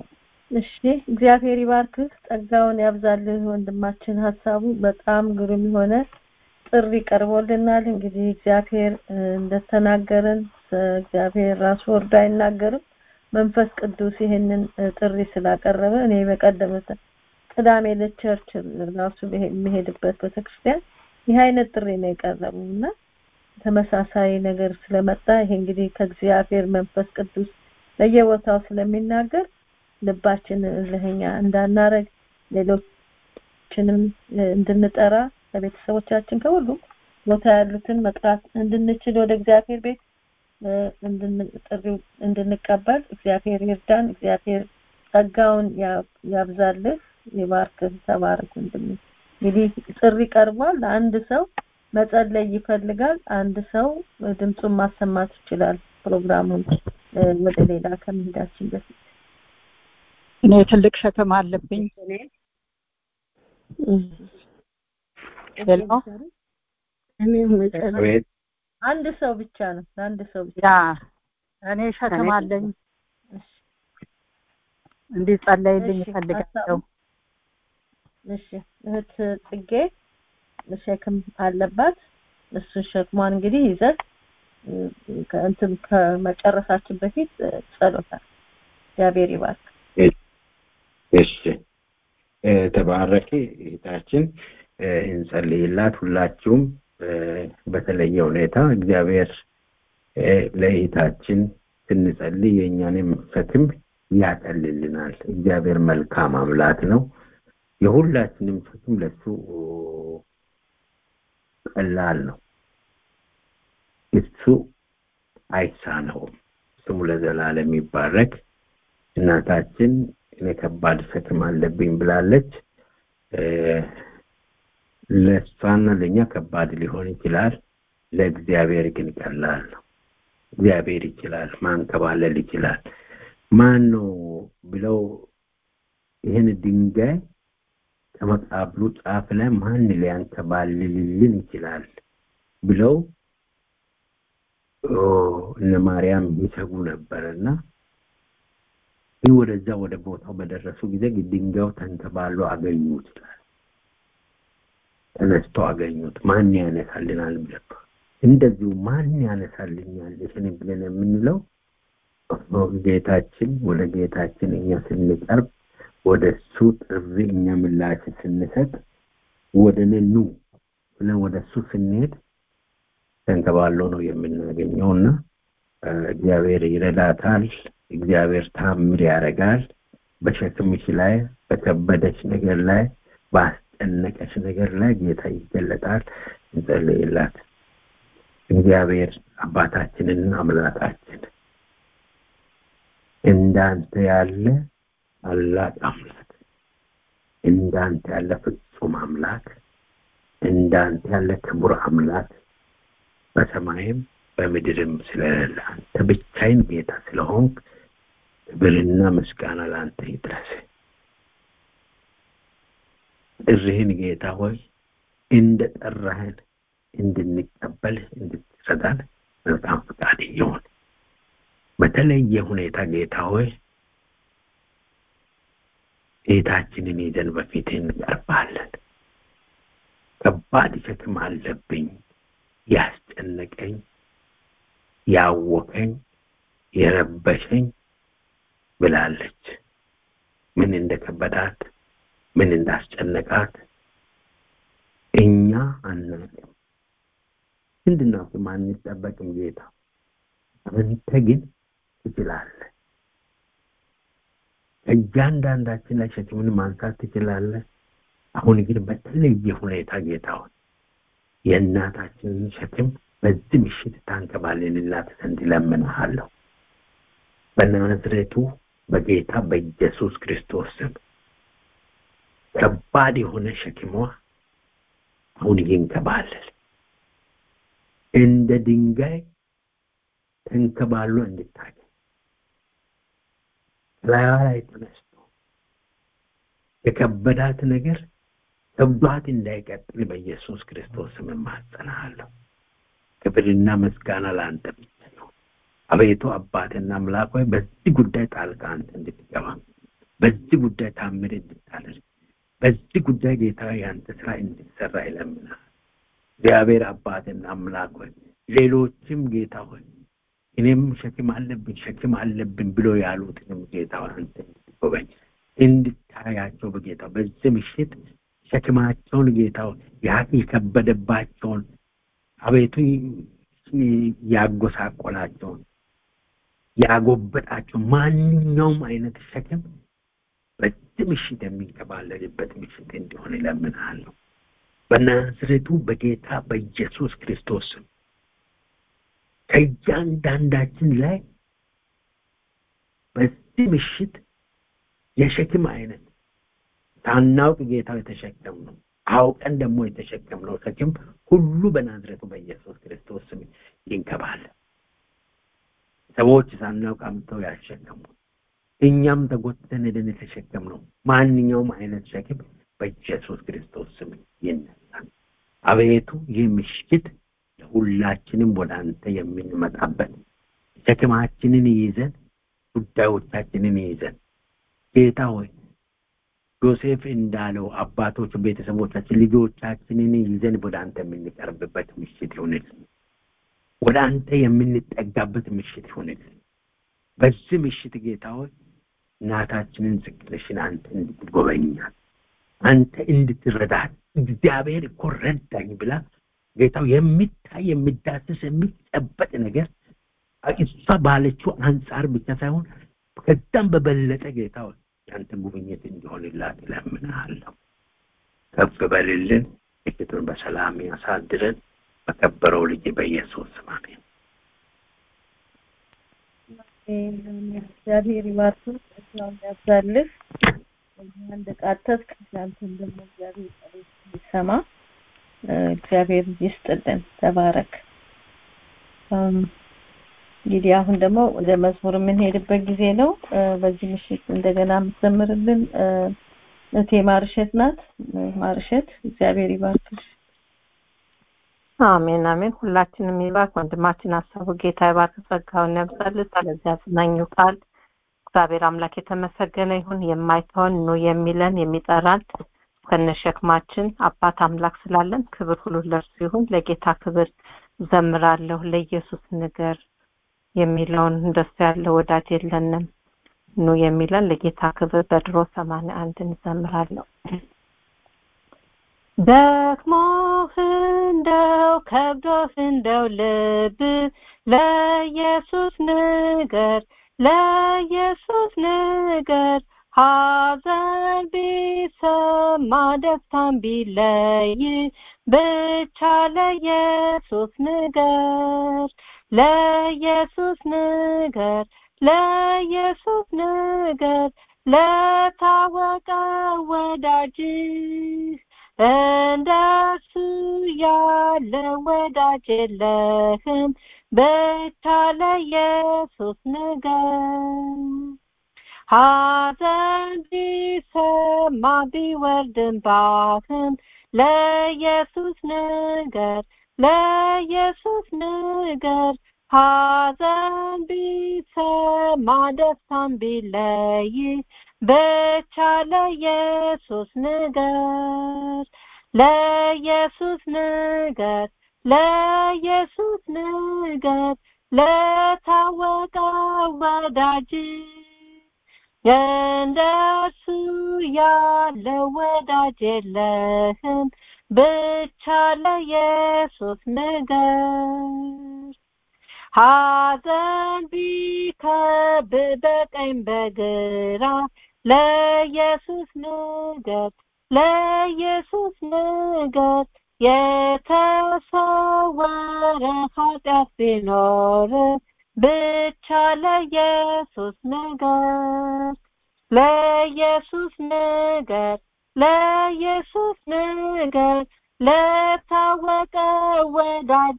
እሺ እግዚአብሔር ይባርክህ ጸጋውን ያብዛልህ ወንድማችን ሀሳቡ በጣም ግሩም የሆነ ጥሪ ቀርቦልናል እንግዲህ እግዚአብሔር እንደተናገረን እግዚአብሔር ራሱ ወርዶ አይናገርም መንፈስ ቅዱስ ይህንን ጥሪ ስላቀረበ እኔ በቀደመ ቅዳሜ ለቸርች ራሱ የሚሄድበት ቤተክርስቲያን ይህ አይነት ጥሪ ነው የቀረበው እና ተመሳሳይ ነገር ስለመጣ ይሄ እንግዲህ ከእግዚአብሔር መንፈስ ቅዱስ ለየቦታው ስለሚናገር ልባችን እልህኛ እንዳናረግ ሌሎችንም እንድንጠራ ከቤተሰቦቻችን ከሁሉም ቦታ ያሉትን መጥራት እንድንችል ወደ እግዚአብሔር ቤት ጥሪው እንድንቀበል እግዚአብሔር ይርዳን እግዚአብሔር ጸጋውን ያብዛልህ ይባርክህ ተባረክ ወንድም እንግዲህ ጥሪ ቀርቧል አንድ ሰው መጸለይ ይፈልጋል አንድ ሰው ድምፁን ማሰማት ይችላል ፕሮግራሙን ወደ ሌላ ከመሄዳችን በፊት እኔ ትልቅ ሸክም አለብኝ አንድ ሰው ብቻ ነው አንድ ሰው ብቻ ያ እኔ ሸክም አለኝ እንዲጸለይልኝ እፈልጋለሁ እሺ እህት ጽጌ ሸክም አለባት እሱ ሸክሟን እንግዲህ ይዘት ከእንትን ከመጨረሳችን በፊት ጸሎታል እግዚአብሔር ይባርክ እሺ ተባረኪ እህታችን እንጸልይላት ሁላችሁም በተለየ ሁኔታ እግዚአብሔር ለእህታችን ስንጸልይ የእኛንም ሸክም ያቀልልናል እግዚአብሔር መልካም አምላክ ነው የሁላችንም ሸክም ለሱ ቀላል ነው እሱ አይሳነውም ስሙ ለዘላለም ይባረክ እናታችን እኔ ከባድ ሸክም አለብኝ ብላለች ለእሷና ለእኛ ከባድ ሊሆን ይችላል ለእግዚአብሔር ግን ቀላል ነው እግዚአብሔር ይችላል ማንከባለል ይችላል ማን ነው ብለው ይህን ድንጋይ ከመቃብሩ ጫፍ ላይ ማን ሊያንከባልልልን ይችላል ብለው እነ ማርያም ይሰጉ ነበርና ግን ወደዛ ወደ ቦታው በደረሱ ጊዜ ድንጋዩ ተንከባሎ አገኙ ይችላል ተነስቶ አገኙት ማን ያነሳልናል ብለው እንደዚሁ ማን ያነሳልኛል ይህን ብለን የምንለው ጌታችን ወደ ጌታችን እኛ ስንቀርብ ወደ እሱ ጥሪ እኛ ምላሽ ስንሰጥ ወደ ነኑ ብለን ወደ እሱ ስንሄድ ተንከባሎ ነው የምናገኘውና እግዚአብሔር ይረዳታል እግዚአብሔር ታምር ያደርጋል በሸክምሽ ላይ በከበደች ነገር ላይ ባስጨነቀች ነገር ላይ ጌታ ይገለጣል እንጸልይላት እግዚአብሔር አባታችንና አምላካችን እንዳንተ ያለ ታላቅ አምላክ እንዳንተ ያለ ፍጹም አምላክ እንዳንተ ያለ ክቡር አምላክ በሰማይም በምድርም ስለሌለ አንተ ብቻይን ጌታ ስለሆንክ ክብርና ምስጋና ለአንተ ይድረስ ጥሪህን ጌታ ሆይ እንደ ጠራህን እንድንቀበል እንድትረዳን መልካም ፈቃድ ይሁን በተለየ ሁኔታ ጌታ ሆይ ጌታችንን ይዘን በፊት እንቀርባለን ከባድ ሸክም አለብኝ ያስጨነቀኝ ያወከኝ የረበሸኝ ብላለች ምን እንደከበዳት ምን እንዳስጨነቃት እኛ አናውቅም እንድናውቅም አንጠበቅም ጌታ አንተ ግን ትችላለህ እያንዳንዳችን ላይ ሸክምን ማንሳት ትችላለህ አሁን ግን በተለየ ሁኔታ ጌታውን የእናታችንን ሸክም በዚህ ምሽት ታንከባልልላት ዘንድ እለምንሃለሁ በናዝሬቱ በጌታ በኢየሱስ ክርስቶስ ስም ከባድ የሆነ ሸክሟ አሁን ይንከባለል እንደ ድንጋይ ተንከባሎ እንድታገኝ ላይዋ ላይ ተነስቶ የከበዳት ነገር ከብዷት እንዳይቀጥል በኢየሱስ ክርስቶስ ስም እማጸናሃለሁ ክብርና ምስጋና ለአንተ ብቻ ነው አቤቱ አባትና አምላክ ሆይ በዚህ ጉዳይ ጣልቃ አንተ እንድትገባ በዚህ ጉዳይ ታምር እንድታደርግ በዚህ ጉዳይ ጌታ ያንተ ስራ እንድትሰራ ይለምናል። እግዚአብሔር አባትና አምላክ ሆይ ሌሎችም ጌታ ሆይ እኔም ሸክም አለብኝ ሸክም አለብኝ ብሎ ያሉትንም ጌታ ሆይ አንተ እንድትጎበኝ እንድታያቸው በጌታ በዚህ ምሽት ሸክማቸውን ጌታ ሆይ ያ የከበደባቸውን አቤቱ ያጎሳቆላቸውን ያጎበጣቸው ማንኛውም አይነት ሸክም በዚህ ምሽት የሚንከባለልበት ምሽት እንዲሆን እለምንሃለሁ። በናዝሬቱ በጌታ በኢየሱስ ክርስቶስ ስም ከእያንዳንዳችን ላይ በዚህ ምሽት የሸክም አይነት ሳናውቅ ጌታ የተሸከም ነው አውቀን ደግሞ የተሸከምነው ሸክም ሁሉ በናዝሬቱ በኢየሱስ ክርስቶስ ስም ይንከባል። ሰዎች ሳናውቅ አምጥተው ያሸከሙ እኛም ተጎትተን ሄደን የተሸከምነው ማንኛውም አይነት ሸክም በኢየሱስ ክርስቶስ ስም ይነሳል። አቤቱ ይህ ምሽት ለሁላችንም ወደ አንተ የምንመጣበት ሸክማችንን ይዘን ጉዳዮቻችንን ይዘን ጌታ ሆይ ዮሴፍ እንዳለው አባቶች፣ ቤተሰቦቻችን፣ ልጆቻችንን ይዘን ወደ አንተ የምንቀርብበት ምሽት ይሁንልን። ወደ አንተ የምንጠጋበት ምሽት ይሁንልን። በዚህ ምሽት ጌታ ሆይ እናታችንን ዝቅለሽን አንተ እንድትጎበኛት አንተ እንድትረዳት እግዚአብሔር እኮ ረዳኝ ብላ ጌታው የሚታይ የሚዳስስ የሚጨበጥ ነገር እሷ ባለችው አንጻር ብቻ ሳይሆን ከዛም በበለጠ ጌታ ያንተ ጉብኝት እንዲሆንላት እለምንሃለሁ። ከፍ በልልን። ምሽቱን በሰላም ያሳድረን። በከበረው ልጅ በኢየሱስ ስም አሜን። እግዚአብሔር ይባርክ፣ ጸጋውን ያብዛልህ። እንደቃተትክ አንተን ደግሞ እግዚአብሔር ጸሎት ይሰማ። እግዚአብሔር ይስጥልን። ተባረክ። እንግዲህ አሁን ደግሞ ወደ መዝሙር የምንሄድበት ጊዜ ነው። በዚህ ምሽት እንደገና የምትዘምርልን እቴ ማርሸት ናት። ማርሸት እግዚአብሔር ይባርክሽ። አሜን አሜን። ሁላችንም ይባርክ። ወንድማችን ሀሳቡ ጌታ ይባርክ፣ ጸጋውን ያብዛልን። ስለዚህ አጽናኙ ቃል እግዚአብሔር አምላክ የተመሰገነ ይሁን። የማይተወን ኑ የሚለን የሚጠራን ከነሸክማችን አባት አምላክ ስላለን ክብር ሁሉ ለእርሱ ይሁን። ለጌታ ክብር ዘምራለሁ። ለኢየሱስ ንገር የሚለውን እንደሱ ያለ ወዳጅ የለንም ኑ የሚለን ለጌታ ክብር በድሮ ሰማንያ አንድ እንዘምራለሁ። ደክሞህ እንደው ከብዶህ እንደው ልብ ለኢየሱስ ንገር ለኢየሱስ ንገር ሐዘን ቢሰማ ደስታን ቢለይ ብቻ ለኢየሱስ ንገር ለኢየሱስ ንገር ለኢየሱስ ንገር ለታወቀ ወዳጅህ እንደሱ ያለ ወዳጅ የለህም ብቻ ለኢየሱስ ንገር ሐዘን ቢሰማ ቢወርድም ባህም ለኢየሱስ ንገር ለኢየሱስ ንገር ሐዘን ቢሰማ ደስታን ቢለይ ብቻ ለኢየሱስ ንገር ለኢየሱስ ንገር ለኢየሱስ ንገር ለታወቀ ወዳጅ እንደሱ ያለ ወዳጅ የለህም ብቻ ለኢየሱስ ንገር ሐዘን ቢከብ በቀኝ በግራ ለኢየሱስ ንገር ለኢየሱስ ንገር የተሰወረ ኃጢአት ቢኖር ብቻ ለኢየሱስ ንገር ለኢየሱስ ንገር ለኢየሱስ ንገር ለታወቀ ወዳጅ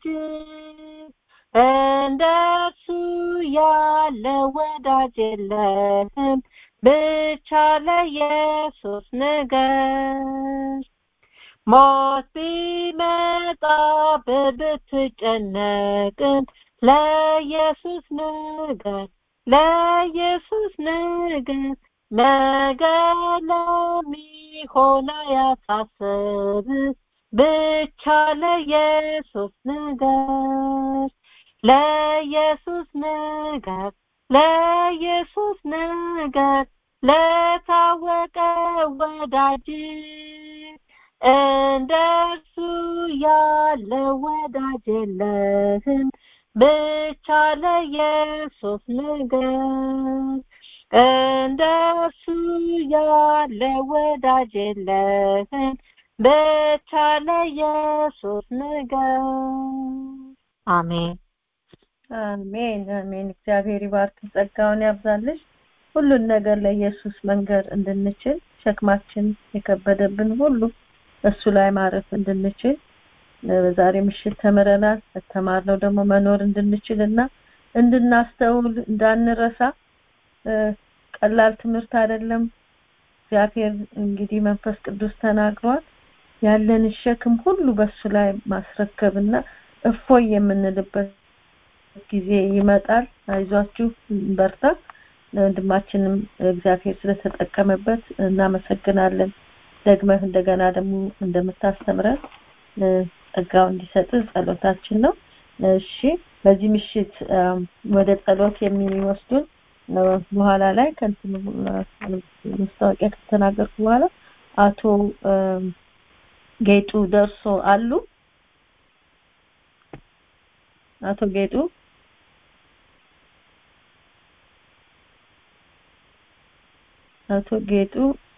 እንደሱ ያለ ወዳጅ የለህም ብቻ ለኢየሱስ ንገር ሞት ቢመጣ ብትጨነቅም ለኢየሱስ ንገር ለኢየሱስ ንገር ነገ ለሚሆን አያሳስብ ብቻ ለኢየሱስ ንገር ለኢየሱስ ንገር ለኢየሱስ ንገር ለታወቀ ወዳጅ እንደ እርሱ ያለ ወዳጅ የለህም ብቻ ለኢየሱስ ንገር እንደ እርሱ ያለ ወዳጅ የለህም ብቻ ለኢየሱስ ንገር አሜን አሜን አሜን እግዚአብሔር ይባርክ ጸጋውን ያብዛልሽ ሁሉን ነገር ለኢየሱስ መንገር እንድንችል ሸክማችን የከበደብን ሁሉ እሱ ላይ ማረፍ እንድንችል በዛሬ ምሽት ተምረናል ተማርነው ደግሞ መኖር እንድንችልና እንድናስተውል እንዳንረሳ ቀላል ትምህርት አይደለም እግዚአብሔር እንግዲህ መንፈስ ቅዱስ ተናግሯል ያለን ሸክም ሁሉ በሱ ላይ ማስረከብና እፎይ የምንልበት ጊዜ ይመጣል አይዟችሁ በርታ ወንድማችንም እግዚአብሔር ስለተጠቀመበት እናመሰግናለን ደግመህ እንደገና ደግሞ እንደምታስተምረን ጸጋው እንዲሰጥ ጸሎታችን ነው እሺ በዚህ ምሽት ወደ ጸሎት የሚወስዱን በኋላ ላይ ከንትን ማስታወቂያ ከተናገርኩ በኋላ አቶ ጌጡ ደርሶ አሉ አቶ ጌጡ አቶ ጌጡ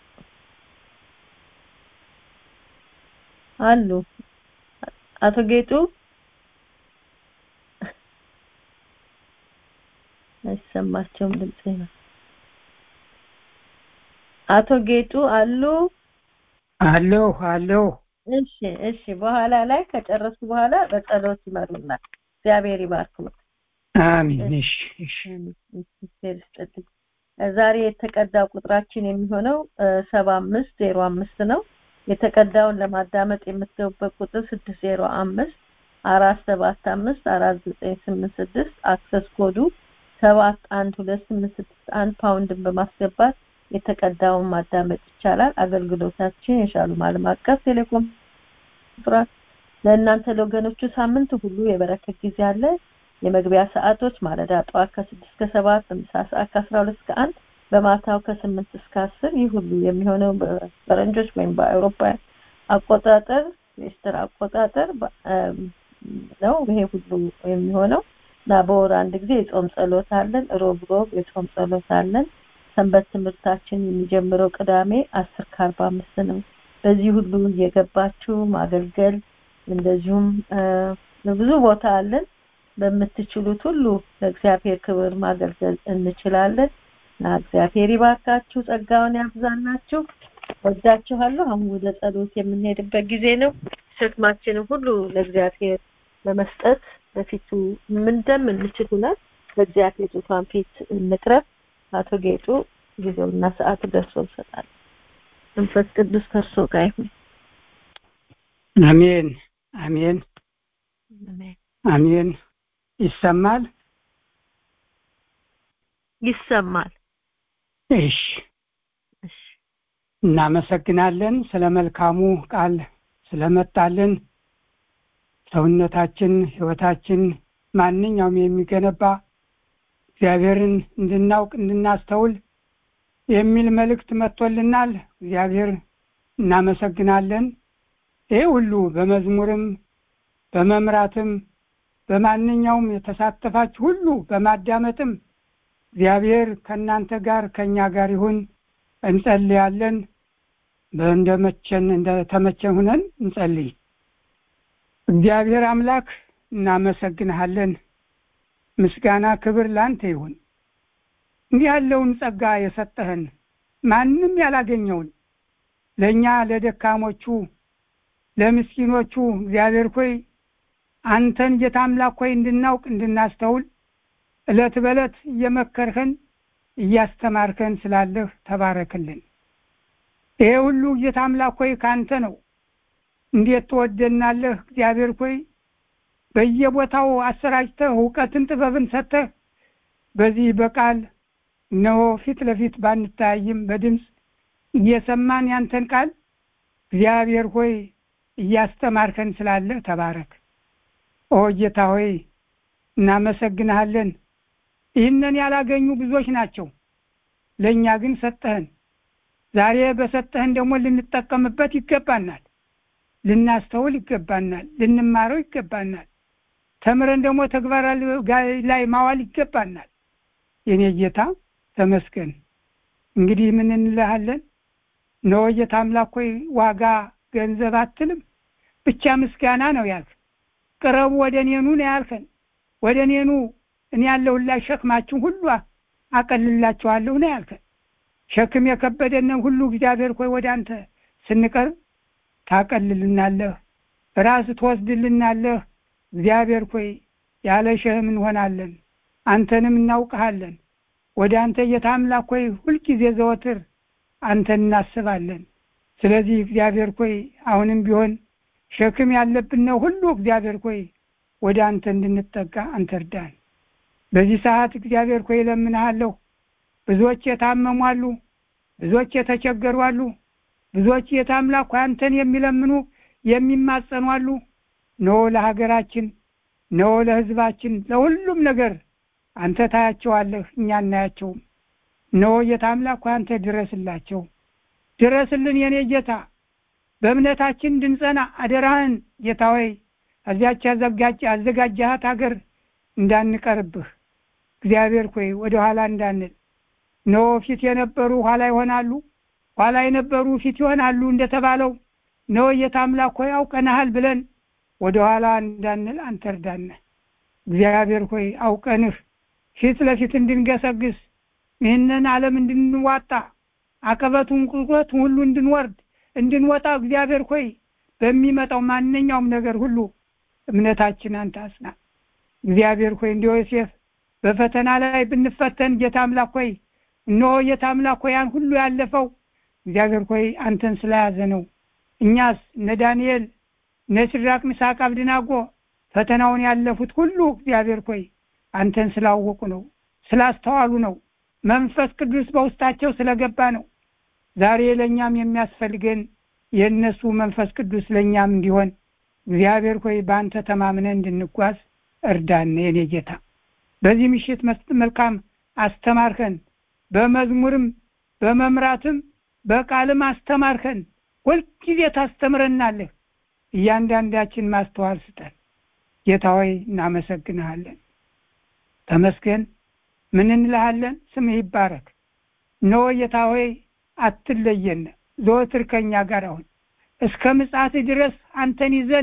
አሉ አቶ ጌጡ አይሰማቸውም ድምጽ ነው አቶ ጌጡ አሉ አለሁ አለሁ እሺ እሺ በኋላ ላይ ከጨረሱ በኋላ በጸሎት ይመሩናል እግዚአብሔር ይባርክ አሜን እሺ እሺ ዛሬ የተቀዳው ቁጥራችን የሚሆነው ሰባ አምስት ዜሮ አምስት ነው የተቀዳውን ለማዳመጥ የምትገቡበት ቁጥር ስድስት ዜሮ አምስት አራት ሰባት አምስት አራት ዘጠኝ ስምንት ስድስት አክሰስ ኮዱ ሰባት አንድ ሁለት ስምንት ስድስት አንድ ፓውንድን በማስገባት የተቀዳውን ማዳመጥ ይቻላል አገልግሎታችን የሻሉም ዓለም አቀፍ ቴሌኮንፍራንስ ለእናንተ ለወገኖቹ ሳምንት ሁሉ የበረከት ጊዜ አለ የመግቢያ ሰዓቶች ማለዳ ጠዋት ከስድስት እስከ ሰባት በምሳ ሰዓት ከአስራ ሁለት እስከ አንድ በማታው ከስምንት እስከ አስር ይህ ሁሉ የሚሆነው በፈረንጆች ወይም በአውሮፓውያን አቆጣጠር ዌስተር አቆጣጠር ነው ይሄ ሁሉ የሚሆነው እና በወር አንድ ጊዜ የጾም ጸሎት አለን ሮብ ሮብ የጾም ጸሎት አለን ሰንበት ትምህርታችን የሚጀምረው ቅዳሜ አስር ከአርባ አምስት ነው በዚህ ሁሉ እየገባችሁ ማገልገል እንደዚሁም ብዙ ቦታ አለን በምትችሉት ሁሉ ለእግዚአብሔር ክብር ማገልገል እንችላለን እና እግዚአብሔር ይባርካችሁ ጸጋውን ያብዛላችሁ ወዳችኋለሁ አሁን ወደ ጸሎት የምንሄድበት ጊዜ ነው ሸክማችንን ሁሉ ለእግዚአብሔር በመስጠት በፊቱ እንደምንችል ሁነን በእግዚአብሔር ዙፋን ፊት እንቅረብ አቶ ጌጡ ጊዜውና ሰዓቱ ደርሶ ይሰጣል መንፈስ ቅዱስ ከእርሶ ጋር ይሁን አሜን አሜን አሜን ይሰማል ይሰማል እሺ እናመሰግናለን ስለ መልካሙ ቃል ስለመጣልን ሰውነታችን ህይወታችን ማንኛውም የሚገነባ እግዚአብሔርን እንድናውቅ እንድናስተውል የሚል መልእክት መጥቶልናል እግዚአብሔር እናመሰግናለን ይህ ሁሉ በመዝሙርም በመምራትም በማንኛውም የተሳተፋችሁ ሁሉ በማዳመጥም እግዚአብሔር ከእናንተ ጋር ከእኛ ጋር ይሁን እንጸልያለን እንደመቸን እንደተመቸን ሁነን እንጸልይ እግዚአብሔር አምላክ እናመሰግንሃለን ምስጋና ክብር ላንተ ይሁን እንዲህ ያለውን ጸጋ የሰጠህን ማንም ያላገኘውን ለእኛ ለደካሞቹ ለምስኪኖቹ እግዚአብሔር ሆይ አንተን ጌታ አምላክ ሆይ እንድናውቅ እንድናስተውል እለት በእለት እየመከርህን እያስተማርከን ስላለህ ተባረክልን ይሄ ሁሉ ጌታ አምላክ ሆይ ከአንተ ነው እንዴት ትወደናለህ እግዚአብሔር ሆይ በየቦታው አሰራጭተህ እውቀትን ጥበብን ሰጥተህ በዚህ በቃል እነሆ ፊት ለፊት ባንታያይም በድምፅ እየሰማን ያንተን ቃል እግዚአብሔር ሆይ እያስተማርከን ስላለ ተባረክ። ኦ ጌታ ሆይ እናመሰግንሃለን። ይህንን ያላገኙ ብዙዎች ናቸው፣ ለእኛ ግን ሰጠህን። ዛሬ በሰጠህን ደግሞ ልንጠቀምበት ይገባናል፣ ልናስተውል ይገባናል፣ ልንማረው ይገባናል። ተምረን ደግሞ ተግባር ላይ ማዋል ይገባናል። የኔ ጌታ ተመስገን። እንግዲህ ምን እንልሃለን? እነሆ ጌታ አምላክ ሆይ ዋጋ ገንዘብ አትልም፣ ብቻ ምስጋና ነው ያልክ። ቅረቡ ወደ እኔኑ ነው ያልከን። ወደ እኔኑ እኔ ያለሁላችሁ ሸክማችሁን ሁሉ አቀልላችኋለሁ ነው ያልከን። ሸክም የከበደንን ሁሉ እግዚአብሔር ሆይ ወደ አንተ ስንቀርብ ታቀልልናለህ፣ ራስ ትወስድልናለህ። እግዚአብሔር ሆይ ያለ ሸህም እንሆናለን፣ አንተንም እናውቅሃለን። ወደ አንተ ጌታ አምላክ ሆይ ሁልጊዜ ዘወትር አንተን እናስባለን። ስለዚህ እግዚአብሔር ሆይ አሁንም ቢሆን ሸክም ያለብን ነው ሁሉ እግዚአብሔር ሆይ ወደ አንተ እንድንጠጋ አንተ እርዳን። በዚህ ሰዓት እግዚአብሔር ሆይ እለምንሃለሁ። ብዙዎች የታመሙ አሉ፣ ብዙዎች የተቸገሩ አሉ፣ ብዙዎች ጌታ አምላክ ሆይ አንተን የሚለምኑ የሚማጸኑ አሉ። ኖ ለሀገራችን ኖ ለሕዝባችን ለሁሉም ነገር አንተ ታያቸዋለህ፣ እኛ እናያቸውም። ኖ ጌታ አምላክ ሆይ አንተ ድረስላቸው፣ ድረስልን የኔ ጌታ በእምነታችን እንድንጸና አደራህን ጌታ ሆይ እዚያች አዘጋጃሃት ሀገር እንዳንቀርብህ እግዚአብሔር ሆይ ወደ ኋላ እንዳንል ኖ ፊት የነበሩ ኋላ ይሆናሉ፣ ኋላ የነበሩ ፊት ይሆናሉ እንደተባለው ኖ ጌታ አምላክ ሆይ አውቀንሃል ብለን ወደ ኋላ እንዳንል አንተ እርዳን። እግዚአብሔር ሆይ አውቀንህ ፊት ለፊት እንድንገሰግስ ይህንን ዓለም እንድንዋጣ አቀበቱን ቁልቁለቱን ሁሉ እንድንወርድ እንድንወጣ እግዚአብሔር ሆይ በሚመጣው ማንኛውም ነገር ሁሉ እምነታችን አንተ አጽና። እግዚአብሔር ሆይ እንደ ዮሴፍ በፈተና ላይ ብንፈተን ጌታ አምላክ ሆይ እነሆ ጌታ አምላክ ሆይ ያን ሁሉ ያለፈው እግዚአብሔር ሆይ አንተን ስለያዘ ነው። እኛስ እነ ዳንኤል እነ ሲድራቅ ሚሳቅ አብድናጎ ፈተናውን ያለፉት ሁሉ እግዚአብሔር ሆይ አንተን ስላወቁ ነው፣ ስላስተዋሉ ነው፣ መንፈስ ቅዱስ በውስጣቸው ስለገባ ነው። ዛሬ ለእኛም የሚያስፈልገን የእነሱ መንፈስ ቅዱስ ለእኛም እንዲሆን እግዚአብሔር ሆይ በአንተ ተማምነን እንድንጓዝ እርዳን። የኔ ጌታ በዚህ ምሽት መልካም አስተማርከን፣ በመዝሙርም በመምራትም በቃልም አስተማርከን። ሁልጊዜ ታስተምረናለህ። እያንዳንዳችን ማስተዋል ስጠን ጌታ ሆይ እናመሰግንሃለን። ተመስገን። ምን እንልሃለን? ስምህ ይባረክ። እነሆ ጌታ ሆይ አትለየን፣ ዘወትር ከኛ ጋር አሁን እስከ ምጽአት ድረስ አንተን ይዘን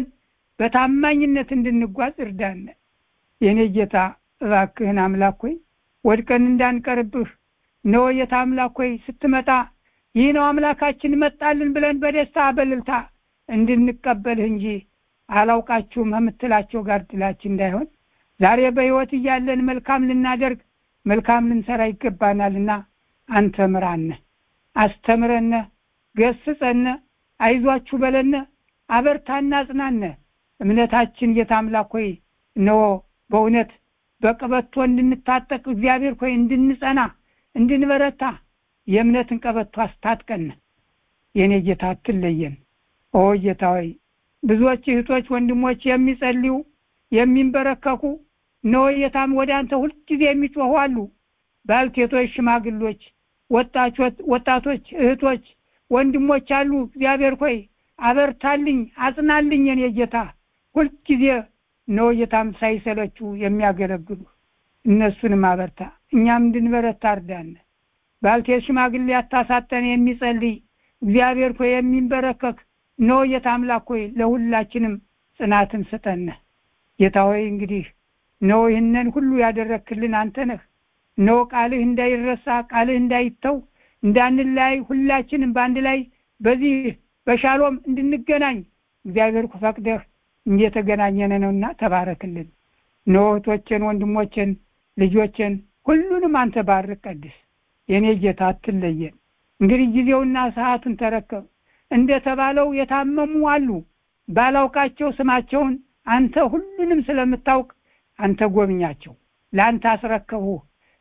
በታማኝነት እንድንጓዝ እርዳን። የእኔ ጌታ እባክህን አምላክ ሆይ ወድቀን እንዳንቀርብህ እነሆ ጌታ አምላክ ሆይ ስትመጣ ይህ ነው አምላካችን መጣልን ብለን በደስታ በልልታ እንድንቀበልህ እንጂ አላውቃችሁም ከምትላቸው ጋር ድላችን እንዳይሆን ዛሬ በሕይወት እያለን መልካም ልናደርግ መልካም ልንሰራ ይገባናልና አንተ ምራነ፣ አስተምረነ፣ ገስጸነ፣ አይዟችሁ በለነ፣ አበርታና፣ አጽናነ። እምነታችን ጌታ አምላክ ሆይ እነሆ በእውነት በቀበቶ እንድንታጠቅ እግዚአብሔር ሆይ እንድንጸና እንድንበረታ የእምነትን ቀበቶ አስታጥቀን። የእኔ ጌታ አትለየን። ኦ ጌታ ሆይ ብዙዎች እህቶች ወንድሞች የሚጸልዩ የሚንበረከኩ እነሆ ጌታም ወደ አንተ ሁልጊዜ የሚጮኹ አሉ። ባልቴቶች፣ ሽማግሎች፣ ወጣቶች፣ እህቶች፣ ወንድሞች አሉ። እግዚአብሔር ሆይ አበርታልኝ፣ አጽናልኝ የኔ ጌታ ሁልጊዜ እነሆ ጌታም ሳይሰለቹ የሚያገለግሉ እነሱንም አበርታ፣ እኛም እንድንበረታ እርዳን። ባልቴት ሽማግሌ አታሳጠን የሚጸልይ እግዚአብሔር ሆይ የሚንበረከክ እነሆ ጌታ አምላክ ሆይ ለሁላችንም ጽናትን ስጠን። ጌታ ሆይ እንግዲህ እነሆ ይህንን ሁሉ ያደረክልን አንተ ነህ። እነሆ ቃልህ እንዳይረሳ ቃልህ እንዳይተው እንዳንለያይ ሁላችንም በአንድ ላይ በዚህ በሻሎም እንድንገናኝ እግዚአብሔር ፈቅደህ እየተገናኘን ነውና ተባረክልን። እነሆ እህቶችን፣ ወንድሞችን፣ ልጆችን ሁሉንም አንተ ባርክ ቀድስ። የእኔ ጌታ አትለየን። እንግዲህ ጊዜውና ሰዓቱን ተረከብ። እንደተባለው የታመሙ አሉ። ባላውቃቸው ስማቸውን አንተ ሁሉንም ስለምታውቅ አንተ ጎብኛቸው። ለአንተ አስረከቡ።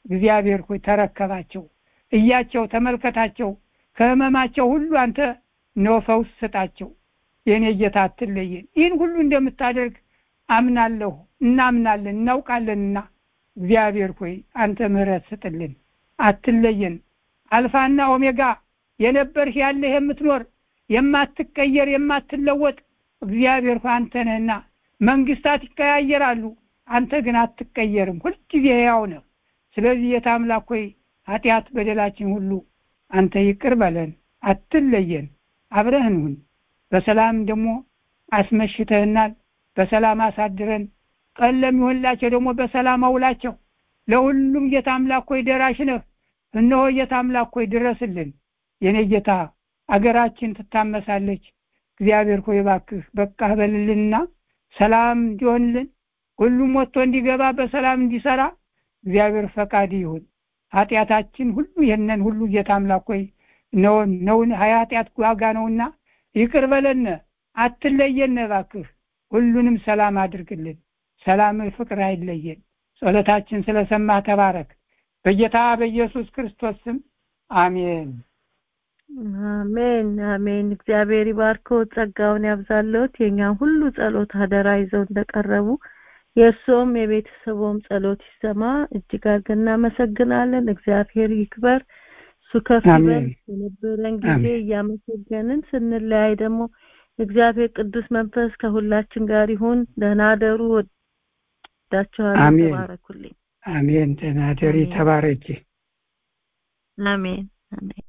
እግዚአብሔር ሆይ ተረከባቸው እያቸው ተመልከታቸው ከህመማቸው ሁሉ አንተ ነው ፈውስ ስጣቸው የእኔ ጌታ አትለየን ይህን ሁሉ እንደምታደርግ አምናለሁ እናምናለን እናውቃለንና እግዚአብሔር ሆይ አንተ ምህረት ስጥልን አትለየን አልፋና ኦሜጋ የነበርህ ያለህ የምትኖር የማትቀየር የማትለወጥ እግዚአብሔር ሆይ አንተ ነህና መንግስታት ይቀያየራሉ አንተ ግን አትቀየርም ሁልጊዜ ያው ነህ ስለዚህ ጌታ አምላክ ሆይ ኃጢአት በደላችን ሁሉ አንተ ይቅር በለን አትለየን አብረህን ሁን በሰላም ደግሞ አስመሽተህናል በሰላም አሳድረን ቀን ለሚሆንላቸው ደግሞ በሰላም አውላቸው ለሁሉም ጌታ አምላክ ሆይ ደራሽ ነህ እነሆ ጌታ አምላክ ሆይ ድረስልን የኔ ጌታ አገራችን ትታመሳለች እግዚአብሔር ሆይ ባክህ በቃ በልልንና ሰላም እንዲሆንልን ሁሉም ወጥቶ እንዲገባ በሰላም እንዲሰራ እግዚአብሔር ፈቃድ ይሁን ኃጢአታችን ሁሉ ይህንን ሁሉ ጌታ አምላክ ሆይ ነው ነውን ኃጢአት ዋጋ ነውና ይቅር በለነ አትለየነ ባክህ ሁሉንም ሰላም አድርግልን ሰላም ፍቅር አይለየን ጸሎታችን ስለሰማ ተባረክ በጌታ በኢየሱስ ክርስቶስ ስም አሜን አሜን አሜን እግዚአብሔር ይባርከው ጸጋውን ያብዛለት የኛም ሁሉ ጸሎት አደራ ይዘው እንደቀረቡ የእሱም የቤተሰቡም ጸሎት ይሰማ እጅግ አድርገን እናመሰግናለን እግዚአብሔር ይክበር እሱ ከፍ ይበል የነበረን ጊዜ እያመሰገንን ስንለያይ ደግሞ እግዚአብሔር ቅዱስ መንፈስ ከሁላችን ጋር ይሁን ደህና አደሩ ወዳችኋለሁ ተባረኩልኝ አሜን ደህና ደሪ ተባረኪ አሜን አሜን